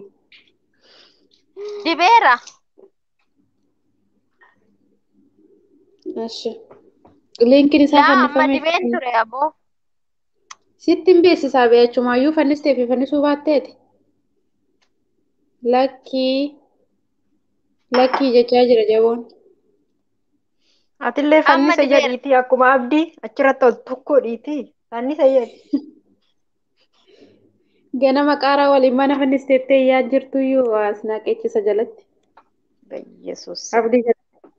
Speaker 1: dibeera
Speaker 6: Ashi. Leenkiin isaa
Speaker 1: laa amma
Speaker 6: fannifamee
Speaker 1: dibeen ture aboo
Speaker 6: sitti hin beeksisaa beechumayyuu fannistee fi fannisuu baatteeti. Lakkii lakkii jechaa jira jaboon.
Speaker 7: Atillee
Speaker 1: amma
Speaker 7: fannisa
Speaker 1: dibeera
Speaker 7: jedhiitii akkuma abdii achirratti ol tokko dhiitii fannisa jedhi.
Speaker 6: Ganama qaaraa waliin mana fannisteettee yaa jirtuyyuu as naaqeechisa jalatti.
Speaker 7: Yesus.
Speaker 6: Abdii jala.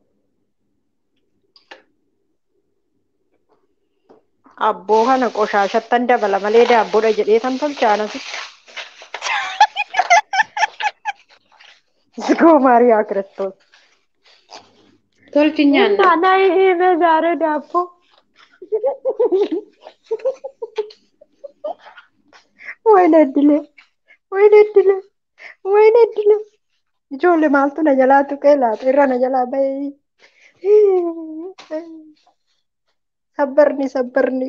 Speaker 7: Abboo kana qoshaashattan dabala malee daabboodha jedhee tan tolchaanasi. Sigoo Maariyaa Kiristoos.
Speaker 6: Tolchi nyaanna.
Speaker 7: Inna na hime zaare daabbo. Wayna iddile. Wayna iddile. Wayna iddile. Ijoollee maaltu na jalaa tuqee laata irra na jalaa bahee. Sabbarni sabbarni.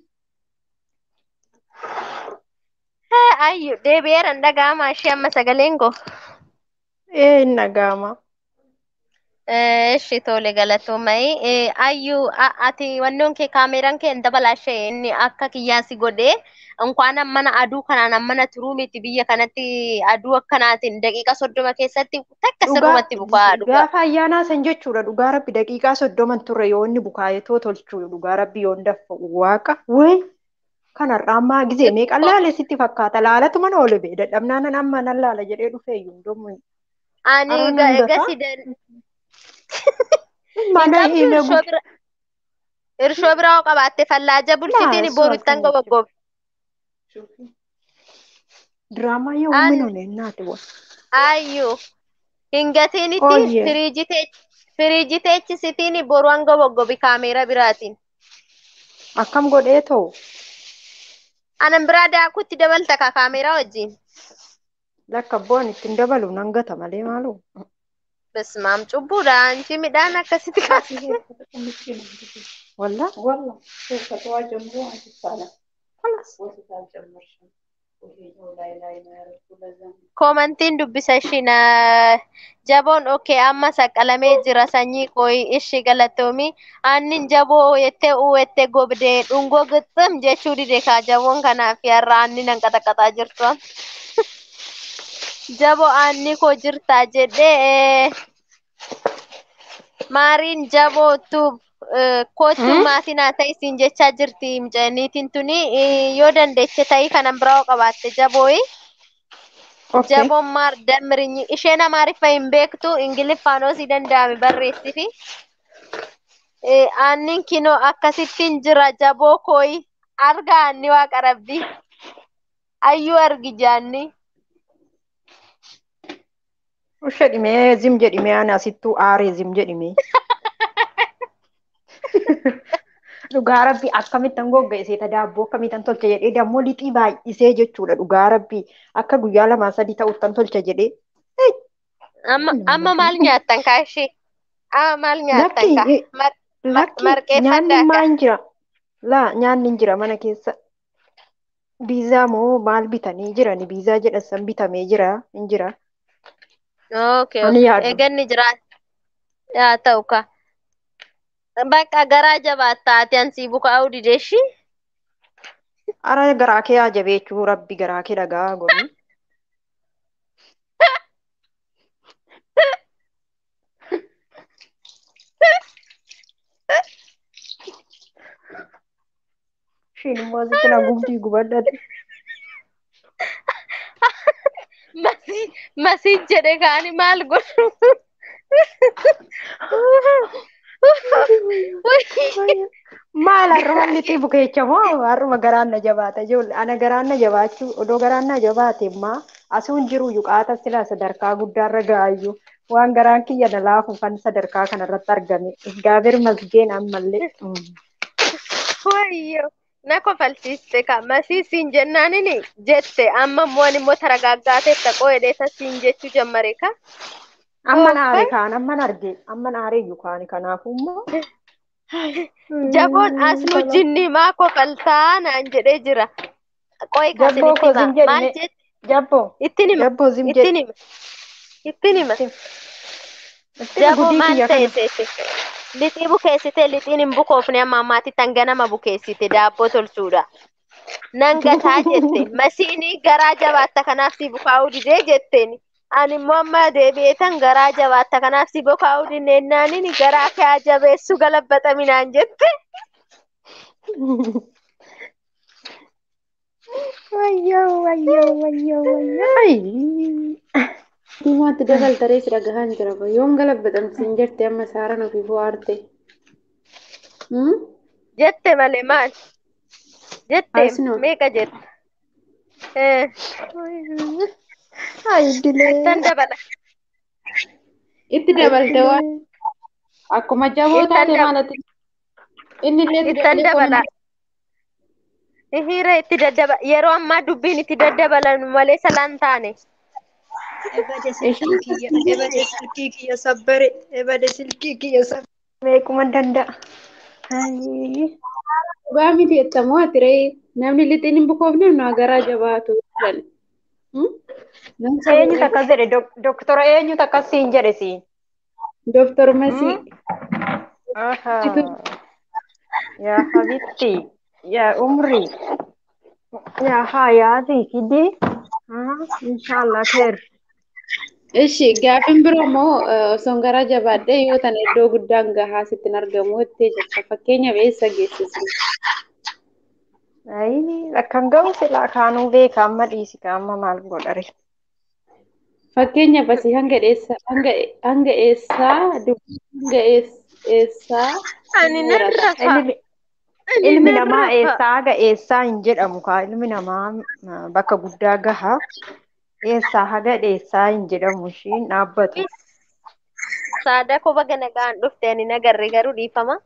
Speaker 1: Eh, ayyu deebi'eera hin dhaga'ama ishee amma sagaleen koo
Speaker 7: Ee hin dhaga'ama.
Speaker 1: Eh, Eshi tole galatoomai. Eh, ayyu a- ati wannoon kee kaameraan kee hin dabalashee inni akka kiyyaasi godhee inkwaan mana aduu kanaan mana turuu miti biyya kanatti aduu akkanaatiin daqiiqa soddoma keessatti takka
Speaker 7: Dhugaa
Speaker 1: sirrumatti bukaa dhugaa.
Speaker 7: gaafa ayyaanaa san jechuudha dhugaa rabbi daqiiqaa soddoman turre yoo inni bukaayetoo tolchuu dhugaa rabbi yoo hin daffa waaqa way kanarraa ammaa gizee meeqan laale sitti fakkaata laalatu mana oole bee dadhabnaanan amma nan laala jedhee dhufee iyyuu hundumuu
Speaker 1: Ani
Speaker 6: Araan
Speaker 1: ga-
Speaker 6: hangata?
Speaker 1: egasii dan- hin
Speaker 6: Mana
Speaker 1: qabdu
Speaker 6: ina
Speaker 1: irshoo bira irshoo biraa hoo qabaatte fallaaja bulchitiin
Speaker 6: Laa,
Speaker 1: boru
Speaker 6: su'aal
Speaker 1: ittan
Speaker 6: kana
Speaker 1: goggobe.
Speaker 6: Diraamaa yoo
Speaker 1: An
Speaker 6: uumino naati wa.
Speaker 1: ayyuu hin gatiinitti
Speaker 6: Ooyyee.
Speaker 1: firiijii tee firiijii teechisitiin boru hanga goggobi kaameera biraatiin.
Speaker 6: Akkam godhee ta'u?
Speaker 1: Anan biraa daakutti dabalta ka kaameeraa wajjin.
Speaker 6: Lakka bu'aan ittiin dabalu nan gata malee maaloo.
Speaker 1: Bismaam cubbuudha anchi midhaan akkasitti kaasee.
Speaker 6: Walla?
Speaker 5: والله شوف فتوى جمهور عن الصلاة خلاص وصلت جمهور لا إله إلا الله كل ذنب
Speaker 1: Koomantiin dubbisa ishiin jaboon okee amma saqqalamee jira sanyii kooyi ishii galatoomi aannin jaboo yettee uwwette gobdee dhungoo gixxim jechuu dide kaa jaboon kanaaf har'a aanni nan qaxaqaxaa jirtu am. Jaboo aanni koo jirtaa jedhee maariin jabootu kootu maatiin haa ta'e siin jechaa jirti mucayiniitiin tuni eh, yoo dandeeche ta'ii kanan biraa hoo qabaatte jabooyi.
Speaker 6: Okay.
Speaker 1: Jaboon maar damrinyi isheen amaariffa hin beektu ingiliffaan si danda'ame barreessifi. Eh, Aannin kinoo akkasittiin jira jaboo kooyi arga aanni waaqa rabbi ayyuu argi jaanni.
Speaker 6: Usha dhimee zim jedhimee ani asittuu aaree zim jedhimee. Dhugaa rabbii akkamittan goggeessita daabboo akkamittan tolcha jedhee dammoo lixii baay'isee jechuudha dhugaa rabbii akka guyyaa lamaa sadii ta'uttan tolcha jedhee. Hey,
Speaker 1: Amma
Speaker 6: nama
Speaker 1: amma maal
Speaker 6: gatii.
Speaker 1: nyaattan kaa ishee? Amma maal nyaattan
Speaker 6: Lakki
Speaker 1: kaa?
Speaker 6: eh,
Speaker 1: Mar- mar-
Speaker 6: lakki
Speaker 1: Marqeeffaddaa
Speaker 6: nyaanni
Speaker 1: kaa?
Speaker 6: maan jira? Laa nyaanni hin jira mana keessa. Biizaa moo maal bitanii jirani? Biizaa jedhan san bitamee jira hin jira.
Speaker 1: Okay,
Speaker 6: Ani
Speaker 1: okay.
Speaker 6: yaadu.
Speaker 1: Eeganni jira. Yaa ta'u kaa. Bakka garaa jabaattaa ati ansii bukaa'uu dideeshi.
Speaker 6: Ara garaa kee haa jabeechuu rabbi garaa kee dhagaa godhu. Ishiin immoo asitti na gubdii gubadhate.
Speaker 1: Masii masii jedhe kaani maal godhu?
Speaker 6: Maal har'uma lixii bukeecha moo har'uma garaan na jabaata ijoollee ana garaan na jabaachuu odoo garaan na jabaate immaa asuun jiru yuqaata sila sadarkaa guddaarra ga'aayyuu waan garaan kiyya na laafu kan sadarkaa kanarratti argame gaafir masgeen ammallee. Mm.
Speaker 1: Wayyo na kofalchiiste ka masii siin jennaanini jette amma immoo ani immoo taragaaggaatee taqoo hedheessa siin jechuu jammare ka.
Speaker 6: Amman aare
Speaker 1: Ooffa
Speaker 6: kaan amman arge amman aareeyyu kaan kanaafuu immoo.
Speaker 1: jaboon as nu jinni maa kofaltaa naan jedhee jira. Qoy kasin
Speaker 6: Jabboo
Speaker 1: itti
Speaker 6: koo
Speaker 1: hima
Speaker 6: zim
Speaker 1: maal
Speaker 6: jedhime
Speaker 1: jette
Speaker 6: jabboo
Speaker 1: ittin hima
Speaker 6: jabboo zim
Speaker 1: ittin
Speaker 6: jedhi
Speaker 1: hima ittin hima.
Speaker 6: ittiin
Speaker 1: Jaboo
Speaker 6: gudii
Speaker 1: maal
Speaker 6: kiyya
Speaker 1: ta'e
Speaker 6: kana.
Speaker 1: seete? Lixii bukeessite lixiin hin bukoofne amma ammaatti tan ganama bukeessite daabboo tolchuudha. Nan gataa jette masiinii garaa jabaatta kanaaf si bukaa'uu didee jetteen. Ani immoo amma deebi'eetan garaa jabaatta kanaaf si bukaa'uu dinneennaanini garaa kee jabeessu galabbaxaminaan jette.
Speaker 6: Wayyoo wayyoo wayyoo wayyoo. Ay.
Speaker 7: Diimaatti dabaltaree si dhagahaan jira. Yoom galabbatamsiin jette amma saaraan ofii fo'aarte.
Speaker 1: Jette malee maal? Jette
Speaker 7: Asnoo.
Speaker 1: meeqa jette? Eh,
Speaker 6: Ay dilee.
Speaker 1: Ittan dabala.
Speaker 7: Itti dabalte waan akkuma jaboo
Speaker 1: Ittan
Speaker 7: taate
Speaker 1: dab-
Speaker 7: maalati. Inni illee itti
Speaker 1: Ittan
Speaker 7: dabalee
Speaker 1: dabala.
Speaker 7: koomenti.
Speaker 1: Hiriira itti daddaba yeroo ammaa dubbiin itti daddabalan malee salaan taane.
Speaker 3: Ebade silkii kiyya, ebade silkii kiyya sabbare, ebade silkii kiyya sabbare.
Speaker 6: Meequma danda'a. Ay.
Speaker 7: Dhugaa miti jettamoo ati ree namni lixiin hin bukoofne nu garaa jabaatu jedhan. Nam
Speaker 6: Eenyutu
Speaker 7: saba
Speaker 6: akkas jedhe dok- doktora eenyutu akkas siin jedhe siin.
Speaker 7: Dooktor Masii.
Speaker 6: Aha. Yaa habitti. Yaa umri. Yaa hayaatii fidi. Inshaallah kheer.
Speaker 7: Ishi gaafin biroo immoo osoo garaa jabaadhee yoo tan iddoo guddaan gahaa sittin argamu jettee jirta. Fakkeenyaaf eessa geessisu?
Speaker 6: Ay, akkan ga'u silaa kaanuu beeka amma dhiisi ka amma maal godhare. Fakkeenyaaf asii hanga eessaa hanga hanga eessaa dubbii hanga eess- eessaa
Speaker 1: Ani
Speaker 6: hin
Speaker 1: nan
Speaker 6: murata.
Speaker 1: rafa.
Speaker 7: Ilmi,
Speaker 1: Ani
Speaker 7: ilmi
Speaker 1: nan
Speaker 7: namaa
Speaker 1: rafa.
Speaker 7: eessaa haga eessaa hin jedhamu kaa ilmi namaa ah, bakka guddaa gaha eessaa haga eessaa hin jedhamu ishiin dhaabbatu.
Speaker 1: Saada koba gana ga'an dhufte ani nagarre garuu dhiifama.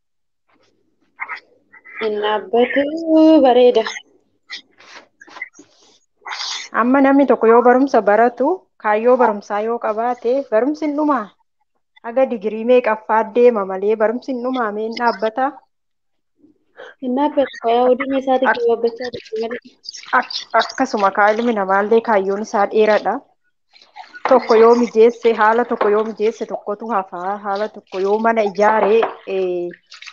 Speaker 6: Hin dhaabbatu bareeda.
Speaker 7: Amma namni tokko yoo barumsa baratu kaayyoo barumsaa yoo qabaate barumsi hin dhumaa haga digirii meeqaffaa deema malee barumsi hin dhumaa mee hin dhaabbata.
Speaker 6: Hin dhaabbatu fayyaa hojii isaati
Speaker 7: Ak-
Speaker 6: gabaabachaa jirti malee.
Speaker 7: ak- Akkasuma kaa ilmi namaallee kaayyoon isaa dheeradha. Tokko yoo mijeesse haala tokko yoo mijeesse tokkotu hafaa haala tokko yoo mana ijaare eh,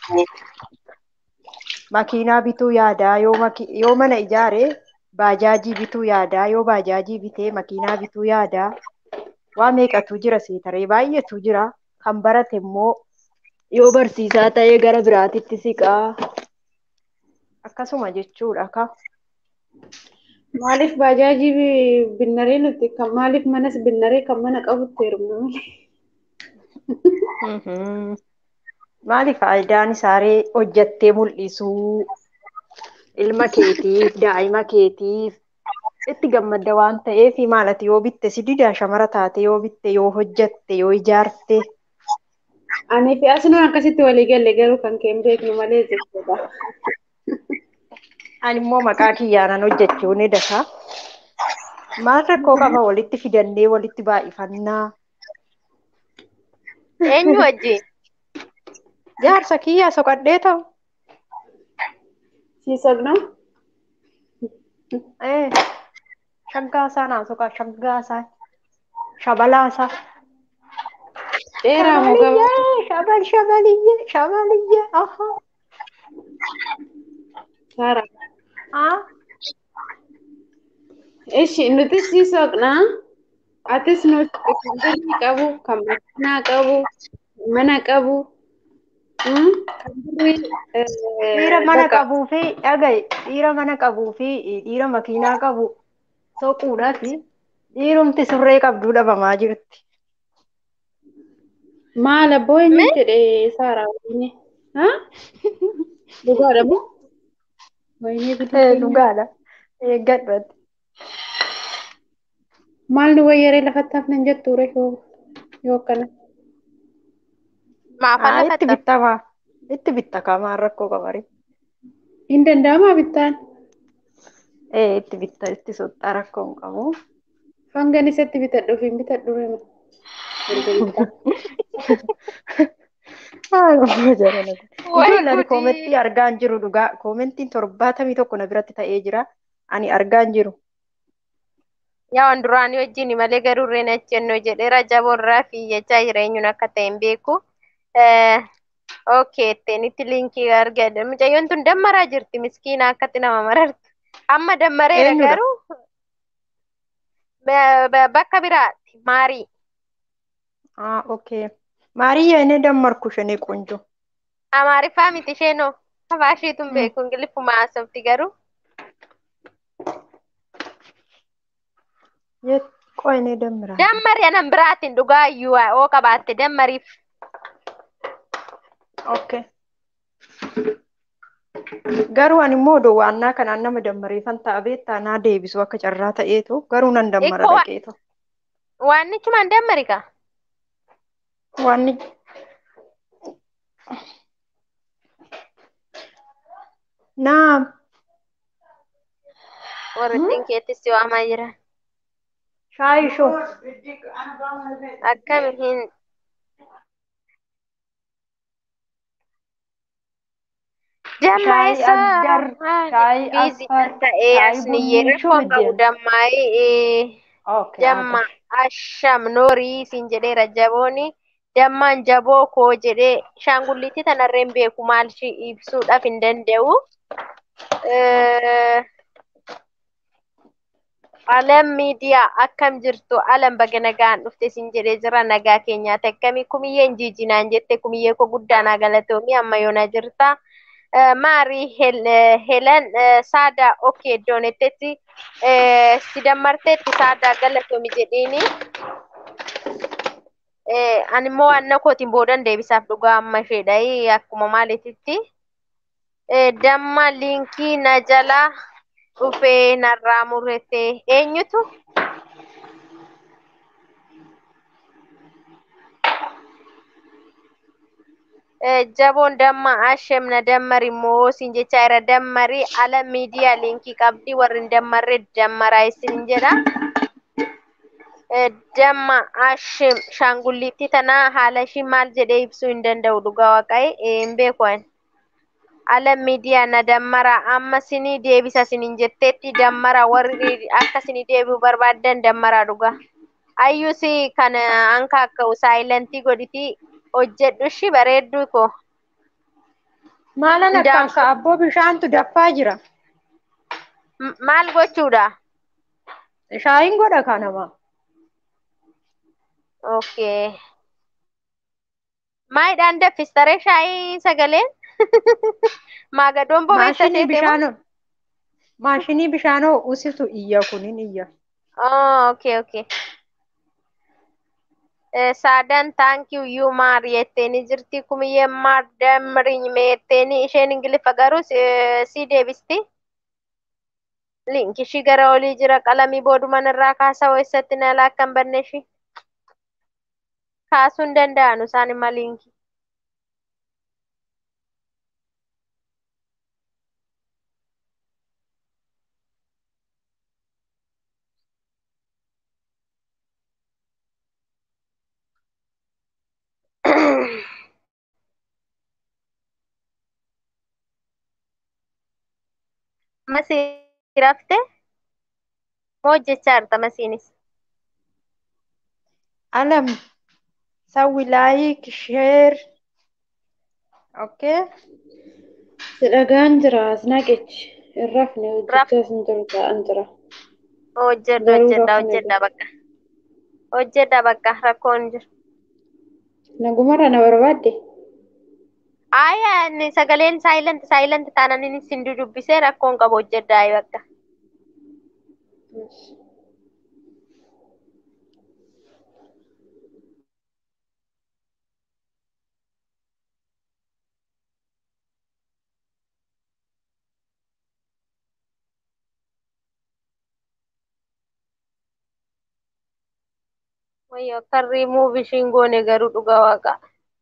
Speaker 7: makiinaa bituu yaadaa yoo maki- yoo mana ijaare baajaajii bituu yaadaa yoo baajaajii bitee makiinaa bituu yaadaa waa meeqatu jira seetaree baay'eetu jira kan barate immoo yoo barsiisaa ta'ee gara biraatitti siqaa akkasuma jechuudha ka
Speaker 6: Maaliif baajaajii bi- binnaree nuti kan maaliif manas binnaree kan mana qabutti heerumna malee.
Speaker 7: Mhm. maali faayidaan isaaree hojjattee mul'isuu ilma keetiif daa'ima keetiif itti gammadda waan ta'eef maalati yoo bitte si dida shamara taate yoo bitte yoo hojjatte yoo ijaarte
Speaker 6: Ani fi asinuun akkasitti walii galle garuu kan kee hin beeknu malee jechuudha.
Speaker 7: ani immoo maqaa kiyyaanan hojjechuu ni dasa maal rakkoo qaba walitti fidannee walitti baay'ifannaa
Speaker 1: Eenyu wajjin?
Speaker 7: jaarsa kiyyaa soqadhee ta'u
Speaker 6: Siisogna
Speaker 7: ee shaggaasaa naa soqaa shaggaasaa shabalaasaa
Speaker 6: dheeraa moo gabaabaa?
Speaker 7: Shabaliyyee, shabal, shabaliyyee, shabaliyyee, aha.
Speaker 6: Saara.
Speaker 7: Ah,
Speaker 6: Ishi nuti siisogna. Atis nuti kan birrii qabu, kan makiinaa qabu, mana qabu. hmm, Kan birrii
Speaker 7: dhiira mana
Speaker 6: bakka
Speaker 7: qabuu fi dhagaye, dhiira mana qabuu fi dhiira makiinaa qabu soquudhaa fi dhiirumti surree qabduu dhabamaa jirti.
Speaker 6: maal abboo eenyu
Speaker 1: Mee?
Speaker 6: jedhe Saara wayini? Haa? Dhugaadha moo? Wayinii bidda
Speaker 7: Ee,
Speaker 6: keenya.
Speaker 7: dhugaadha. Eeggadhuuti.
Speaker 6: Maal nu wayyaree lafatti hafnan jettu ture yoo yoo akkana.
Speaker 1: Maafa
Speaker 7: Haa, itti
Speaker 1: lafatta.
Speaker 7: bittamaa. Itti bittakamaa rakkoo qabari.
Speaker 6: Hin danda'amaa bittaan.
Speaker 7: Ee, itti bitta, itti soxxaa rakkoo hin qabu.
Speaker 6: Hangan isatti bitadhuuf hin bitadhu rema. Erga bittaa.
Speaker 7: Haa, nama jaalala.
Speaker 1: Way
Speaker 7: Ijoollee ani
Speaker 1: gudii.
Speaker 7: koomentii argaa hin jiru dhugaa. Koomentiin torbaatamii tokko na biratti ta'ee jira. Ani argaa hin jiru.
Speaker 1: Yaa waan duraanii wajjin malee garuu irreen achennoo jedheera jaboorraa fi jechaa jireenyuun akka ta'e hin beeku. Okay, itteenitti liinkii argadde. Mucayyoon tun dammaraa jirti miskiina akkatti nama marartu. Amma dammareera
Speaker 7: Eenyudha?
Speaker 1: garuu ba- ba- bakka biraatti maarii.
Speaker 7: Ah, okay. Maariyaa inni dammarku shanee qoonjoo.
Speaker 1: Amaariffaa miti isheenoo. Afaa isheetu hin
Speaker 7: Mm.
Speaker 1: beeku ingiliffuma haasofti garuu.
Speaker 7: Yet qoyne dammiraa.
Speaker 1: Dammari anan biraatiin dhugaa iyyuu oo qabaatte dammariif.
Speaker 7: Okay. Garuu ani immoo dowwaannaa kanaan nama dammareeffan ta'a beektaa naa deebisu akka carraa ta'eetu garuu nan dammara
Speaker 1: Ikkoo wa-
Speaker 7: dhaqeetu.
Speaker 1: waannichumaan dammari kaa.
Speaker 7: Wanni naam
Speaker 1: Warrittiin keettis si waamaa jiran.
Speaker 7: shaayii shoo
Speaker 1: Akkami hin
Speaker 7: shaayii
Speaker 1: Jammaisa
Speaker 7: addar shaayii
Speaker 1: biizi
Speaker 7: affar
Speaker 1: ta'ee
Speaker 7: shaayii
Speaker 1: asniyyee
Speaker 7: bunnii shoo
Speaker 1: rakkoon qabu
Speaker 7: middeen.
Speaker 1: dammaa'ee
Speaker 7: Okay,
Speaker 1: jamma
Speaker 7: agar.
Speaker 1: asham noorii siin jedheera jabooni dammaan jaboo koo jedhee shaangulliitti tanarreen beeku maal ishii ibsuudhaaf hin danda'u. Eh, Alam miidiyaa akkam jirtu alam baga nagaan dhufte siin jedhee jira nagaa keenyaati akkamii kumiyyeen jiijinaan jette kumiyyee koo guddaa naa galatoomii amma yoona jirta Maarii Helen Saadaa Okkee Doonetetti si dammarteetti Saadaa galatoomi jedhiini. Ani immoo anna kootiin boodan deebisaaf dhugaa amma isheedha. Akkuma maaliititti. Damma liinkii na jala dhufee narraa murate eenyutu? jaboon damma ashem na dammari immoo siin jechaa jira dammari ala miidiyaa liinkii qabdi warri hin dammarre dammaraa isin jedha. Damma ashem shaangulliitti tana haala ishii maal jedhee ibsuu hin danda'u dhugaa waaqaye hin beeku ani. Ala miidiyaa na dammara amma sinii deebisa siniin jetteetti dammara warri akka sinii deebi'u barbaaddan dammaraa dhugaa. Ayyuus kan anka akka'u saayilantii godhiti hojjedhu ishii bareedduu koo.
Speaker 7: Maalan akka akka abboo bishaantu daffaa jira.
Speaker 1: Maal gochuudha?
Speaker 7: Shaayiin godha kanama.
Speaker 1: Okay. Maayidhaan daffistaree shaayii sagaleen? Maagadoon bobeessa
Speaker 7: Maashinii bishaanoo. Maashinii bishaanoo usitu iyya kunin iyya.
Speaker 1: Oh, okay, okay. Saadan thank you you maar jetteeni jirti kumiyyee maar damriin meetteeni isheen ingiliffa garuu si deebisti. Liinki ishii gara olii jira qalamii booduman irraa kaasaa eessatti na laakkan banne ishii. Kaasuu hin danda'anu isaan imma liinkii. Masii rafte moo hojjechaa jirta masiinis?
Speaker 7: Alam sawwi laayik sheer. Okay. Si dhagaan jira as naqechi. Hin rafne hojjechaa sin jiru ta'an jira.
Speaker 1: Hojjedha hojjedha hojjedha bakka. Hojjedha bakka rakkoon jiru.
Speaker 7: Nagumarra na barbaadde.
Speaker 1: Aya inni sagaleen saayilent saayilent taanaan inni sin dubbisee rakkoon qabu hojjedha bakka. Wayyo akka rimuuf ishiin goone garuu dhugaa waaqa.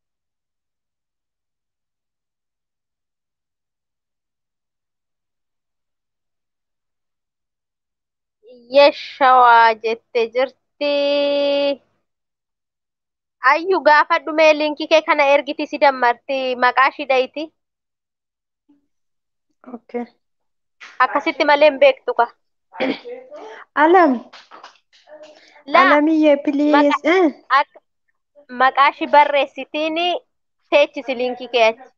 Speaker 1: Yeshawaa jette jirti. Ayyu gaafa dhumee liinkii kee kana ergiti si dammarti maqaa ishii dhayiti.
Speaker 7: Okay.
Speaker 1: Akkasitti malee hin beektu ka.
Speaker 7: Alam.
Speaker 1: Laa
Speaker 7: Alamiyyee please. Eh.
Speaker 1: akka maqaa ishii barreessitiin teechisi liinkii kee achi.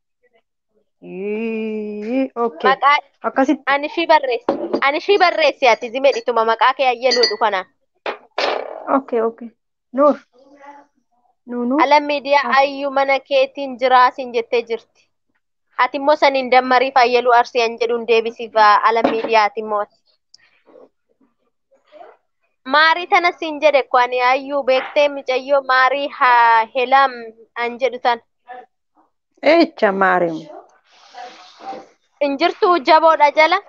Speaker 7: Yii, Okay.
Speaker 1: Maqaa
Speaker 7: Akkasitti.
Speaker 1: ani ishii barreessi. Ani ishii barreessi ati zimedhituma maqaa kee ayyaluudhu kana.
Speaker 7: Okay, okay. Nuur. Nuunu.
Speaker 1: Ala miidiyaa ayyuu mana keetiin jiraasin jettee jirti. Ati immoo saniin dammariif ayyaluu arsiyan jedhuun deebisiif ala miidiyaati immoo. Maarii tana siin jedhe ko ani ayyuu beektee mucayyoo maarii haa helam an jedhu tan.
Speaker 7: Echa maarimu.
Speaker 1: Injirtuu jaboodha jala.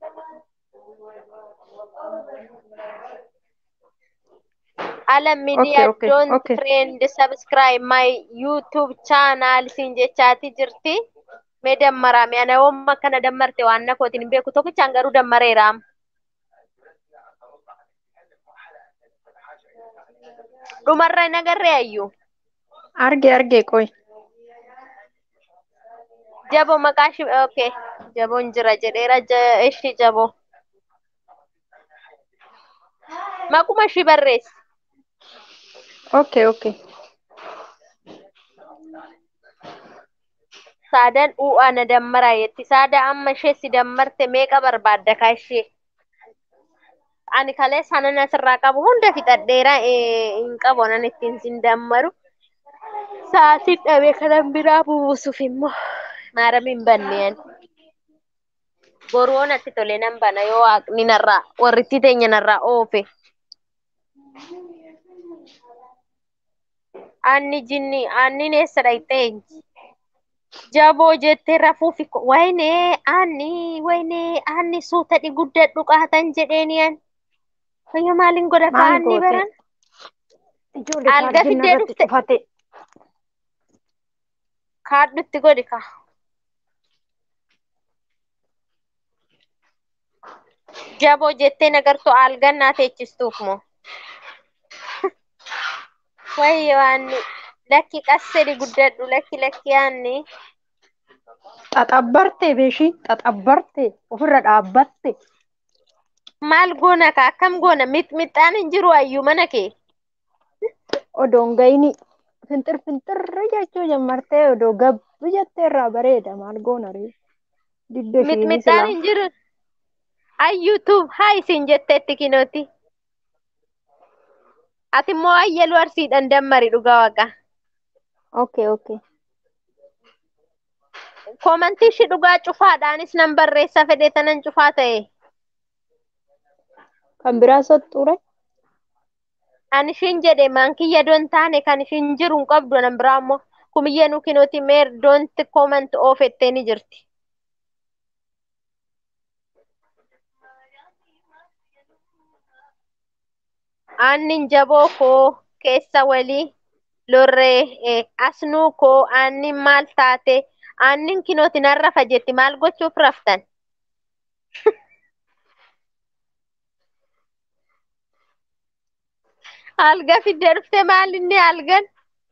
Speaker 1: Alam Media
Speaker 7: okay,
Speaker 1: don't
Speaker 7: okay.
Speaker 1: friend subscribe my YouTube channel siin jechaati jirti. Mee dammaraame ana wamma akkana dammarte waan na kootiin hin beeku tokkichaan garuu dammareeraam. Dhumarra hin agarree ayyuu.
Speaker 7: Arge arge qoy.
Speaker 1: Jabo maqaa ishii okay. Jaboon jira jedheera ja- ishii jaboo. Maquma ishii barreessi.
Speaker 7: Okay, okay.
Speaker 1: Saadaan u'aa na dammaraa jetti. Saada amma ishee si dammarte meeqa barbaadda kaa ishee? Ani kalee sana asirraa qabu hunda fixadheera eh, hin qabu nan ittiin sin dammaru. Sa'aatiin dhabee kanan biraa buusuuf immoo Maaramiin banneen. Boruu natti tole nan bana yoo waaqni narraa warritti teenya narraa oofe. Anni jinni anni eessa dhayxee jaboo jettee rafuufi ko- waynee anni waynee anni suutadhi guddadhu qaatan jedheeni an. Wayyo maaliin godha ka
Speaker 7: Maal
Speaker 1: anni
Speaker 7: goote?
Speaker 1: baran?
Speaker 7: Ijoollee
Speaker 1: Alga
Speaker 7: chaarjiin
Speaker 1: fiddee
Speaker 7: irratti
Speaker 1: dhufte
Speaker 7: cufate.
Speaker 1: kaadhutti godhi ka. Jaboo jettee nagartuu algannaa teechistuuf moo? Wayyo anni lakki qassedi guddadhu lakki lakki anni.
Speaker 7: Xaxabbarte beeshii xaxabbarte ofirra dhaabbatte.
Speaker 1: Maal goona ka akkam goona mixmixaan hin jiru ayyuu mana kee.
Speaker 7: Odoon gayni finxir finxirri jechuu jammartee odoo gabbu jettee irraa bareeda maal goona ree. Didda ishiini
Speaker 1: Mixmixaan
Speaker 7: silaa.
Speaker 1: hin jiru. Ayyuutuuf haa isin jetteetti kinooti. Ati immoo ayyaluu arsiidhaan dammari dhugaa waqa.
Speaker 7: Okay okay.
Speaker 1: Komantii ishii dhugaa cufaadhaanis nan barreessa fedhe tanan cufaa ta'e.
Speaker 7: Kan biraa soxxuure.
Speaker 1: Ani ishiin jedhe maankiyya doon taane kan ishiin jiru hin qabdu nan biraa immoo kumiyyee nu kinooti meer doonti komant oofettee ni jirti. Aannin jaboo koo keessa walii lorree eh, asnuu koo aannin maal taate aannin kinooti nan rafa jetti maal gochuuf raftan? Alga fiddee dhufte maal inni algan?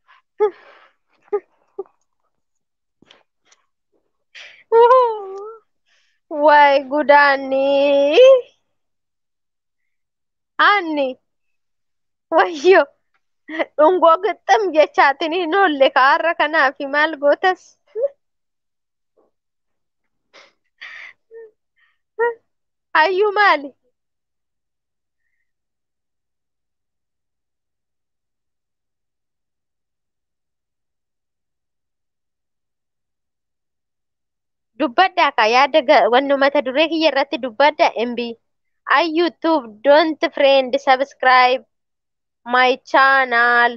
Speaker 1: Waay gudaanni. Aanni wayyo dhungoo gixxam jechaatiin hin oolle kaarra kanaafi maal gootas? Hayyuu maali? Dubbadhaa ka yaada ga- wannu mata duree kiyya irratti dubbadha MB. I YouTube don't friend subscribe my channel.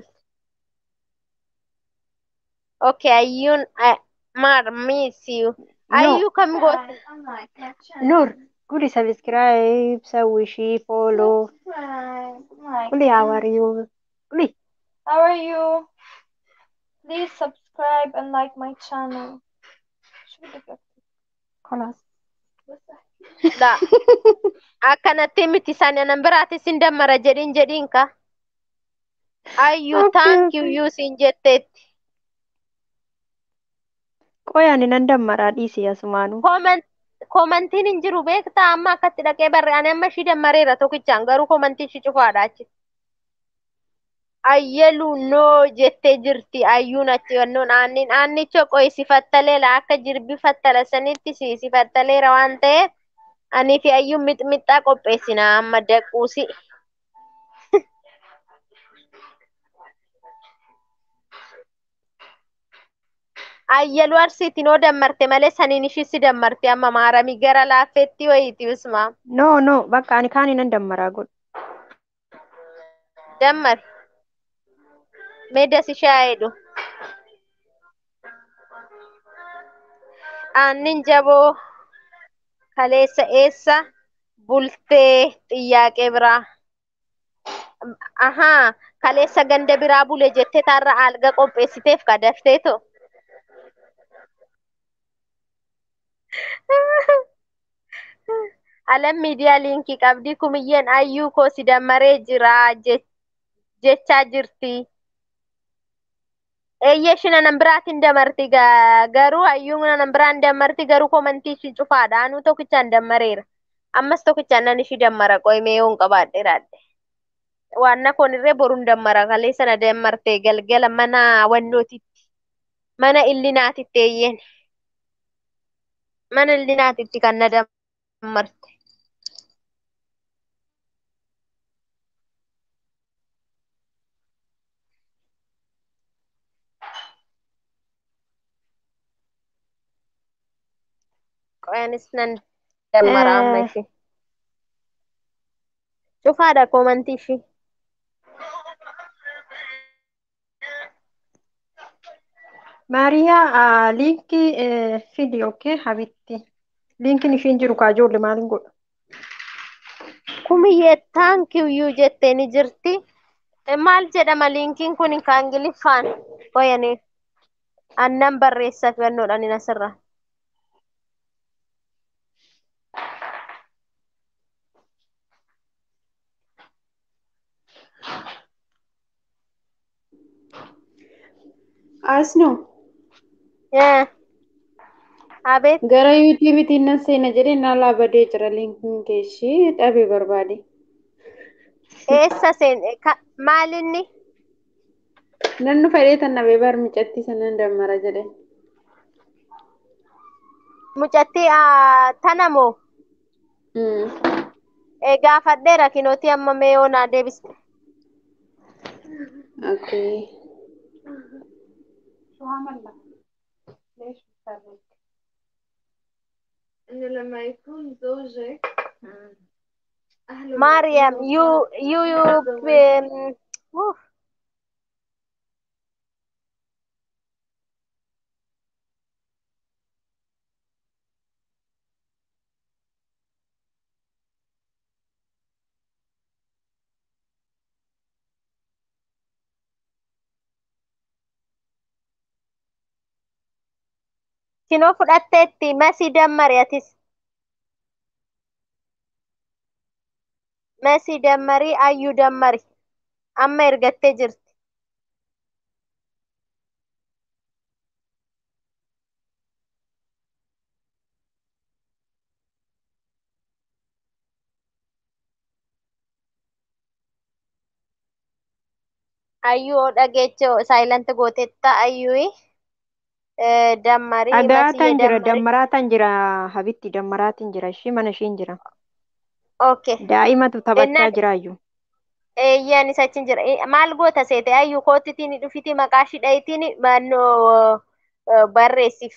Speaker 1: Okay, ayyuun uh, maar miss you.
Speaker 7: No.
Speaker 1: Ayyuu kam goota?
Speaker 7: Nur. Gudi subscribe, sawwishii, follow. Gudi how are you? Gudi.
Speaker 4: How are you? Please subscribe and like my channel.
Speaker 7: Kolaas.
Speaker 1: Dha. Akkanatti miti sana nan biraatis hin dammara jedhin jedhin ka. Ayyuu
Speaker 7: Okay,
Speaker 1: thank you
Speaker 7: okay.
Speaker 1: you siin jetteetti.
Speaker 7: Qoyaan nan dammaraa dhiisii asumaanuu.
Speaker 1: Comment komantiin hin jiru beektaa amma akkatti dhaqee barre ani amma ishii dammareera tokkichaan garuu komantiin ishii cufaadha achi. Ayyaluu noo jettee jirti ayyuun achi wannoon aannin aannicha qoy sifattaleela akka jirbi fattala sanitti si sifattaleera waan ta'eef anii fi ayyuun mixmixaa qopheessina amma daquusi. Ayyaluu arsiitiin oo dammarte malee saniin ishii si dammarte amma maaramii gara laaffeetti wayiiti usmaa.
Speaker 7: No no bakka ani kaanii nan dammaraa godhu.
Speaker 1: Dammari. Meedas ishee jedhu. Aannin jaboo kaleessa eessa bultee xiyyaaqee biraa. Ahaa kaleessa ganda biraa bule jettee taarra alga qopheessiteef kadafteeto. Alam miidiyaa liinkii qabdii kumiyyeen ayyuu koo si dammaree jira je- jechaa jirti. Eeyyee ishina nan biraatiin damarti ga- garuu hayyuu nan biraan damarti garuu komantii ishii cufaadha. Anuu tokkichaan dammareera. Ammas tokkichaan nan ishii dammara qoyimee yoon qabaadheeraadhe. Waanna koon irree boruun dammara kalee sana dammarte galgala mana wannootitti. Mana illinaatitti eeyyeen. Mana illinaatitti kan na dammarte. Qoyaanis nan dammara amma
Speaker 7: Eh,
Speaker 1: ishee. Cufaadha koomantii ishee.
Speaker 7: Maariyaa ah, liinkii eh, fidi okay habitti. Liinkiin ishiin jiru kaa ijoollee maaliin godha?
Speaker 1: Kumiyyee taankiyyuu jettee ni jirti. Eh, Maal jedhama liinkiin kun kan Ingiliffaan qoyanii annan barreessa filannoodhaan hin asirra.
Speaker 6: Asnoo
Speaker 1: Eh, Abeet
Speaker 6: gara yuutiibiitiin nan seena jedhee naalaa badee jira liinkiin keeshii dhabee barbaade.
Speaker 1: eessa seen ka- maalinni
Speaker 6: Nan nu fedhee tan dhabee bar micattii sanan dammara jedhe.
Speaker 1: mucattii ah, tana moo
Speaker 6: Mm.
Speaker 1: Eh, gaafadheera kinootii amma mee yoo naa deebiste.
Speaker 6: Okay.
Speaker 1: Maariyaam yuu yuu yuu em, uff, kinoo fudhatteetti masii dammari atis. Masii dammarii ayyuu dammari amma ergattee jirti. Ayyuu dhageechoo saayilanti gooteetta ayyuu dammarii masii
Speaker 7: Dhagaatan jira
Speaker 1: dammarii.
Speaker 7: dammaraatan jira habitti dammaraatiin jira ishii mana ishiin jira.
Speaker 1: Okay.
Speaker 7: Daa'imatu taphachaa
Speaker 1: Ennaan
Speaker 7: jiraayyuu.
Speaker 1: eeyyaan isa achi hin jira. Eh, Maal goota seete ayyuu kootitiin dhufiti maqaa ishii dhayitiin mannoo barreessif.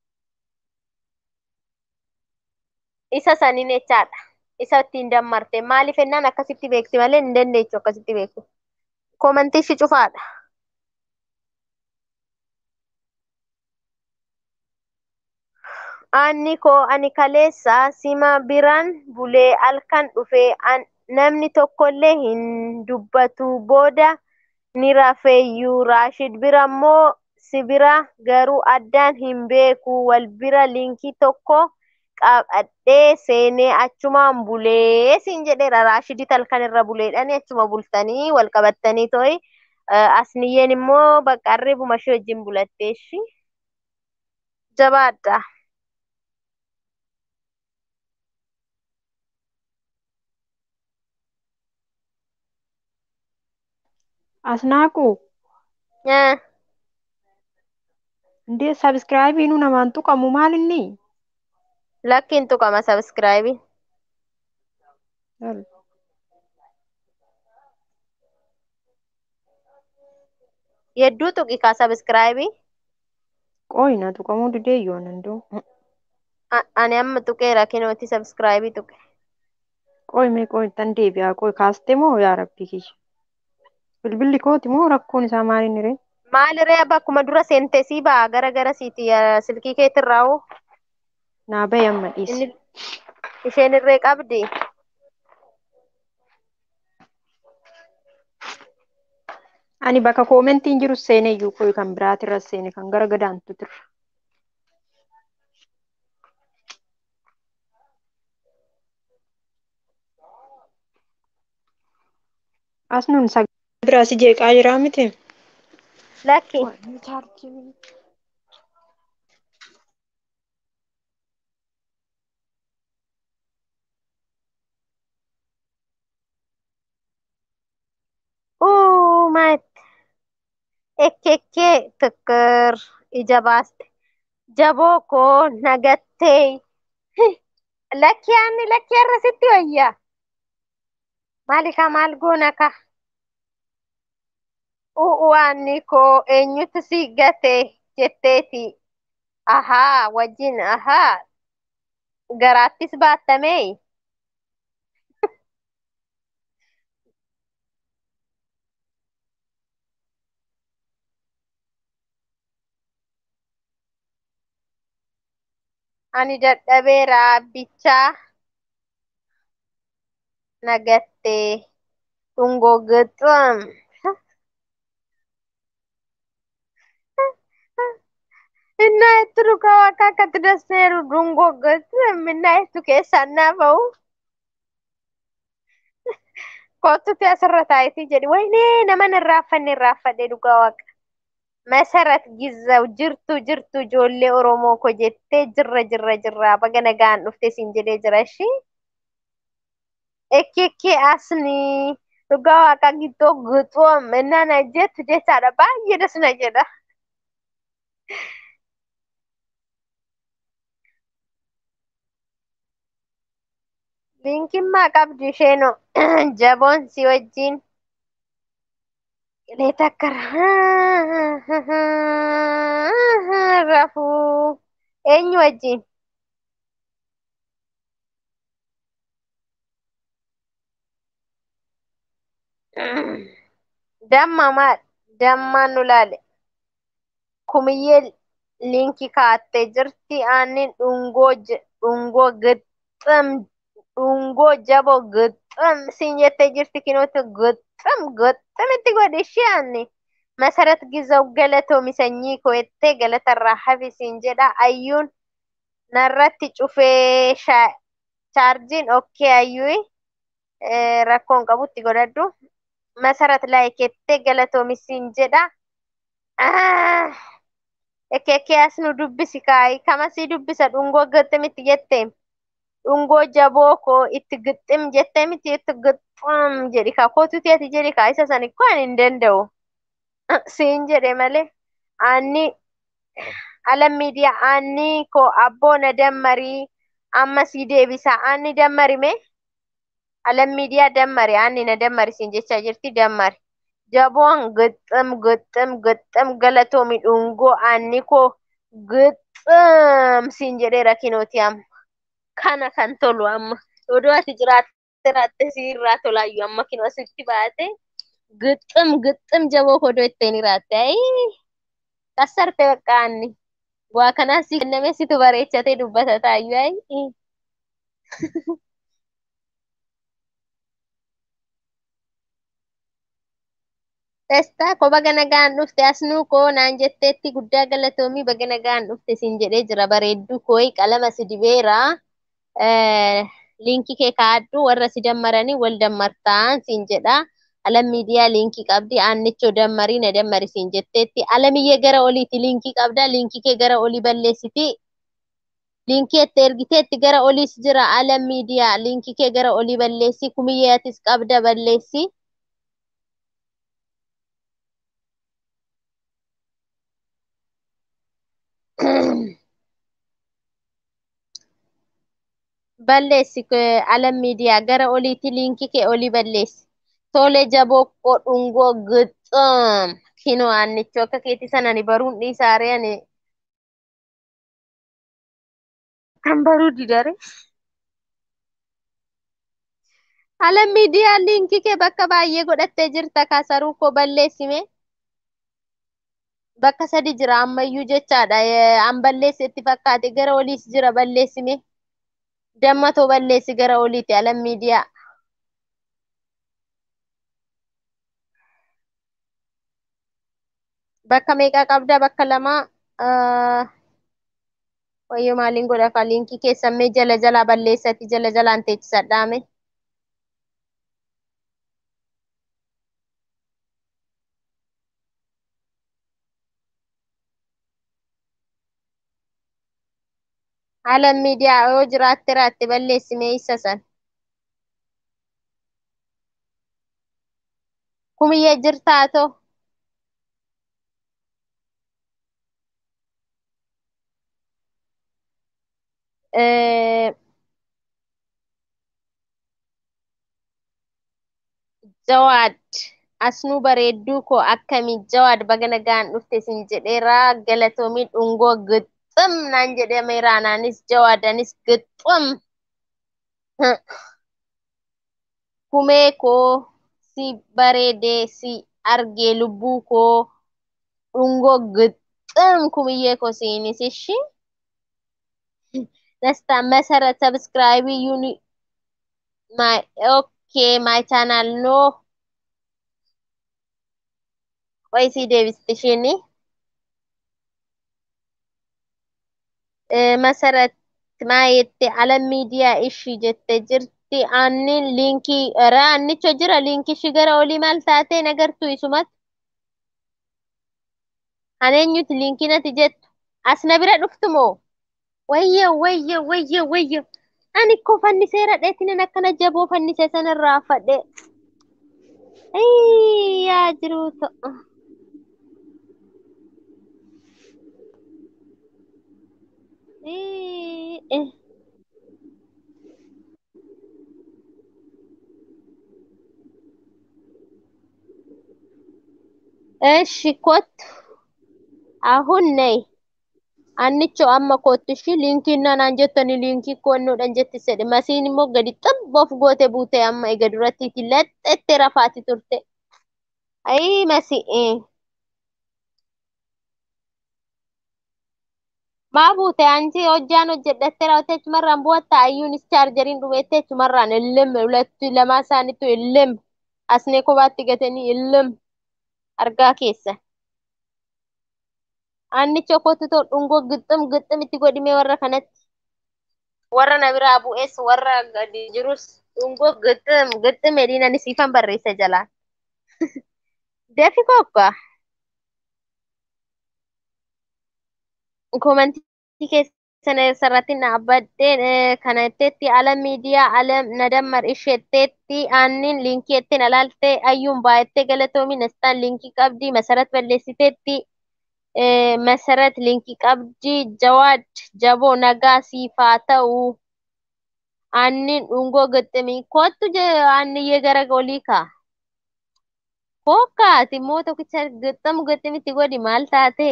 Speaker 1: Isa saniin jechaadha. Isa ittiin dammarte. Maaliif ennaan akkasitti beekti malee hin dandeechu akkasitti beektu. Koomantii ishii cufaadha. Anni koo ani kaleessa sima biraan bulee halkan dhufee an- namni tokkollee hin dubbatu booda ni rafeeyyuu Raashid bira moo si bira garuu addaan hin beeku wal bira liinkii tokko qabadhee seenee achumaan bulee siin jedheera Raashidit halkan irra buleedhani achuma bultanii wal qabattanii to'i asniyyeen immoo bakka arribuma ishee wajjin bulatteeshi jabaadha.
Speaker 7: Asnaaquu
Speaker 1: Eh,
Speaker 7: indee sabskraayibiinuu namaan tuqamu maalinni?
Speaker 1: Lakkiin tuqama sabskraayibii. Yedduu tuqi kaa sabskraayibii.
Speaker 7: Qooyina tuqamuu didee yoo nandoo.
Speaker 1: A- Ani amma tuqeera kinooti sabskraayibii tuqe.
Speaker 7: Qooyi mee qooyi tan deebi'aa qooyi kaastee moo yaa rabbii kiyya? Bilbilli kooti moo rakkoon isaa maaliin ree?
Speaker 1: Maaliree abba akkuma dura seentee sii ba'a gara gara siiti yaa silkii keetirraa hoo
Speaker 7: Naa bahi amma dhiisi.
Speaker 1: inni isheen irree qabdi.
Speaker 7: Ani bakka koomentiin jiru seenee iyyuu qooyi kan biraatirra seene kan gara gadaantu tirra. As nun sagalee biraa si jeeqaa jiraa miti?
Speaker 1: Lakki uumaat ekkekkee tikkir ija baaste jaboo koo nagattee lakki aanni lakki har'a sitti wayyaa maalika maal goona ka u'u aanni koo eenyutu si gate jetteeti ahaa wajjin ahaa garaattis baattamee ani dadhabeera abbichaa nagattee dhungoo gixxum እና የቱ ከዋካ ከትደሴሩ ዱንጎ ገጥም እና የቱ keessaan naafa'u kottutti asirra taa'eeti jedhi waynee naman irraaffanne irraaffadhe dhugaa waaqa masarat gizaw jirtu jirtu ijoollee oromoo ko jettee jirra jirra jirra baga nagaan dhufte siin jedhee jira ishii ekkekkee asni dhugaa waaqa giddoo gixoom እና na jettu jechaadha baay'ee das na jedha linkimmaa qabdu isheenoo jaboon si wajjin qilee takka rafuu eenyu wajjin damma maal dammaan nu laale kumiyyee linkii kaattee jirti aannin dhungoo dhungoo gixxam dhungoo jaboo gixxam siin jettee jirti kinooti gixxam gixxamitti godhi ishee aanni masarat gizaw galatoomi sanyii koo jettee galatarraa hafi siin jedha ayyuun narratti cufee chaarjiin okkee ayyuu rakkoon qabutti godhadhu masarat laayikettee galatoomi siin jedha ekeekee as nu dubbisi kaayi kamasii dubbisa dhungoo gixximitti jettee dhungoo jaboo koo itti gixxim jettee miti itti gixxam jedhi kaa kootuti ati jedhi kaa isa san ikko ani hin danda'u siin jedhe malee aanni alam miidiyaa aanni koo abboo na dammarii amma sii deebisa aanni dammarime alam miidiyaa dammari aanni na dammari siin jechaa jirti dammari jaboon gixxim gixxim gixxim galatoomi dhungoo aanni koo gixxim siin jedheera kinooti amma kana kan tolu amma odoo ati jiraatte raatte siirraa tolaayyuu amma kinu asitti baate gixxim gixxim jaboo odoo ittiin hiraatte ayi kassarte bakka anni waa kanaa si kenname situ bareechatee dubbata taayyuu ayi Testaa ko baga nagaan dhufte asnuu koo naan jetteetti guddaa galatoomii baga nagaan dhufte siin jedhee jira bareedduu kooyi qalama si dibeera liinkii kee kaaddu warra si dammaranii wal dammartaan siin jedha alam miidiyaa liinkii qabdi aannichoo dammarii na dammari siin jetteetti alamiyyee gara oliiti liinkii qabda liinkii kee gara olii balleessiti liinkii itti ergiteetti gara oliis jira alam miidiyaa liinkii kee gara olii balleessi kumiyyee atis qabda balleessi. balleessi alam miidiyaa gara oliitti liinkii kee olii balleessi. Tole jaboo koo dhungoo gixxam kinoo aannichoo akka keetti sana ni baruun dhiisaaree ani kan baruu didare. Alam miidiyaa liinkii kee bakka baay'ee godhattee jirta kaasaruu koo balleessime. Bakka sadi jira ammayyuu jechaadha. An balleessi itti fakkaate gara oliis jira balleessime. Dammatoo balleessi gara oliiti alam miidiyaa. Bakka meeqaa qabda? Bakka lama. Wayyoo maaliin godha ka liinkii keessan mee jala jalaa balleessati jala jalaan teechisadhaame. Alam miidiyaa yoo jiraatte raatte balleessi mee isa san. Kumiyyee jirtaa too. Jawaad asnuu bareedduu koo akkamii jawaad baga nagaan dhufte sin jedheeraa galatoomii dhungoo gixxam ግጥም naan jedhameera anaanis jawaadanis ግጥም kumee koo si bareedee si argee lubbuu koo dhungoo ግጥም kumiyyee koo siinis ishi ደስታ መሰረት ሰብስክራይብ ዩኒ ማይ ኦኬ ማይ ቻናል ኖ ቆይ ሲ ዴቪስ ትሽኒ መሰረት ማየቴ አለም ሚዲያ እሺ ጀተ ጅርቲ አኒን ሊንኪ ራ አንቾ ጅራ ሊንኪ ሽገረ ኦሊ ማልታቴ ነገርቱ ይሱመት አኔኙት ሊንኪነት ጀቱ አስነብረ ዱፍትሞ ወየ ወየ ወየ ወየ ani ko fanniseera dheetinin akkana jaboo fannise sanirraa fadhe yaa jiru ta'u እሺ ኮት አሁን ነይ annicho amma kottushi liinkiin naan jettani liinkii koonnuudhaan jetti sedhe masiin immoo gadi xibboof goote buute amma ega durattiiti laxxette rafaati turte ayii masi'i maa buute anchi hojjaan hojjedhatte raawwate achumarraan bu'atta ayyuunis chaarjeriin dhubeette achumarraan illim hulattu lamaa isaaniitu illim asnee kophaatti gatanii illim argaa keessa. annicha kottu dhungoo gixxum gixxum itti godhime warra kanatti warra na biraa bu'es warra gadi jirus dhungoo gixxum gixxum edhiin ani siifan barreessa jalaan deefi kokka komantii keessan irratti na abbadheen kana jetteetti alam miidiyaa alam na dammar isheetteetti aannin liinkii jetteen alaaltee ayyuun baay'attee galatoomi nastaan liinkii qabdii masarat balleessiteetti መሰረት ሊንኪ ቀብጂ ጀዋድ ጀቦ ነጋ ሲፋ ተኡ አኒን ዱንጎ ግጥሚ ኮቱ አንዬ ገረጎሊካ ኮካ ቲሞ tokkicha ግጥም ግጥሚtti godhi maal taate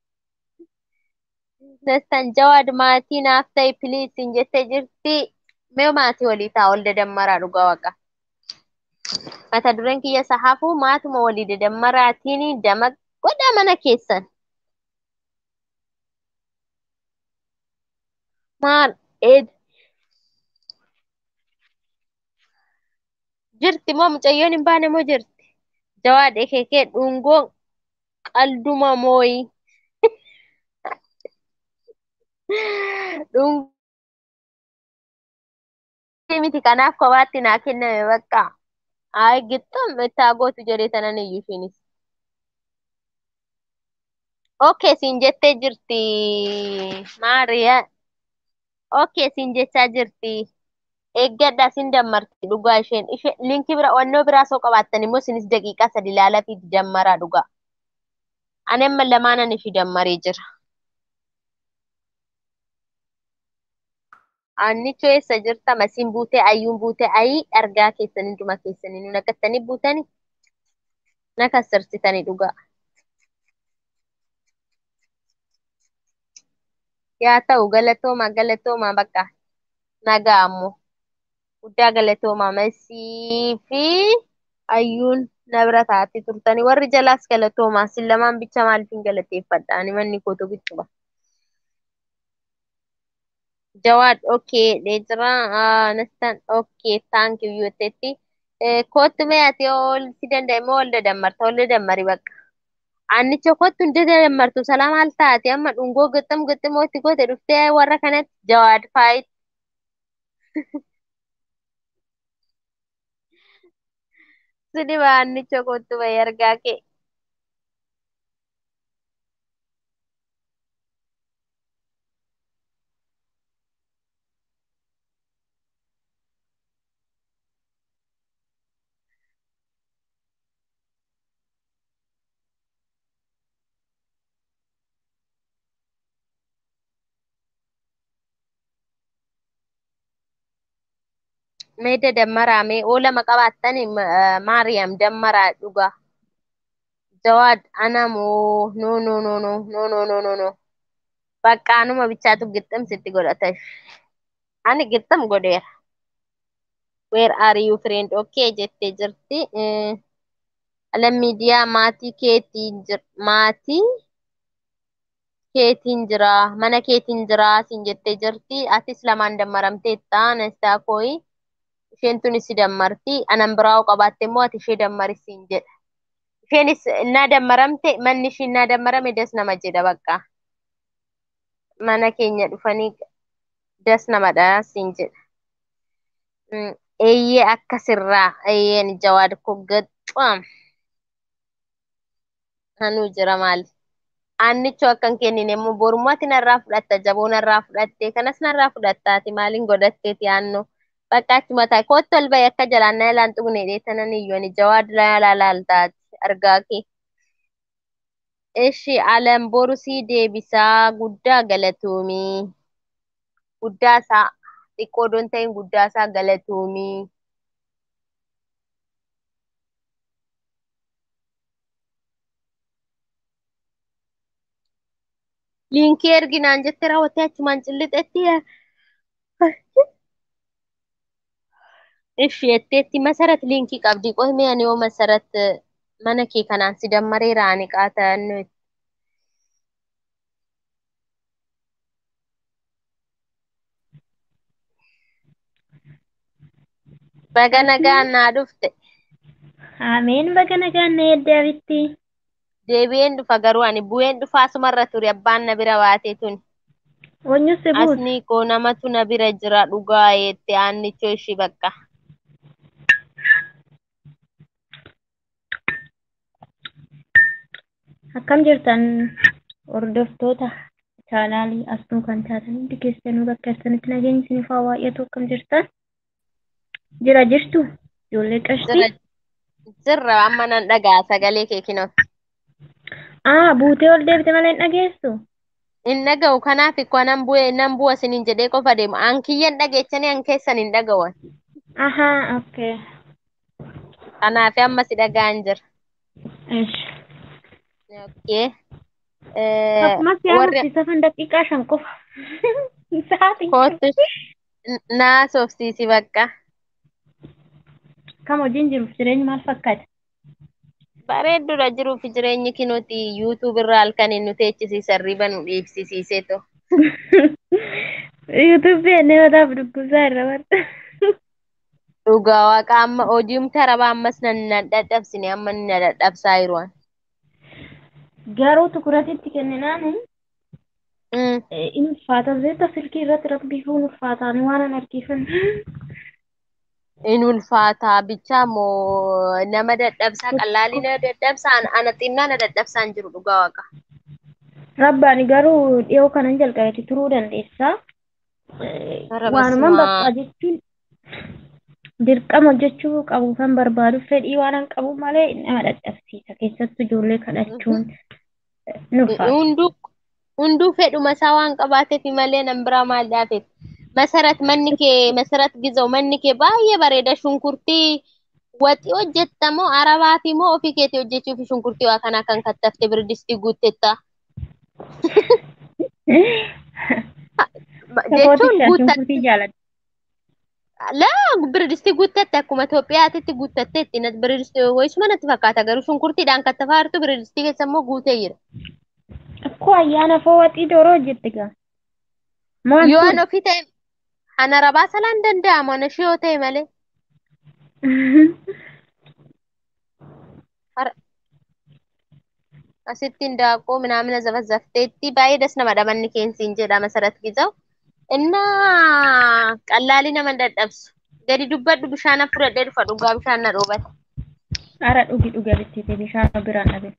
Speaker 1: dastan jawaad maatii naaf ta'i piliis hin jettee jirti mee maatii walii ta'a ol dadammaraa dhugaa waqa mata dureen kiyya sahaafuu maatuma walii dadammaraatiin dama godha mana keessan maal ed jirti moo mucayyoon hin baane moo jirti jawaad ekekee dhungoon qalduma mooyi dhungoo miti kanaaf kophaatti naa kenname bakka ay gixxum ittaa gootu jedhee tanan iyyuu ishiinis okay siin jettee jirti maariyaa okay siin jechaa jirti eeggadhaa siin dammarti dhugaa isheen ishee linkii bira wannoo biraa soo qabaattan immoo isinis daqiiqaa sadi ilaalaa fi dammaraa dhugaa ani amma lamaanan ishii dammaree jira annicho eessa jirta masiin buutee ayyuun buutee ayii argaa keessanii dhuma keessanii nu naqattanii buutanii nakassirsitanii dhugaa yaa ta'u galatooma galatooma bakka nagaa ammoo guddaa galatooma masii fi ayyuun na bira taa'atti turtanii warri jalaas galatooma sin lamaan bicha maaliifin galateeffadha ani manni kootu bichuba jawaad okay dheejira nastan okay thank you yootetti kootu mee ati ol si danda'e ol dadammarta ol dadammari bakka annicha kottu hin dadammartu salaam haal taate amma dhungoo gixxum gixximoo itti goote dhuftee warra kanatti jawaad faayit sidiba annicha kottu bayi argaa kee mee dadammaraa mee oo lama qabaattani maariyaam dammaraa dhugaa jawaad anamoo no no no no no no no no no Baqqaanuma bichaatu gixxim sitti godhata. Ani gixxim godheera. Where are you friend? Okay jettee jirti. Eh, Ala miidiyaa maatii keetiin jir maatii keetiin jira mana keetiin jira siin jettee jirti. Atis lamaan dammaramteetta nastaa kooyi. Isheen tunis si dammarti. Anan biraa'uu qabaatte immoo ati ishee dammari siin jedha. Isheenis innaa dammaramte manni ishii innaa dammarame das nama jedha bakka. Mana keenya dhufanii das namadha siin jedha. Mm, Eeyyee akkasirraa eeyyeen jawaad koo gaxxuam. Anuu jira maali? Aannichoo akkan kennine immoo borumatti narraa fudhatta jaboo narraa fudhatte kanas narraa fudhattaati maaliin godhatteeti aannoo. Bakka achuma taa'e kootti ol bahi akka jalaan na ilaan tuqne dheetanan iyyoon jawaad laalaaltaati argaa kee. Ishi alam boru sii deebisaa guddaa galatoomii. Guddaa isaa xiqqoo doon ta'in guddaa isaa galatoomii. Liinkii erginaan jettee raawwattee achumaan cillixetti Ishi jetteetti masarat liinkii qabdi qohimee ani yoo masarat mana kee kanaan si dammaree raani qaata'annu baga nagaan naa dhufte
Speaker 8: Ameen baga nagaan na eddabitti.
Speaker 1: deebi'een dhufa garuu ani bu'een dhufa asumarra ture abbaan na bira baatee tuni
Speaker 8: Eenyu si buuse?
Speaker 1: asni koo namatu na bira jira dhugaa jette aannichoo ishii bakka
Speaker 8: Akkam jirtan hordoftoota chaanaalii asnuu kan taatan hundi keessanuu bakka jirtanitti nageenyi isiniif haa baay'atu akkam jirtan? Jira jirtu? Ijoollee qashtii?
Speaker 1: jira jirra amma nan dhaga'a sagalee kee kinoo
Speaker 8: Aa buutee ol deebite malee hin dhageessu?
Speaker 1: hin dhaga'u kanaaf ikkoo nan bu'e nan bu'a siniin jedhee qofa deema an kiyyan dhageechanii an keessan hin dhaga'an
Speaker 8: Ahaa okay.
Speaker 1: kanaaf amma si dhaga'an jira
Speaker 8: Ish.
Speaker 1: Okay. Eh,
Speaker 8: Akkuma si
Speaker 1: warri
Speaker 8: agarsiisa fan daqiiqaa shan qofa. Sa'aatii.
Speaker 1: kootu naa soofsiisi bakka.
Speaker 8: Kam hojiin jiruuf jireenyi maal fakkaata?
Speaker 1: Bareeddudha jiruuf jireenyi kinuti yuutuub irraa halkaniin nu teechisiisan riba nu dhiibsisiisee to.
Speaker 8: Yuutuubii neewotaaf dubbisaa irra barta.
Speaker 1: Dhugaa waaqa amma hojiimta raba ammas nan na dadhabsine amma ni na dadhabsaa jiru.
Speaker 8: Garuu tukuratitti kenninaan
Speaker 1: Mm.
Speaker 8: in ulfaata zeeta silkii irratti rabbifuun ulfaataan waan an argiifan.
Speaker 1: In ulfaataa bichaa moo nama dadhabsaa qallaalii na dadhabsaa ana- ana xinnaa na dadhabsaan jiru dhugaa waaqa.
Speaker 8: Rabbaani garuu dhiyoo kanan jalqabeeti turuu dandeessaa. Eh,
Speaker 1: Bara
Speaker 8: Waanuman
Speaker 1: basumaa.
Speaker 8: bakka jechuun dirqama hojjechuu qabu kan barbaadu fedhii waan an qabu malee nama dadhabsiisa keessattuu ijoollee kadhachuun eh, ni ulfaata.
Speaker 1: Hunduu hunduu fedhuma isaa waan qabaateef malee nan biraa maal dhaafeef. Masarat manni kee masarat gizoo manni kee baay'ee bareeda shunkurtii waxii hojjetta moo arabaa fi moo ofii keetii hojjechuu fi shunkurtii waa kanaa kan kattafte birdistii guuttetta. Jechuun
Speaker 8: Sakooticha
Speaker 1: guutta
Speaker 8: shunkurtii jaaladha.
Speaker 1: laa birdistii guuttatte akkuma Itoophiyaatitti guuttatteetti natti birdistii wayisuma natti fakkaata garuu shunkurtiidhaan kattafaa jirtu birdistii keessa immoo guutee jira.
Speaker 8: Akkoo ayyaana foo waxii dooroo hojjette gaa. Maan
Speaker 1: Yoo
Speaker 8: sun?
Speaker 1: an ofii ta'e ana rabaa salaan danda'amu ana ishee yoo ta'e malee. Har- asittiin daakuu ምናምን ዘፈዘፍቴቲ ባይ ደስ ነመ ደመን ኬንሲን ጀዳ መሰረት ጊዜው እና ቀላሊ ነመ እንደደብሱ ገዲ ዱበዱ ብሻነ ፍረደ ዱፈ ዱጋ ብሻነ ሮበት
Speaker 8: Ara dhugi dhuga bittite bishaan biraan dhabe.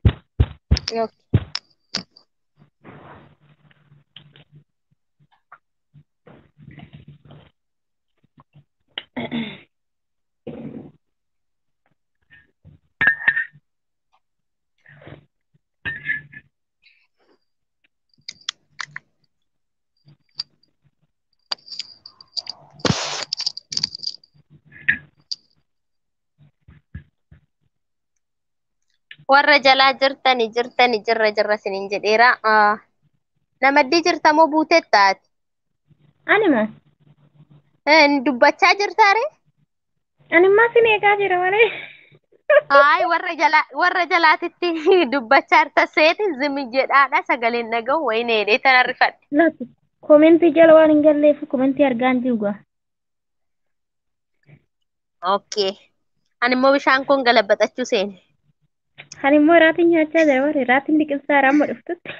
Speaker 1: warra jalaa jirtani jirtani jirra jirra sinin jedheera Ah, Namaddii jirta moo buutee taati?
Speaker 8: Anima.
Speaker 1: Dubbachaa jirtaare?
Speaker 8: Animmaa sin eegaa jira malee.
Speaker 1: Haay warra jalaa warra jalaatitti dubbachaa jirta seeti zimi jedhaadha sagaleen dhaga'u wayii needhee tana rifadhe.
Speaker 8: Laatu koomentii jala waan hin galleef koomentii argaa hin jiru.
Speaker 1: Okay. Ani immoo bishaan kun galabaxachuu seene.
Speaker 8: Ani immoo raatiin nyaachaa jira warri raatiin liqimsaa amma dhuftutti.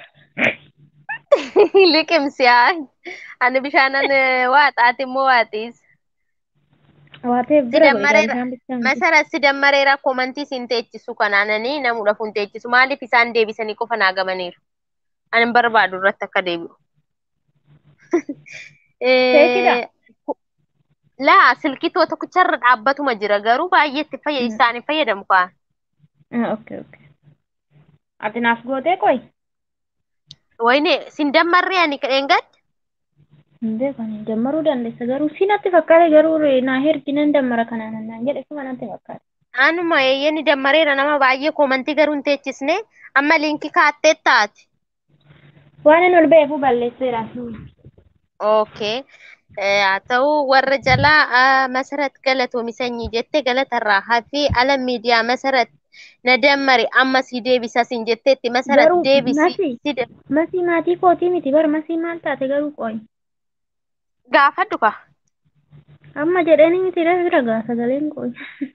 Speaker 1: Liqimsi haa. Ani bishaanan waaxaati immoo waaxiis.
Speaker 8: Waateef bira godhe
Speaker 1: Sidammareera.
Speaker 8: bishaan bishaan.
Speaker 1: Masara sidammareera komantii siin teechisu kanaananii namuudhaaf hin teechisu. Maaliif isaan deebisanii qofa naa gamaniiru? Ani hin barbaadu irratti akka deebi'u.
Speaker 8: Seekidha?
Speaker 1: Laa silkitoo tokkicharra dhaabbatuma jira garuu baay'eetti fayyada isaaniif fayyadamu kaa.
Speaker 8: Okay okay. Ati naaf gootee qoy.
Speaker 1: Wayne sin dammarree ani kadheen gad?
Speaker 8: Hin beekan jammaruu dandeessa garuu si natti fakkaate garuu naa herginan dammara kanaan naan jedhe kuma natti fakkaate.
Speaker 1: Anuma eeyyeni dammareera nama baay'ee komantii garuu hin teechisne amma liinkii kaattee taati.
Speaker 8: Waan inni ol beeku balleesseera.
Speaker 1: Okay. haa ta'u warra jalaa masarat galatoomi sanyii jette galatarraa hafi ala miidiyaa masarat na dammari amma si deebisa sin jetteetti masarat
Speaker 8: Garuu
Speaker 1: deebisi
Speaker 8: masi
Speaker 1: si de-
Speaker 8: masii maatii kootii miti bar masii maal taate garuu qoy.
Speaker 1: gaafadhu ka
Speaker 8: Amma jedhanii miti dha bira gaa sagaleen qoy.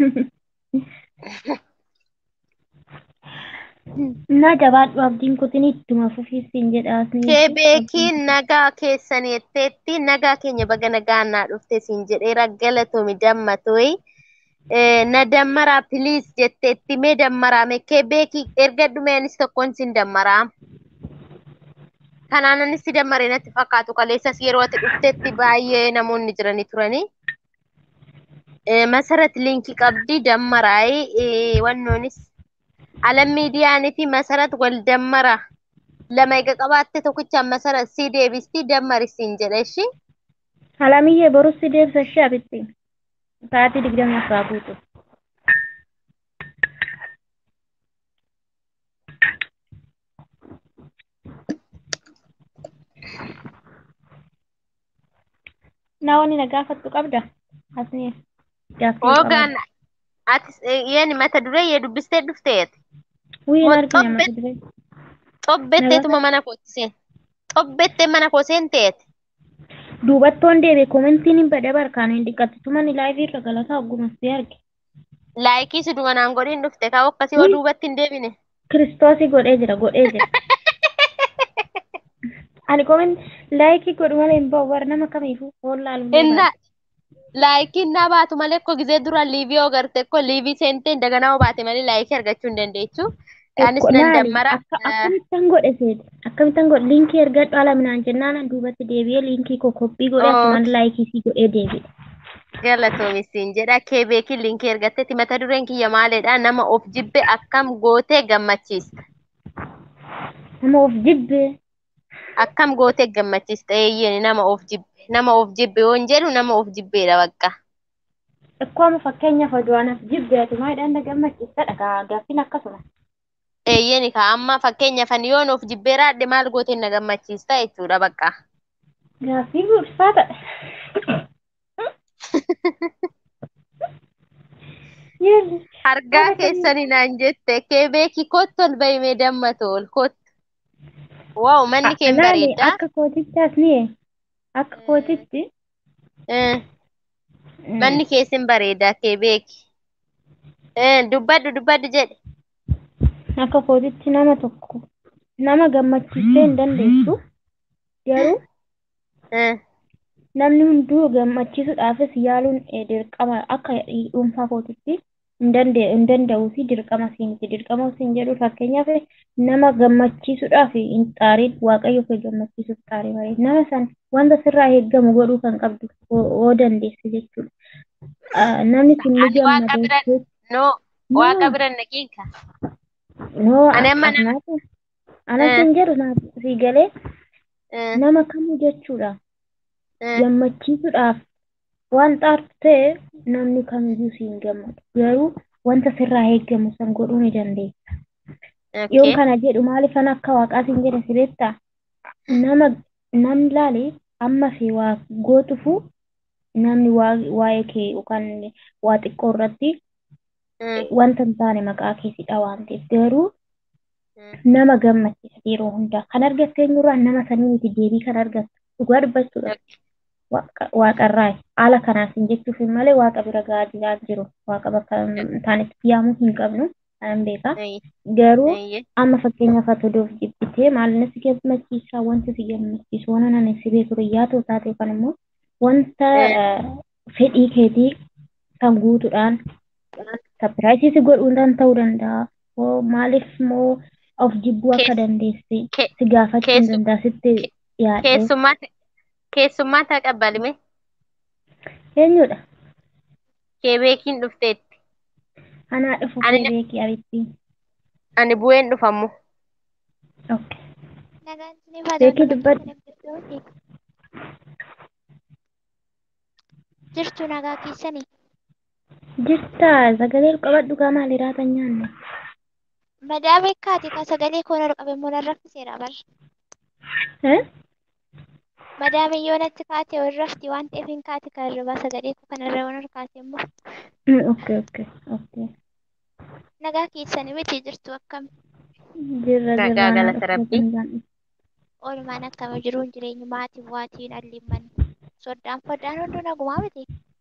Speaker 8: Na jabaadhu abdiin kutin ittuma fufiisin jedhaasni.
Speaker 1: kee beekiin nagaa keessan jetteetti nagaa keenya baga nagaannaa dhufte sin jedheera galatoomi dammatoyi na dammaraa piliis jetteetti mee dammaraa mee kee beekii erga dhumeenis tokkoon sin dammaraa kanaanis si dammaree natti fakkaatu kaleessas yeroo ati dhuftetti baay'ee namoonni jiranii turanii masarat liinkii qabdi dammaraayi wannoonis alam miidiyaanii fi masarat wal dammara lama ega qabaatte tokkichaan masarat si deebisti dammarisiin jedhe ishi
Speaker 8: Alamiyyee borus si deebisa ishee abitti. Sa'aatii digdama afraa guutu. Na wani na gaafattu qabda. Asni gaaffii
Speaker 1: Hoogaan ati yeen mata duree yee dubbistee dhufteet
Speaker 8: Wiin
Speaker 1: Moo
Speaker 8: argina
Speaker 1: xobbe-
Speaker 8: mata duree.
Speaker 1: xobbetteetuma mana koo seen xobbettee mana koo seenteet
Speaker 8: Duubattoon deebi'e komentiin hin badhe barkaan hin dhiqattu mani laayivii irra galataa oggumas si arge.
Speaker 1: laayikii si dumanaan godhiin dhufte kaa akkasii hoo
Speaker 8: Ui.
Speaker 1: duubatti hin deebine
Speaker 8: Kiristoosii godhee jira godhee jira. Ani komen laayikii godhu malee hin ba'u warra nama kamiifuu foon laaluun
Speaker 1: inna laayikiin na baatu malee ko gizee dura liivii oo garte ko liivii seentee daganaa oo baate malee laayikii argachuu hin dandeechu anis nan dammara
Speaker 8: Akkamittan godhe seeti akkamittan godhe liinkii ergadhu ala minaan jennaan duubatti deebi'ee liinkii koo koppii godhe
Speaker 1: Oh.
Speaker 8: asumaan laayikii sii godhee deebi'e.
Speaker 1: galatoomisin jedha kee beekii liinkii ergattetti mata dureen kiyya maaleedha nama of jibbe akkam gootee gammachiista
Speaker 8: Nama of jibbee
Speaker 1: akkam gootee gammachiista eeyyeen nama of jibbe nama of jibbe yoon jedhu nama of jibbeedha bakka
Speaker 8: Akkuma fakkeenyaaf oduudhaaf jibbeetu maayidhaan na gammachiistadha gaa gaaffiin akkasuma.
Speaker 1: eeyyeen ka amma fakkeenyaaf ani yoon of jibbee raadhe maal gootee na gammachiista jechuudha bakka
Speaker 8: Gaaffii ulfaataadha. Yeelli.
Speaker 1: argaa
Speaker 8: Haala
Speaker 1: keessanii naan jette kee beekii kottu ol bahimee dammatu ol kottu waaw manni kee hin
Speaker 8: Laali
Speaker 1: bareeddaa
Speaker 8: akka kootichaas ni akka kootitti.
Speaker 1: Eh, manni keessin bareedaa kee beeki Eh, dubbadhu dubbadhu jedhe
Speaker 8: Akka kootitti nama tokko nama gammachiisee hin dandeessu garuu
Speaker 1: Eh,
Speaker 8: namni hunduu gammachiisuudhaafis yaaluun eh, dirqama akka dhuunfaa kootitti hin dande- hin danda'uu fi dirqama siinti dirqama siin jedhu fakkeenyaaf nama gammachiisuudhaaf hin xaarin waaqayyo kee gammachiisuuf xaarii malee nama san wanta sirraa eeggamu godhuu kan qabdu yoo dandeesse jechuudha. Ah, Namni sun ni
Speaker 1: Ani waaqa bira
Speaker 8: gammada.
Speaker 1: no waaqa bira naqiinka
Speaker 8: Noo
Speaker 1: Ani amma nama-
Speaker 8: akkanaa anas
Speaker 1: Eh.
Speaker 8: hin jedhu naaf sii galee
Speaker 1: Eh,
Speaker 8: nama kamuu jechuudha.
Speaker 1: eh,
Speaker 8: gammachiisuudhaaf waan xaartu ta'e namni kamiyyuu si hin gammadu garuu wanta sirraa eeggamu san godhuu ni dandeessa. Yoon
Speaker 1: okay.
Speaker 8: kana jedhu maaliifan akka waaqaa siin jedhe si beektaa? nama nam laale amma fi waa gootufu namni waa waa'ee kee yookaan waa xiqqoo irratti wanta hin taane maqaa keessidha waan ta'eef garuu nama gammachiisa yeroo hundaa kan argatte eenyurraa nama sanii miti deebii kan argattu dhugaa dubbachuudha waaqarraa haala kanaaf hin jechuuf malee waaqa bira gahaa jiraa jiru waaqa bakka hin taanetti yaamuu hin qabnu kanan beekaa garuu amma fakkeenyaaf ati odoof jibbitee maalina si gammachiisaa wanti si gammachiisu waan ani si beeku riyyaa ta'u taate yookaan immoo wanta fedhii keetii kan guutuudhaan sapiraayisii si godhuudhaan ta'uu danda'a. Maaliif immoo of jibbuu akka dandeesse si gaafachuu hin danda'a sitti yaadde.
Speaker 1: Keessummaa ta'a qabbalime.
Speaker 8: Eenyudha?
Speaker 1: Keebeekiin dhufteetti.
Speaker 8: Anaa dhufu keebeekii abitti.
Speaker 1: Ani bu'een dhufammu.
Speaker 8: Beekii dubbadhu.
Speaker 9: Jirtu nagaa keessanii.
Speaker 8: Jirta sagalee qabadhu gaa maali raatan nyaanne.
Speaker 9: Madaa beekaati ka sagalee koo ol qabe immoo raffiseera bara. Madaame yoo natti kaate ol rafti waan ta'eef hin kaate kan irraa sagalee koo kanarra waan ol kaate immoo.
Speaker 8: Okay okay okay.
Speaker 9: Nagaa keessanii miti jirtu akkam.
Speaker 8: Jirra jirra.
Speaker 1: Nagaa galata rabbii.
Speaker 9: Oolmaan akkama jiruun jireenyi maatii waatiin allimman soddaan foddaan hunduu nagumaa miti.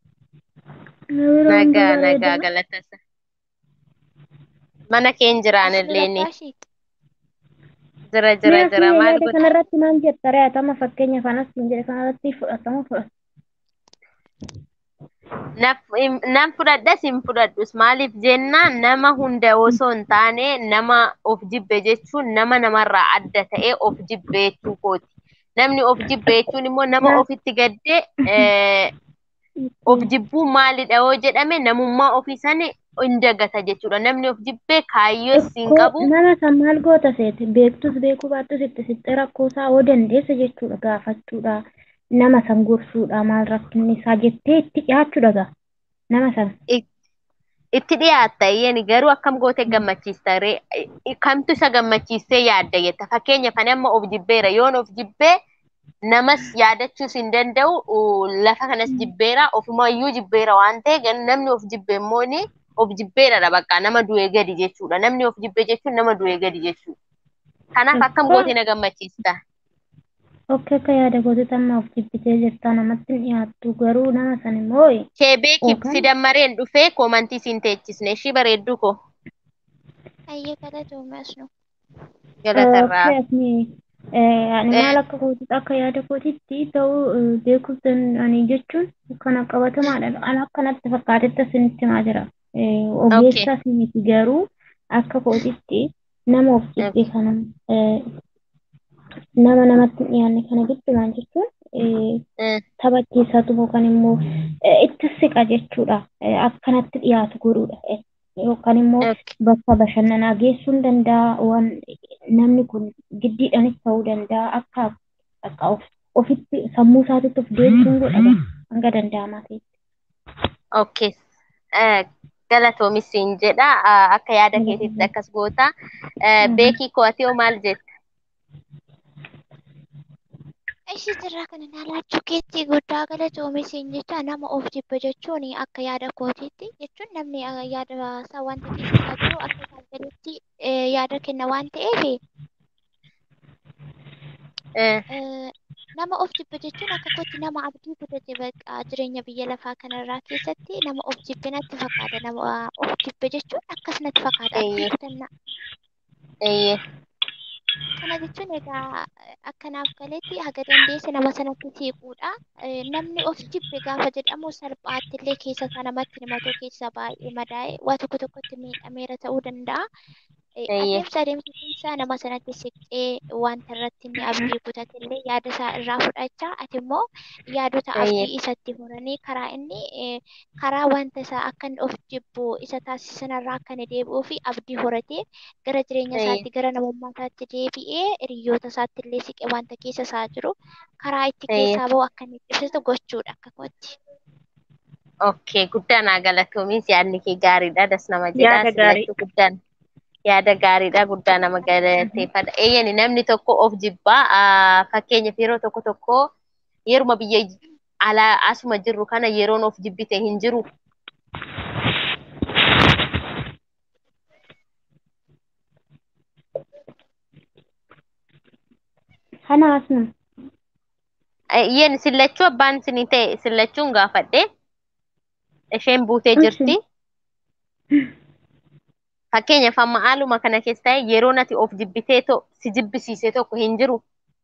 Speaker 1: Nagaa nagaa galatasa. Mana keen jiraan illee ni. Jira jira jira maal
Speaker 8: godha. Kanarratti maal jetta re'atama fakkeenya fanas hin jedhe kanarratti fudhatama fudhata.
Speaker 1: Nan fudhadhas hin fudhadhus maaliif jennaan nama hunda osoo hin taane nama of jibbe jechuun nama namarraa adda ta'ee of jibbe jechuu kooti. Namni of jibbe jechuun immoo nama ofitti gaddee of jibbuun maalidha yoo jedhame namummaa ofii sani hin dagata jechuudha. Namni of jibbee kaayyoos hin qabu.
Speaker 8: Nama san maal goota seete beektus beekuu baattus itti sitte rakkoo isaa yoo dandeessa jechuudha gaafachuudha. Nama san gorsuudha maal rakkinni isaa jettee itti dhiyaachuudha gaa. Nama san.
Speaker 1: Itti dhiyaatta iyyani garuu akkam gootee gammachiista ree kamtu isa gammachiistee yaadda jetta fakkeenyaaf ani amma of jibbeera yoon of jibbee namas yaadachuus hin danda'u lafa kanas jibbeera ofumayyuu jibbeera waan ta'e namni of jibbe immoo of jibbeeradha bakka nama du'ee gadi jechuudha namni of jibbe jechuun nama du'ee gadi jechuudha kanaaf akkam gootee na gammachiista.
Speaker 8: Okkee akka yaada gootee amma of jibbitee jirta namatti hin dhiyaattu garuu nama san immoo.
Speaker 1: Keebeekiif si dammareen dhufee koomantii siin teechisne ishii bareedduu koo.
Speaker 9: Ayyee galatoomee asnu.
Speaker 1: Galatarraa.
Speaker 8: ani maal akka kootitti akka yaada kootitti ta'uu beekuuf ani jechuun kana qabatamaadha. Ani akkanatti fakkaatetti asinitti himaa jira. Ogeessa miti garuu akka kootitti nama of jibbee kana nama namatti hin dhiyaanne kana giddumaan jechuun taphachiisatu yookaan immoo itti siqa jechuudha. Akkanatti dhiyaatu godhuudha. yookaan immoo bakka bashannanaa geessuu hin danda'a waan namni kun giddiidhaanis ta'uu danda'a akka akka ofitti sammuu isaatitti of deemsuun godhama hanga danda'amaa ta'etti.
Speaker 1: Okay. Galatoomis siin jedha akka yaada keetitti akkas goota. Beekii ko'atee hoo maal jetta?
Speaker 9: Ishii jirraa kana naalachuu keetti guddaa galatoomis hin jecha nama of jibba jechuun akka yaada kootiitti jechuun namni yaada isaa wanta keessa isaa jiru akka isaan gaditti yaada kenna waan ta'eef nama of jibba jechuun akka kootti nama abdii kutate bakka jireenya biyya lafaa kanarraa keessatti nama of jibbe natti fakkaata nama of jibbe jechuun akkas natti fakkaata abdii kutannaa. Kana jechuun egaa akkanaaf galetti haga dandeesse nama sanatti siquudha. Namni of jibbe gaafa jedhamu salphaatti illee keessa isaa namatti himatu keessa baay'ee madaa'e waa tokko tokkotti miidhameera ta'uu danda'a. Adeemsa adeemsisaa nama sanatti siqee wanta irratti inni abdii kutate illee yaada isaa irraa fudhachaa ati immoo yaadota abdii isatti horanii karaa inni karaa wanta isaa akka inni of jibbu isa taasisanirraa akka inni deebi'uu fi abdii horatee gara jireenya isaatti gara namummaa isaatti deebi'ee hiriyoota isaatti illee siqee wanta keessa isaa jiru karaa itti keessaa bahu akka inni ibsatu gochuudha akka kootti.
Speaker 1: Okay, guddaa naa galatoomis yaadni kee gaariidha. Das nama jedha.
Speaker 8: Yaada gaarii.
Speaker 1: Guddaan. Yaada gaariidha guddaa nama galateeffadha. Eeyyani namni tokko of jibbaa ah, fakkeenyaaf yeroo tokko tokko yeruma biyya alaa asuma jirru kana yeroon of jibbite hin jiru.
Speaker 8: Kana asuma.
Speaker 1: Iyyeen sillachuu abbaan isinii ta'e sillachuun gaafadhe isheen buutee
Speaker 8: Ishi.
Speaker 1: jirti. Fakkeenyaaf amma haaluma kana keessa ta'e yeroon ati of jibbitee to si jibbisiise tokko hin jiru.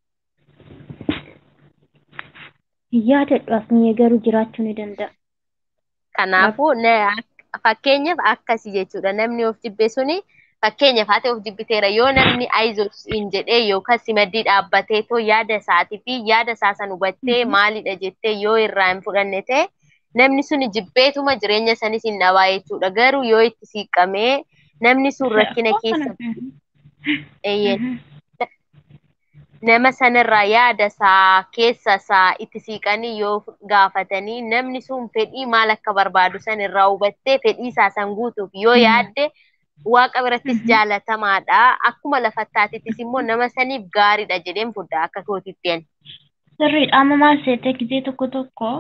Speaker 8: Yaadadhu asni garuu jiraachuu ni danda'a.
Speaker 1: Kanaafuu na- ak- fakkeenyaaf akkasii jechuudha. Namni of jibbe suni fakkeenyaaf ati of jibbiteera yoo namni aizos hin jedhee yookaan si maddii dhaabbatee too yaada isaatii fi yaada isaa san hubattee maalidha jettee yoo irraa hin fudhanne ta'e namni suni jibbeetuma jireenya sanis hin dhabaa jechuudha. Garuu yoo itti siiqamee namni sun rakkina keessa eeyyee nama sanarraa yaada isaa keessa isaa itti siiqanii yoo gaafatanii namni sun fedhii maal akka barbaadu san irraa hubattee fedhii isaa san guutuuf yoo yaadde waaqa birattis jaalatamaadha. Akkuma lafattaatittis immoo nama saniif gaariidha jedheen fudhaa akka kootitti ani.
Speaker 8: Sirriidha amma maal seete gizee tokko tokko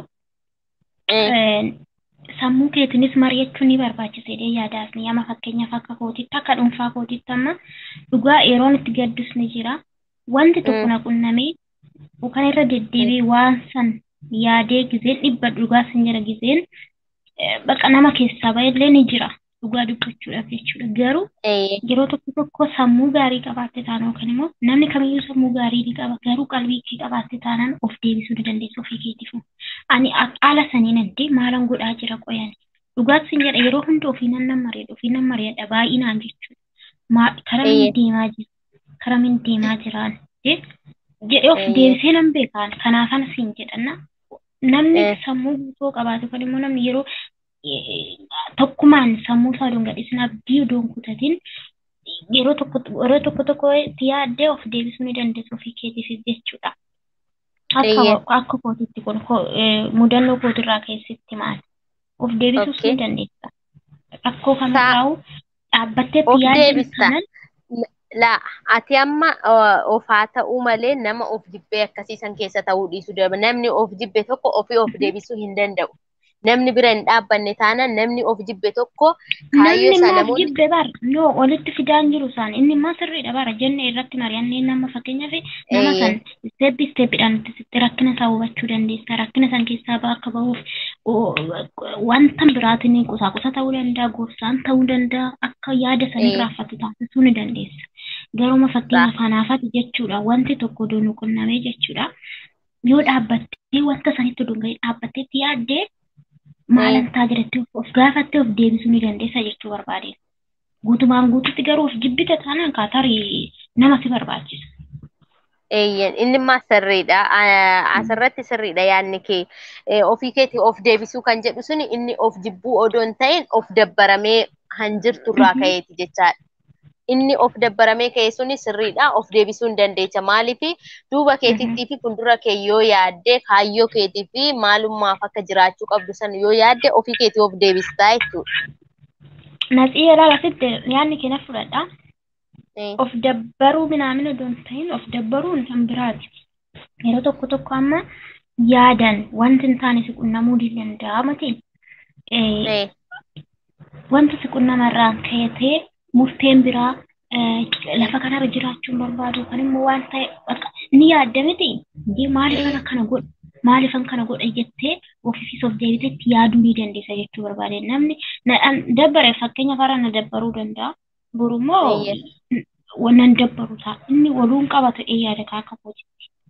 Speaker 8: eh, sammuu keetinis mari'achuu ni barbaachisedha yaadaas ni amma fakkeenyaaf akka kootitti akka dhuunfaa kootitti amma dhugaa yeroon itti gaddus ni jira. Wanti tokko na qunnamee kan irra deddeebi'ee waan san yaadee gizeen dhibba dhugaa sin jira gizeen eh, baqa nama keessaa ba'ellee ni jira dhugaa dubbachuudhaaf jechuudha. Garuu yeroo tokko tokko sammuu gaarii qabaatte taanaan yookaan immoo namni kamiyyuu sammuu gaarii ni qaba garuu qalbii kee qabaatte taanaan of deebisuu ni dandeessa ofii keetiif. Ani ak- haala saniin addee maalan godhaa jira qoyan. Dhugaatti sin jedha yeroo hunda ofii nan nan mari'adha ofii nan mari'adha baay'inaan jechuudha. Ma- Karaa
Speaker 1: Eeyyee.
Speaker 8: min deemaa jira karaa min deemaa jiraan jedhee of
Speaker 1: Eeyyee.
Speaker 8: deebisee nan beekaan kanaafan siin jedhanna. Namni
Speaker 1: Eh.
Speaker 8: sammuu guutuu qabaatu kan immoo namni yeroo eh, tokkumaan sammuu isaa odoon gadhiisin abdii odoon kutatin yeroo tokko yeroo tokko tokko itti yaaddee of deebisuu ni dandeessu ofii keetiif jechuudha.
Speaker 1: Eeyyee.
Speaker 8: Akka akka kootitti kun ko- eh, mudannoo kootirraa keessatti maal of deebisuus
Speaker 1: Okay.
Speaker 8: ni dandeessa. Rakkoo
Speaker 1: Saa
Speaker 8: kamirraa'u dhaabbattee
Speaker 1: of
Speaker 8: itti yaaddu
Speaker 1: deebista.
Speaker 8: sanan
Speaker 1: La ati amma uh, of haa ta'uu malee nama of jibbee akkasiisan keessa ta'uu dhiisuu daba. Namni of jibbe tokko ofii of deebisuu hin danda'u. Namni bira hin dhaabbanne taanaan namni of jibbe tokko kaayyoo
Speaker 8: namni
Speaker 1: isaa
Speaker 8: maaf
Speaker 1: namoonni
Speaker 8: jibbe bar no walitti fidaan jiru isaan inni immoo sirriidha bara jenne irratti mari'annee nama fakkeenyaaf nama
Speaker 1: Eeyyee.
Speaker 8: san steppi steppiidhaan itti sitti rakkina isaa hubachuu dandeessa rakkina san keessaa bakka bahuuf o- wanta biraatiin qusaqusa ta'uu danda'a gorsaan ta'uu danda'a akka yaada sanii
Speaker 1: Eeyyee.
Speaker 8: raaffatu taasisuu ni dandeessa garuma fakkeenyaaf kanaafati jechuudha wanti tokko doonu qunnamee jechuudha yoo dhaabbattee wanta sanitti dunga'ee dhaabbattee itti yaaddee maalan taa jedhattee of gaafattee of deebisuu ni dandeessa jechuu barbaade. Guutumaan guututti garuu of jibbite taanaan kaatarii nama si barbaachisa.
Speaker 1: Eeyyen inni immoo sirriidha. Ah, Asirratti sirriidha yaadni kee. Eh, Ofii keetii of deebisuu kan jedhu suni inni of jibbuu odoo hin ta'in of dabbaramee han jirturraa ka'eeti jechaadha. Inni of dabbaramee ka'e suni sirriidha. Of deebisuu hin dandeecha. Maaliifi duuba keetittii fi fuuldura kee yoo yaadde kaayyoo keetii fi maalummaaf akka jiraachuu qabdu sana yoo yaadde ofii keetii of deebistaa jechuudha.
Speaker 8: Naxii yeroo asitti yaadni keenya fudhadha.
Speaker 1: Eh,
Speaker 8: Of dabbaruu minaamin odoo hin ta'in of dabbaruun kan biraati. Yeroo tokko tokko amma yaadan wanti hin taane si qunnamuu ni danda'a matiin.
Speaker 1: eh,
Speaker 8: Wanti si qunnamarraan ka'etee murteen biraa eh, lafa kanarra jiraachuun barbaadu kan immoo waan ta'e bakka ni yaadda miti. Jee maaliifan akkana godha? Maaliifan kana godha jettee ofiifis of deebiteetti yaaduu ni dandeessa jechuu barbaade. Namni na an- dabbare fakkeenya fara na dabbaruu danda'a. Borummoo
Speaker 1: Eeyyee.
Speaker 8: wannan dabbaru ta'a. Inni waluun qaba ta'ee yaada kaa akka kooti.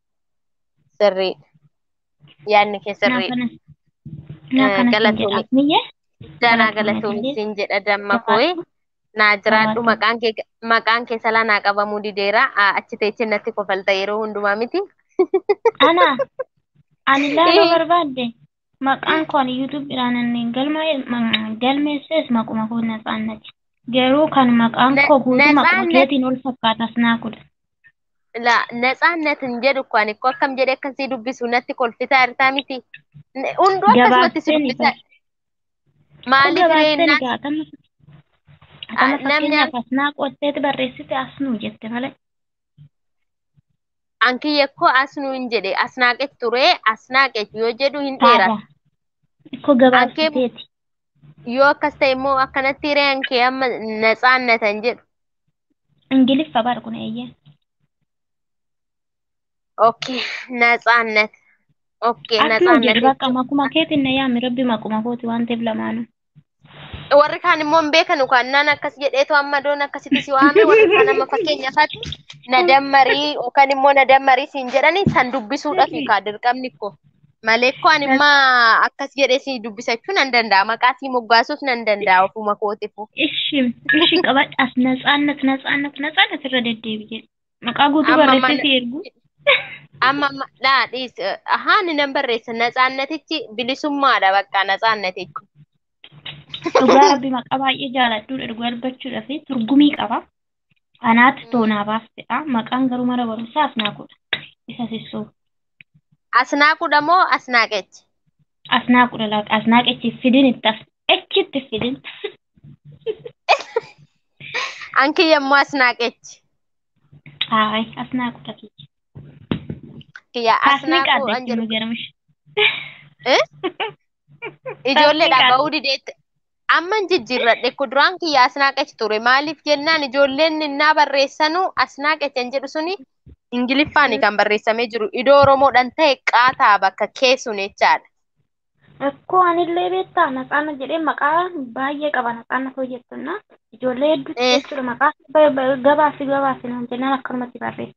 Speaker 1: sirriidha. Yaadni kee
Speaker 8: Naa
Speaker 1: sirriidha.
Speaker 8: kanas naa
Speaker 1: Eh,
Speaker 8: kanas hin
Speaker 1: Galatoomii.
Speaker 8: jedha. Miyyee
Speaker 1: Danaa
Speaker 8: galatoomii
Speaker 1: galatoomi
Speaker 8: jedhee
Speaker 1: siin jedha damma kooyi. Naa jiraadhu
Speaker 8: gabaatu.
Speaker 1: maqaan kee maqaan kee salaa naa qabamuu dideera. Ah, Achi teessee natti kofalta yeroo hundumaa miti.
Speaker 8: Ana ani ilaaluu barbaadde maqaan koo ani yuutuubidhaan inni galma galmeesses maquma koo natsaannati. Garuu kan maqaan
Speaker 1: Na-
Speaker 8: koo guutuu maquma
Speaker 1: Natsaannet
Speaker 8: keetiin ol fakkaatas naa kudha.
Speaker 1: la natsaannatin jedhu ko ani ko akkam jedhee akkasii dubbisu natti kolfisaa jirtaa miti. Ne- Hunduu akkasumatti si
Speaker 8: Gabaabseen
Speaker 1: dubbisaa.
Speaker 8: ibsa. Kun
Speaker 1: Maaliif ree
Speaker 8: gabaabseen
Speaker 1: innaan
Speaker 8: egaa kan Atama
Speaker 1: namni
Speaker 8: fakkeenyaaf asnaa qotteeti barreessite asnuu jette malee.
Speaker 1: ankiyya koo asnuu hin jedhe asnaaqech ture asnaaqech yoo jedhu hin
Speaker 8: Taadha.
Speaker 1: dheerata.
Speaker 8: Ikkoo
Speaker 1: Ankee
Speaker 8: gabaabsiteeti.
Speaker 1: yoo akkas ta'e immoo akkanatti hireen kee amma natsaannatan jedhu.
Speaker 8: Ingiliffa bar kun eeyyee.
Speaker 1: Okay, natsaannat. Okay,
Speaker 8: Asnuu jedhu
Speaker 1: natsaannat
Speaker 8: bakka
Speaker 1: jechuun.
Speaker 8: makuma keetiin na yaami rabbi makuma kooti waan ta'eef lamaanuu.
Speaker 1: Warri kaan immoo hin beekanu kan naan akkas jedheetu amma doon akkasitti si waame warri kaan amma fakkeenyaafatti na dammarii yookaan immoo na dammarii siin jedhani san dubbisuudhaaf kaa dirqamni ko. Malee ko ani imma akkas jedhee si dubbisachuu nan danda'a maqaa si moggaasuuf nan danda'a ofuma kootifu.
Speaker 8: Ishi ishi qabadhaas natsaannat natsaannat natsaannat irra deddeebi'e. Maqaa guutuu
Speaker 1: Amma
Speaker 8: barreessee
Speaker 1: mana
Speaker 8: si ergu.
Speaker 1: amma amma dhaadhiis ahaa ni nan barreessa natsaannatichi bilisummaadha bakka natsaannatichi.
Speaker 8: Dhugaa rabbi maqaa baay'ee jaaladhuudha dhugaa dubbachuudhaaf turgumii qaba. Anaatti toonaa baastedha. Maqaan garuu mana barumsaa asnaaquudha. Isa sissoo.
Speaker 1: Asnaaqudha moo asnaaqechi?
Speaker 8: Asnaaquudha laata. Asnaaqechi fidin itti as. Echitti fidin.
Speaker 1: Ankiyya immoo asnaaqechi.
Speaker 8: Haay asnaaquudha kiyya.
Speaker 1: Kiyya
Speaker 8: Kaasni
Speaker 1: asnaaquu an
Speaker 8: qaaddeetti
Speaker 1: jedhu.
Speaker 8: nu garmish.
Speaker 1: Eh? Ijoolleedha
Speaker 8: qaadde.
Speaker 1: ba'uu dideetti. Amman jijjiirradhe kuduraan kiyya asnaaqechi ture. Maaliif jennaan ijoolleen innaa barreessanu asnaaqechi an jedhu suni Ingiliffaani kan barreessamee jiru. Iddoo Oromoodhaan ta'e qaataa bakka keessun jechaadha.
Speaker 8: Rakkoo anillee beektaa natsaana jedhee maqaa baay'ee qaba natsaana koo jettuna. Ijoollee hedduutti
Speaker 1: Eh.
Speaker 8: jechuudha maqaa ba- ba- gabaasi gabaasi naan jennaan akkanumatti barreessa.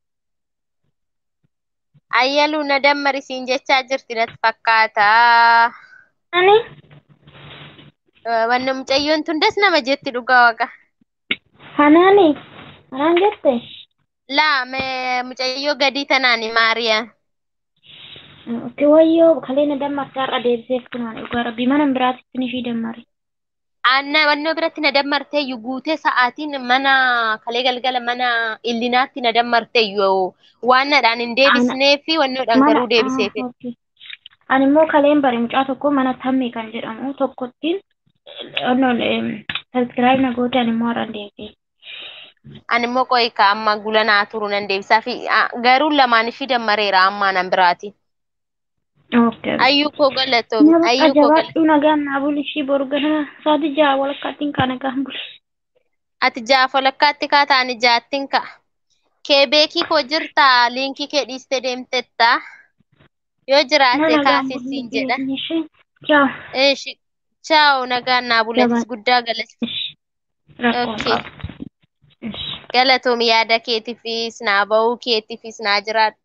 Speaker 1: Ayyaluu na dammarisiin jechaa jirti natti fakkaata.
Speaker 8: Ani
Speaker 1: Eh, Wanni mucayyoon tundas nama jetti dhugaa waqa.
Speaker 8: hanaani hanaan jette.
Speaker 1: Laa mee mucayyoo gadii tanaani Maariyaa.
Speaker 8: Itti wayyoo kalee na dammarsa har'a deebiseef kunaan dhugaa rabbii mana biraatitti ni ishii dammare.
Speaker 1: Anna wannoo biratti na dammarteeyyu guutee sa'aatiin mana kalee galgala mana illinaatti na dammarteeyyu waan nadhaan hin deebisnee fi wannoodhaan
Speaker 8: Mana
Speaker 1: garuu deebiseef.
Speaker 8: ah, okay. Ani immoo kaleen bare mucaa tokko mana tammee kan jedhamu tokkottiin sabiskiraayib na goote ani immoo har'a deebisee.
Speaker 1: Ani immoo qo'i ka amma gulanaa turu nan deebisaa fi ah, garuu lamaan ishii dammareera ammaa nan biraati.
Speaker 8: Okay.
Speaker 1: Ayyuu koo galatoom.
Speaker 8: Nama
Speaker 1: Ayyuu koo galatoom.
Speaker 8: qajabaadhu nagaan naa buli ishii boru ganama saati ja'a walakkaattiin kaa nagaan buli.
Speaker 1: Ati ja'a walakkaatti kaa ta'ani jaattiin ka. Kee beekii koo jirtaa liinkii kee dhiistee deemtetta. Yoo
Speaker 8: Na
Speaker 1: jiraate
Speaker 8: nagaan
Speaker 1: kaasisiin
Speaker 8: buli
Speaker 1: jedha.
Speaker 8: ishee. Ciao.
Speaker 1: Eeshi. Chaaw nagaan naa bulatis
Speaker 8: Jabaa.
Speaker 1: guddaa galati.
Speaker 8: Ishi. Rakkoon
Speaker 1: Okay.
Speaker 8: qabu. Ishi.
Speaker 1: Galatoom yaada keetiifis naa ba'uu keetiifis naa jiraadhu.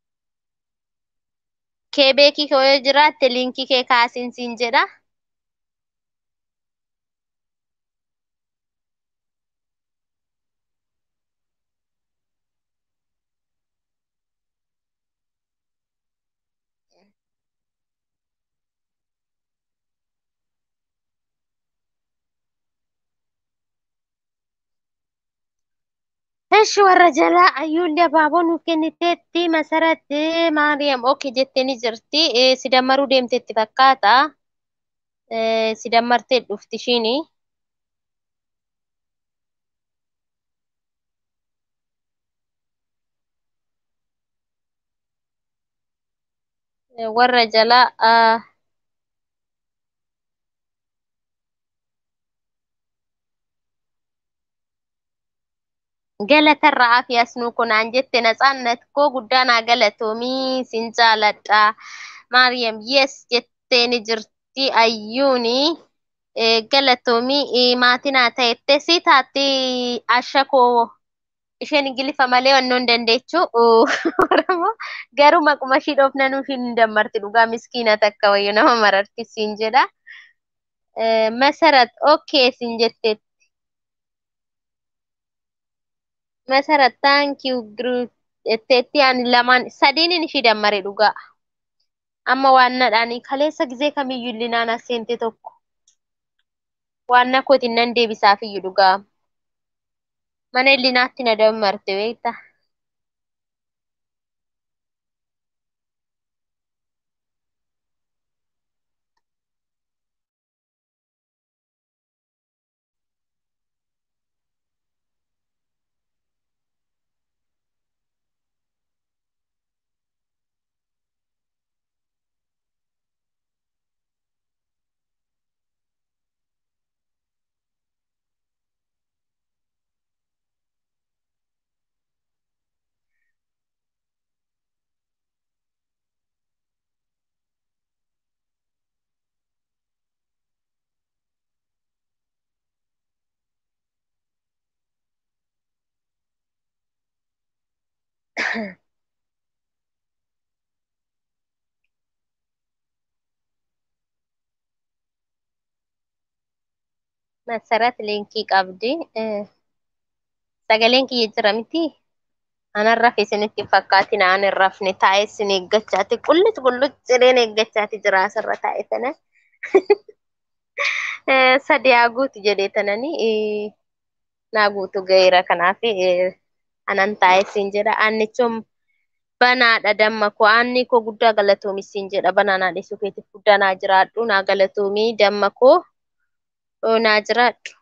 Speaker 1: Kee beekii koo yoo jiraatte liinkii kee kaasiin siin jedha. Eshi warra jalaa ayyuullee abaaboo nuuf kenniteetti masaratti Maariyaam oke jettee ni jirti. Eh, Si dammaruu deemteetti fakkaata. Eh, Si dammartee dhufti ishiini. Eh, Warra jalaa ah, galatarraa fi asnuu kunaan jette natsaannat koo guddaa naa galatoomii sin jaaladha. Maariyaam yes jettee ni jirti ayyuuni. Eh, galatoomii eh, maatii naa ta'ette si taatti asha koo isheen ingiliffa malee wannoo hin dandeechu oromoo garuu maquma ishii dhoofnanuu isheen hin dammarti dhugaa miskiina takka wayyu nama mararti siin jedha. Eh, Masarat okay siin jetteetti. Masarat thank you group jetteetti ani lamaan sadiinin ishii dammare dhugaa. Amma waannadhaanii kaleessa gizee kamiyyuu illinaan as seente tokko. Waanna kootiin nan deebisaaf iyyuu dhugaa. Mana illinaatti na dammarte beektaa. Masarat linkii qabdi. Sagaleen kiyya jira miti. Anan rafe isinitti fakkaatina an hin rafne taa'ee isin eeggachaati. Qulluc qulluc cireen eeggachaati jira asirra taa'e tana. Sadi haa guutu jedhee tanani naa guutu ga'eera kanaaf anan taa'ee isin jedha. Annichum banaadha damma koo aanni koo guddaa galatoomi isin jedha banaanaa dhiisuu keetiif guddaa naa jiraadhu naa galatoomi damma koo naa jiraadhu.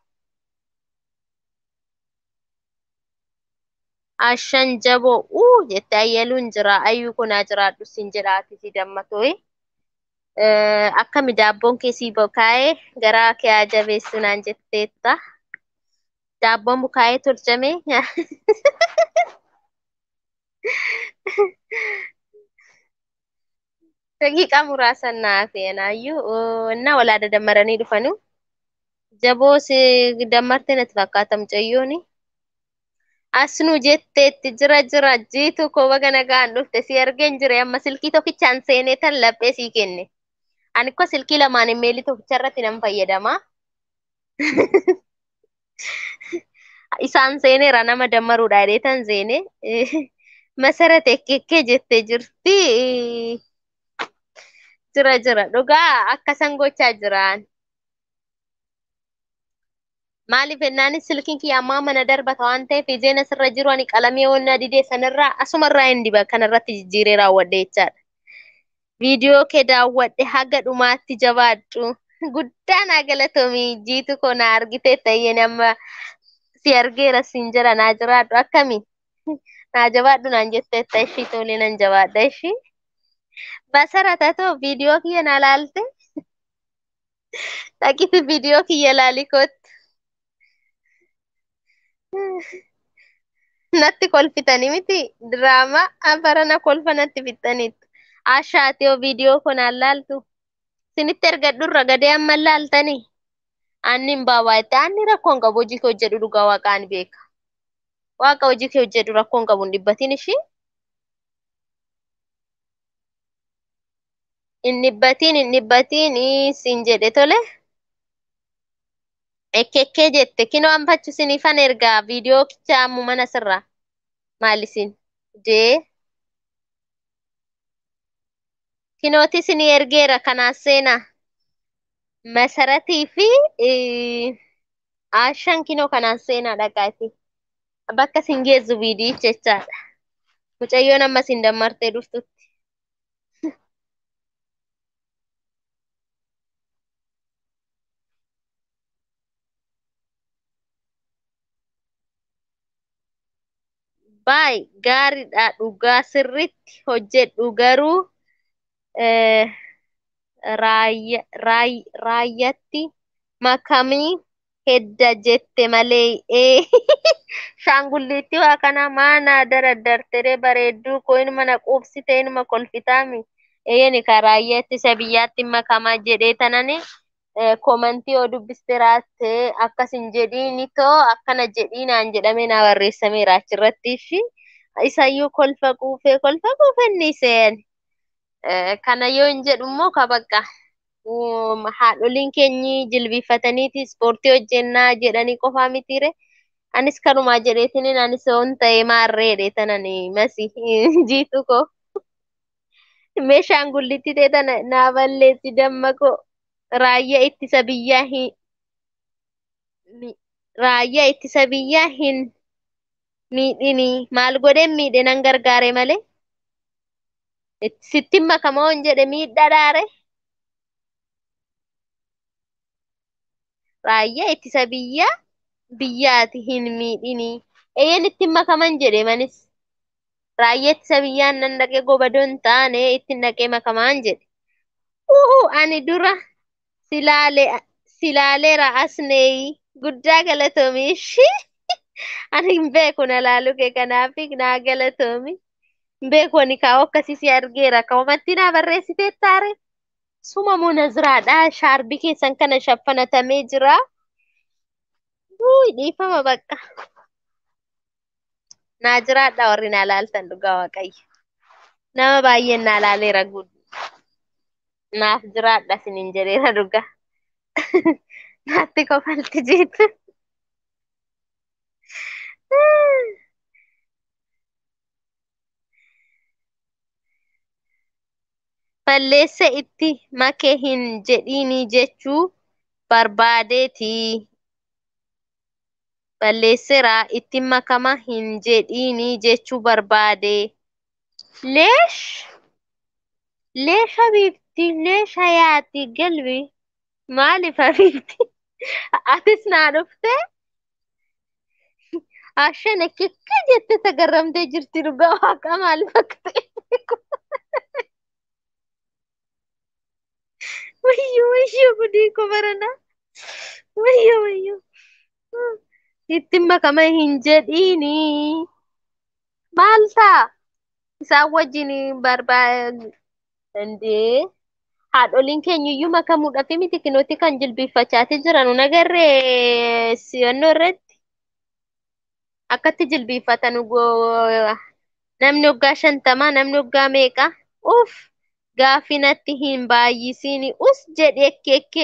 Speaker 1: Ashan jaboo uu jette ayyaluun jira ayyuu koo naa jiraadhu isin jedha ati damma tooyi. Akkami daabboon kee sii bukaa'ee garaa kee haa jabeessu naan jetteetta. Daabboon bukaa'ee tolchame. Daqiiqaa muraasa naaf eenaayyuu na walaa dadammaranii dhufanu. Jaboo si dammarte natti fakkaata mucayyooni. Asnuu jetteetti jira jira jiitu koo baga nagaan dhufte si argeen jire amma silkii tokkichaan seenee tan laphee sii kenne. Ani ko silkii lamaan meelii tokkicha irratti nan fayyadama. Isaan seeneera nama dammaruudha jedhee tan seene. Masarat ekkekkee jettee jirti. Jira jira dhugaa akkasan gochaa jiraan. Maaliif jennaanis silkiin kiyya ammaa mana darbata waan ta'eef ijeen asirra jiru ani qalamee onna didee sanirraa asumarraa hin diba kanarratti jijjiiree raawwadhe jechaadha. Viidiyoo kee daawwadhe haga dhumaatti jabaadhu. Guddaa naa galatoomii jiitu koo na argitee ta'een amma si argeera siin jira naa jiraadhu akkami? Naa jabaadhu naan jetteetta ishii tolee nan jabaadha ishii. Basarata too viidiyoo kiyya na laalte? Dhaqiti viidiyoo kiyya laali kootti. Natti kolfitanii miti diraamaa barana kolfa natti fixxaniitu. Ashaati yoo viidiyoo kun aan laaltu. Sinitti ergadhurra gadee amma laaltanii. Aanni hin baabaatte aanni rakkoon qabu hojii kee hojjedhu dhugaa waaqaan beeka. Waaqa hojii kee hojjedhu rakkoon qabu hin dhibbatin ishii. Hin dhibbatiin hin dhibbatiin siin jedhe tole. Ekkekkee jette kinoo anfachu sinifan ergaa viidiyoo kichaa ammu mana sirraa. Maalisin? Dee. Kinooti sinii ergeera kanaas seenaa. Masaratii fi Ashan kinoo kanaan seenaa dhaqaati. Bakka sin geessu viidiyicha jechaadha. Mucayyoon amma sin dammartee dhuftutti. Baay gaariidha dhugaa sirriitti hojjedhu garuu raayyatti makamii hedda jette malee shaangulliitti waa kana maana daraddartere bareedduu koo inuma na quubsite inuma kolfitaami eeyeni ka raayyaa ittisa biyyaatti makamaa jedhee tanani komantii yoo dubbiste raatte akkas hin jedhiini too akkana jedhiinaan jedhamee naa barreessameera achirratti ishi isayyuu kolfa quufee kolfa quufenni seen kana yoo hin jedhu immoo kabaqqa haadholiin keenyi jilbifataniiti ispoortii hojjennaa jedhanii qofaa mitiire anis kanumaa jedheetinin anis on ta'e maarreedhe tanani masi jiitu koo meeshaan gullitti ta'e tana naa balleessi damma koo raayyaa ittisa biyyaa hin raayyaa ittisa biyyaa hin miidhini maal godheen miidhe nan gargaare malee sittin makamoo hin jedhe miidhadhaare raayyaa ittisa biyyaa biyyaati hin miidhini eeyyen ittiin makaman jedhe manis raayyaa ittisa biyyaan nan dhaqee gobadoon taane ittiin dhaqee makamaan jedhe uu ani dura silaale silaaleera asneeyi guddaa galatoomi ishii ani hin beeku na laalu kee kanaafi naa galatoomi hin beeku ani kaa'u akkasii si argeera ka'umatti naa barreessitee taare suma munaziraadha shaarbii keessan kana shaffanatamee jira Uy, dhiifama bakka. Naa jiraadha warri na laaltan dhugaa waaqayyo. Nama baay'een na laaleera guutuu. Naaf jiraadha sinin jedheera dhugaa. Naatti kofalti jeetu. Balleessa itti make hin jedhiini jechuu barbaadeeti. Balleesseera itti makama hin jedhiini jechuu barbaade. Leesh leesh habiibti leesh hayaati galbi maaliif habiibti? Atis naa dhufte ashana kikka jette sagarramtee jirti dhugaa waaqa maaliif akka ta'e beeku. Wayyo wayyo gudii ko barana. Wayyo wayyo. Itti makama hin jedhiini. Maal ta'a? Isaan wajjin barbaadee haadholiin keenya iyyuu makamuudhaaf miti kinooti kan jilbiiffachaati jiran nagarree siyannoo irratti akkatti jilbiiffatan namni waggaa shantamaa namni waggaa meeqa uff gaafinatti hin baay'isiini us jedhe ekkeekke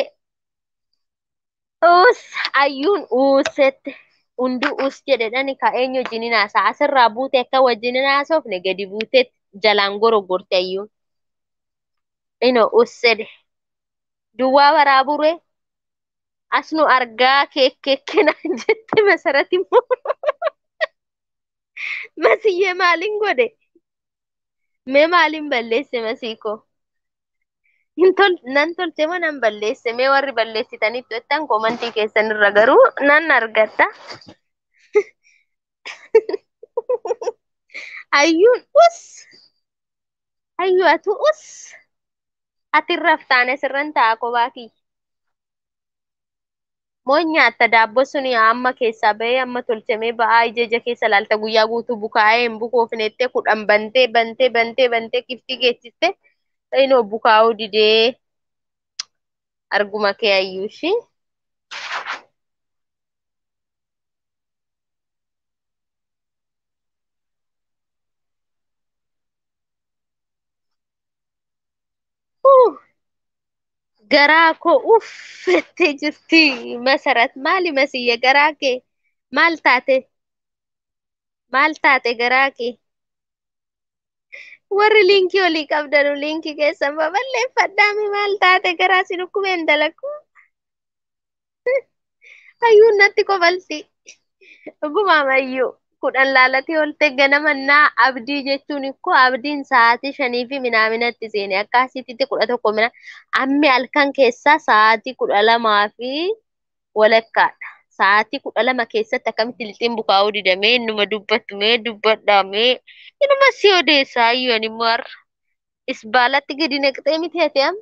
Speaker 1: us ayyuun uusette hundi us jedhedhani ka eenyu wajjinin haasa'a asirraa buute akka wajjinin haasofne gadi buute jalaan gorogorte ayyuun ino us jedhe duwwaa waraabure as nu argaa keekkeekkena jette masarati immoo masiyyee maaliin godhe mee maaliin balleesse masiikoo nan tolche moo nan balleesse mee warri balleessitanitti jettan komantii keessan irra garuu nan argadha. Ayyuun us ayyuu atu us ati raftaan asirran ta'a kophaa kiyya. Moo nyaatta daabboo suni amma keessaa bahee amma tolchamee ba'aa ija keessa laalta guyyaa guutuu bukaa'ee hin bukoofnettee kudhan bantee bantee bantee bantee kiftii geessiste inoo bukaa'uu didee arguma kee ayyuu ishii. garaa koo uffattee jirti masarat maali masiyya garaa kee maal taate maal taate garaa kee warri liinkii olii qabdanu liinkii keessan baballeeffadhaami maal taate garaa si dhukkubeen dalagu hayyuun natti kofalti dhugumaam hayyuu kudhan laalatee olte ganamannaa abdii jechuun ikkoo abdiin sa'aatii shanii fi minaaminatti seene akkasitti kudha tokko mina ammi halkan keessaa sa'aatii kudha lamaa fi walakkaadha. Sa'aatii kudha lama keessatti akkamitti lixxiin bukaa'uu didamee innuma dubbattu mee dubbadhaamee inuma si odeessaa ayyoon immoo har'a isbaalatti gadi naqxee miti ati amma.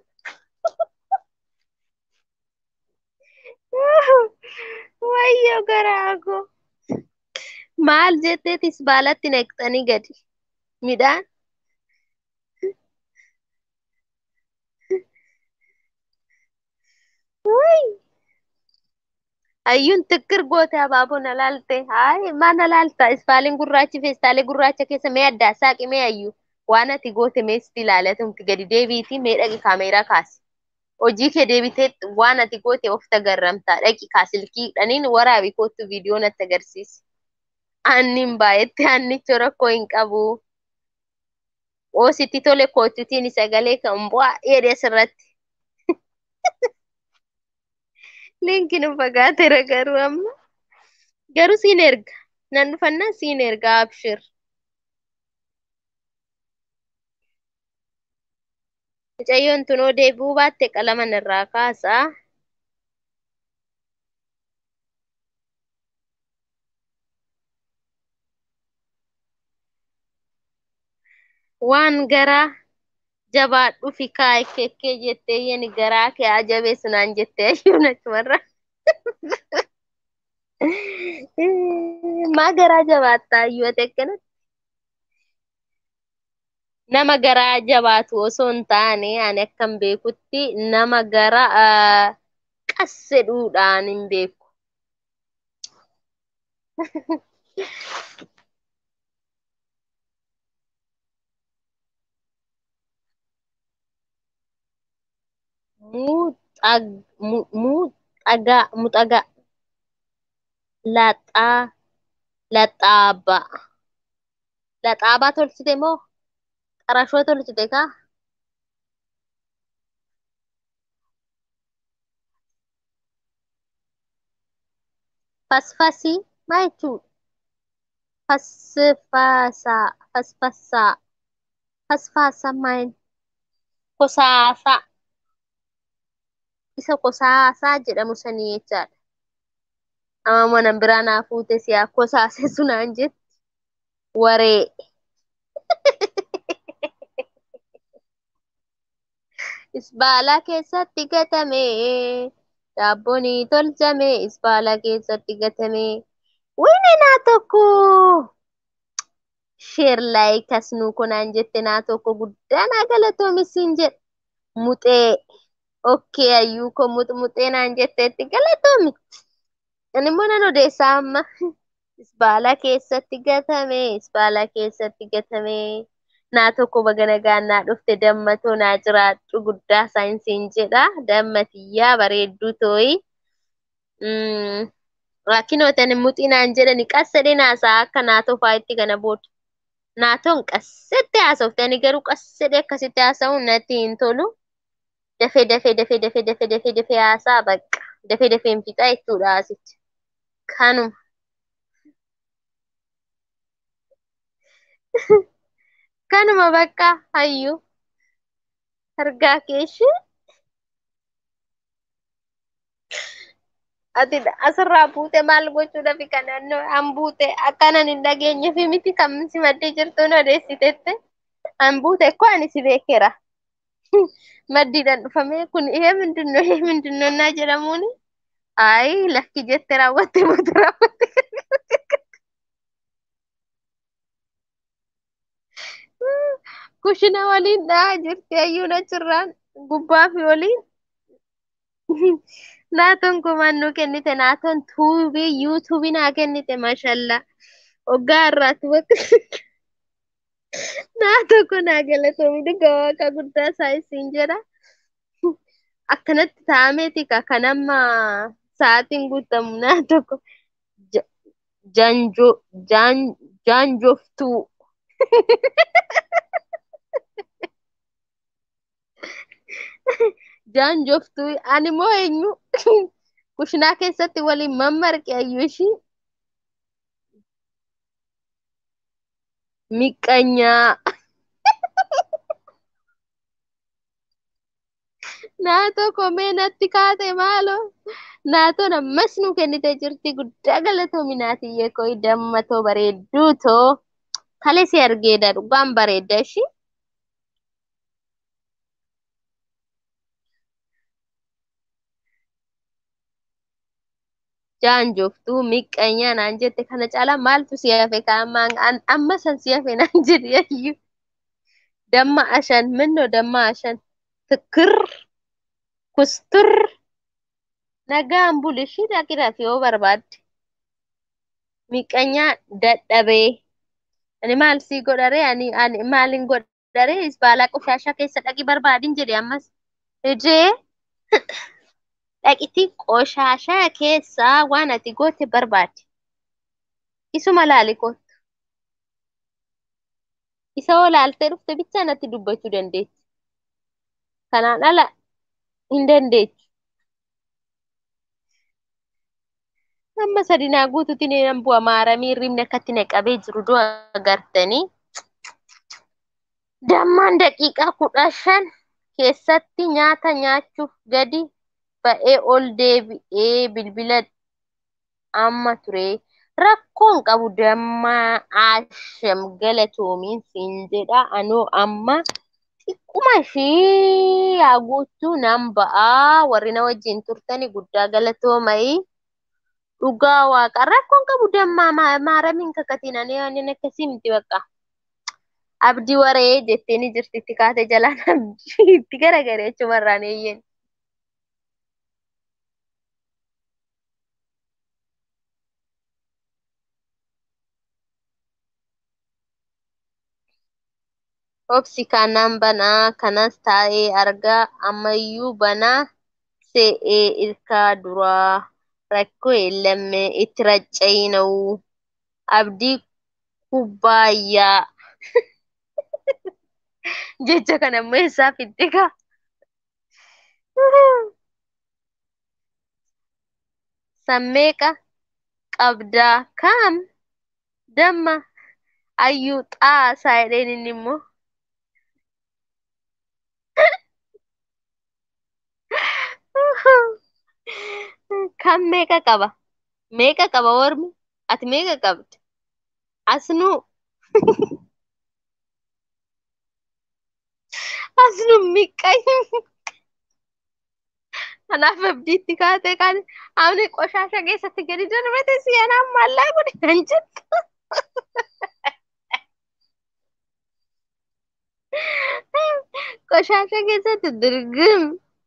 Speaker 1: Wayyo garaa koo. Maal jetteetis baalatti naqxanii gadi midhaan. Ayyuun xiqqir goote abaaboo na laalte. Hayi maa na laalta isfaaliin gurraachi feestaalee gurraacha keessa mee addaa saaqi mee ayyuu waan ati goote mee sitti ilaalatumti gadi deebiitii mee dhaqi kaameeraa kaasi. Hojii kee deebitee waan ati goote of tagarramtaa dhaqi kaasilkii dhaniin waraabi kootu viidiyoo natti agarsiisi. Aannin baay'etti aannicha rakkoo hin qabu. Oositti tole kootutiin sagalee kan bu'aa jedhe asirratti. Linkiin fagaateera garuu amma. Garuu siin erga. Nan dhufannaa siin erga abshir. Mucayyoon tunoo deebi'uu baatte qalama irraa kaasaa. waan garaa jabaadhu fi kaa'e kekkee jettee yeni garaa kee ajabeessu naan jettee ayyuun achumarra. Maa garaa jabaattaa ayyuu ati akkanatti. Nama garaa jabaatu osoo hin taane ani akkan beekutti nama gara qassedhuudhaan hin beeku. muuxag- mu- muuxagaa muxagaa laxaa laxaabaa laxaabaa tolchite moo qarashoo tolchite kaa fasfasii maa jechuudha fasfaasaa fasfassaa fasfaasaa maal kosaasaa isa kosaasaa jedhamu sanii jechaadha amma mana biraa naa fuute siyaa kosaase sunaan jetti waree isbaalaa keessatti gatame daabboon tolchame isbaalaa keessatti gatame wini naa tokko sheer laayik asnuu kunaan jette naa tokko guddaa naa galatoomisin jedhe muxee okkee ayyuu ko muxmuxee naan jetteetti galatoomi ani immoo nan odeessaa amma isbaalaa keessatti gatame isbaalaa keessatti gatame naa tokko baga nagaan naa dhufte dammatoo naa jiraadhu guddaa saayinsiin jedha dammatiyyaa bareedduu tooyi rakkinootan muxii naan jedhani qassadhe naasaa akka naatoo faayitti kana booda naatoon qassette haasofte ani garuu qassadhe akkasitti haasa'uun natti hin tolu dafee dafee dafee dafee dafee dafee dafee haasaa baqqa dafee dafee hin fixa jechuudha asitti kanuma kanuma bakka hayyuu argaa keeshi ati asirraa buute maal gochuudhaaf kanannoo an buute akkanan hin dhageenye fi miti kan si maddee jirtuun odeessitette an buute ko ani si beekera maddiidhaan dhufame kun ihee mindinno ihee mindinno naa jedhamuuni ayi lakki jette raawwatte mootu raawwatte kushina waliin dhaa jirti ayyuun achirraan gubbaa fi waliin naatoon kumaan nu kennite naatoon tuubii yuutuubii naa kennite maashallaa waggaa irraatti bakka naatoo kun naa galatoomi dhugaa waaqa guddaa saayisiin jedha akkanatti taa'ameeti ka kan amma sa'aatiin guutamu naa tokko janjo jaanjoftuu jaanjoftuu ani moo eenyu kushinaa keessatti waliin mammarqe ayyuu ishii miqqanyaa naatoo komee natti kaate maaloo naatoon ammas nu kennite jirti guddaa galatoomi naatiyyee koyi dammatoo bareedduu too kale si argeedha dhugaan bareedda ishii jaanjoftuu miqqanyaa naan jette kana caalaa maaltu si hafe kaamaan amma san si hafe naan jedhi ayyuu damma ashan minnoo damma ashan tikir kustur nagaan bulishii dhaqiraaf yoo barbaadde miqqanyaa dadhabee ani maal sii godharee ani ani maalin godharee isbaalaa qoshaashaa keessa dhaqi barbaadin jedhe ammas ijee dhaqitii qoshaashaa keessaa waan ati goote barbaade isuma laali kootu isa hoo laaltee dhufte bichaa natti dubbachuu dandeetti kanaan ala hin dandeechu amma sadinaa guutuutti nan bu'a maaramii ribni akkatti naqabee jiru du'a agartanii dammaan daqiiqaa kudha shan keessatti nyaata nyaachuuf gadi ba'ee ol deebi'ee bilbila amma ture rakkoon qabu dammaa asham galatoomiin siin jedha anoo amma xiqquma ishii haa guuttuu nan ba'aa warri na wajjin turtani guddaa galatoomayi dhugaa waaqa rakkoon qabu dammaa maaramiin kakatiin ani ani akkasii miti bakka abdii waree jetteeni jirti itti kaate jalaan abdii itti garagare jechumarraan eeyyeen. Obsi kanan banaa kanas taa'ee argaa ammayyuu banaa se'ee ilkaa duraa rakkoo eellamme itti raccayina'u abdii kubbaayyaa jecha kana ammoo eessaa fidde gaa sammeeqa qabdaa kam damma ayyuu xaasaa jedheen inni immoo kan meeqa qaba meeqa qaba ormi ati meeqa qabda asnuu asnuu miqqayi kanaaf abdiitti kaatee kan amni qoshaasha keessatti gadi darbate si'anaan maallaa godhe kan jettu qoshaasha keessatti dirgim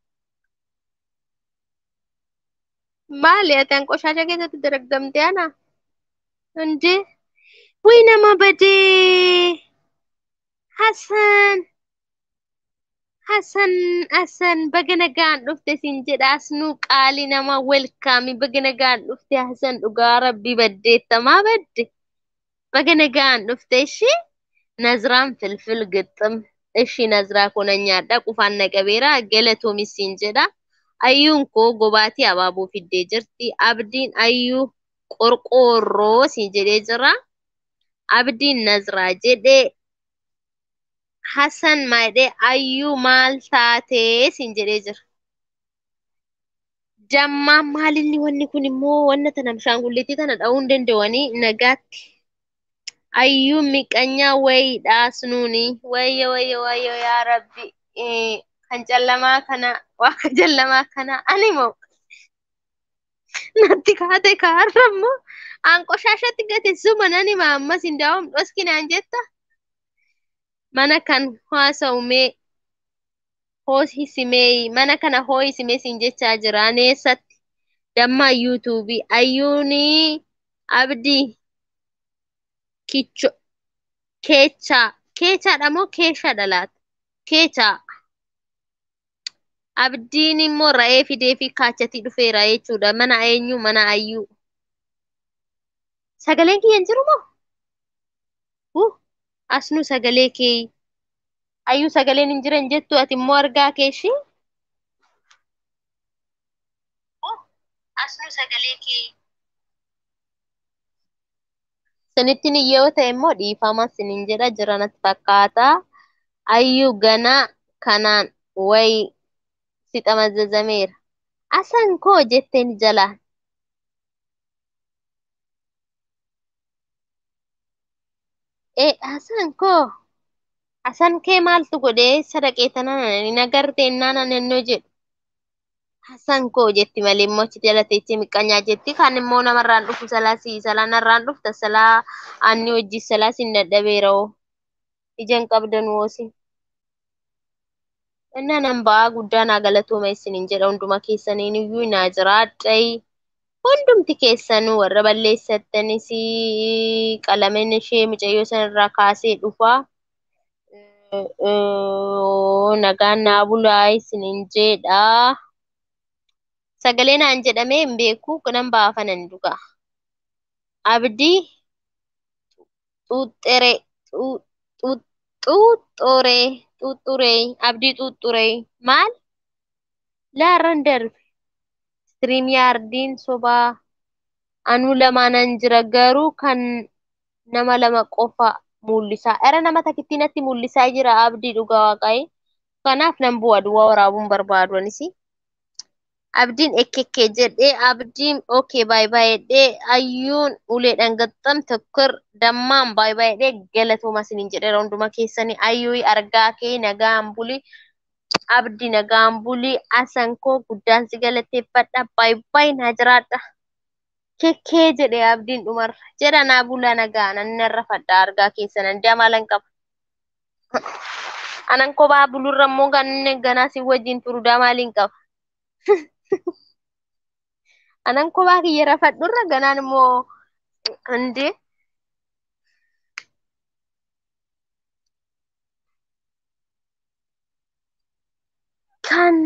Speaker 1: maali ati an qoshaasha keessatti dirgamte ana እንዴ ወይ nama badee Hassan Hassan Hassan baga nagaan dhufte siin jedha asnuu qaali nama welkaami baga nagaan dhufte Hassan dhugaa rabbii baddeettamaa badde baga nagaan dhufte ishii Naziraan filfil gixxim ishii Naziraa kuna nyaadha qufaan naqabeera galatoomis siin jedha ayyuun koo gobaatii abaaboo fiddee jirti abdiin ayyuu qorqoorroo siin jedhee jira abdiin Naziraa jedhee Hassan maadhee ayyuu maal taatee siin jedhee jira. Dammaan maalinni wanni kun immoo wanna tana bishaangulleettii tana dha'uu hin danda'anii nagaatti. Ayyuu miqanyaa wayiidhaa sunuuni wayyo wayyo wayyo yaa rabbi kan callamaa kana waaqa callamaa kana ani moo natti kaate kaarra immoo aan qoshaashatti gate suma nani maammas hin daawam dhoskinaan jetta. mana kan haasa'umee hoohisimee mana kana hoohisimee siin jechaa jira neessatti dammaa yuutuubii ayyuunii abdii kicho keechaa keechaadha moo keeshaadha laata keechaa abdiin immoo ra'ee fidee fi kaachatii dhufeera jechuudha mana eenyu mana ayyuu sagaleen kiyya hin jiru moo uh asnu sagalee kee ayyuu sagaleen hin jiran jettu ati immoo argaa keeshi asnu sagalee kee sanittiin yoo ta'e immoo dhiifama sinin jedha jiranatti fakkaata ayyuu ganaa kanaan wayi si xamazzazameera asan koo jetteen jalaan ee asan koo asan kee maaltu godhee sadaqeetanaan nagarteennaan anannoo jedhu asan koo jetti malee immoo achi jalateetti miqqanyaa jetti kan immoo namarraan dhufu salaa si salaa narraan dhufta salaa anni hojii salaa sin dadhabeera oo ijaan qabdan woosi. Innaan an ba'aa guddaa naa galatooma isiniin jedha hunduma keessaniin iyyuu naa jiraadhayi. Hundumti keessanuu warra balleessattanis qalamen ishee mucayyoo sanarraa kaasee dhufaa. Nagaan naa bulaa isiniin jedha. Sagalee naan jedhamee hin beeku nan baafanan dhuga. Abdii xuuxxeree xuuxxuree xuuxxuree abdii xuuxxuree maal? Laarran darbe. Istiriim yaardiin sobaa anuu lamaanan jira garuu kan nama lama qofa mul'isaa. Era nama takittii natti mul'isaa jira abdii dhugaa waaqayyo. Kanaaf nan bu'a duwwaa waraabuun barbaadu anis. Abdiin ekkekkee jedhee abdiin okay baay baay jedhee ayyuun uleedhaan gaxxam tokkor dammaan baay baay jedhee galatooma isiniin jedheera hunduma keessanii ayyuu argaa kee nagaan buli. Abdii nagaan buli asankoo guddaan si galateeffadha baay baay naa jiraadha. Kekkee jedhee abdiin dhumarra jedha naa bulaa nagaa nan narra fadha argaa keessan damalan qaba. Anan kophaa bulurra immoo kan ganaa si wajjin turu damaaliin qaba. Anan kophaa kiyya rafadhurra ganaan immoo hundee kan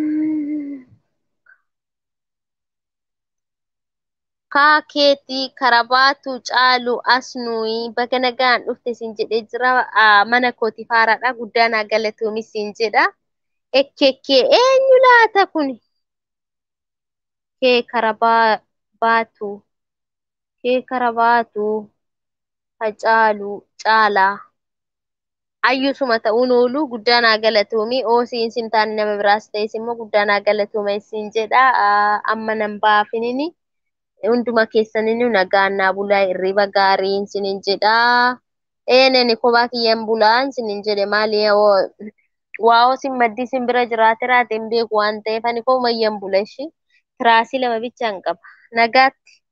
Speaker 1: kaakeetii karabaatu caalu as nuyi baga nagaan dhufte siin jedhee jira Ah, mana kooti faaraadha guddaan haa galatoomi siin jedha ekkekkee eenyu laata kuni kee karabaa baatu kee karabaatu hacaalu caalaa ayyusuma ta'uun oolu guddaan haa galatoomi oosiin sin taane nama biraas ta'es immoo guddaan haa galatooma siin jedha Ah, amma nan baafinini hunduma keessaninu nagaan naa bulaa hirriba gaariin sinin jedha eeneni kophaa kiyyan bulaan sinin jedhe maali waa osin maddii sin bira jiraate raate hin beeku waan ta'eef ani kophumayyan bula ishi tiraasii lama bichaan qaba nagaatti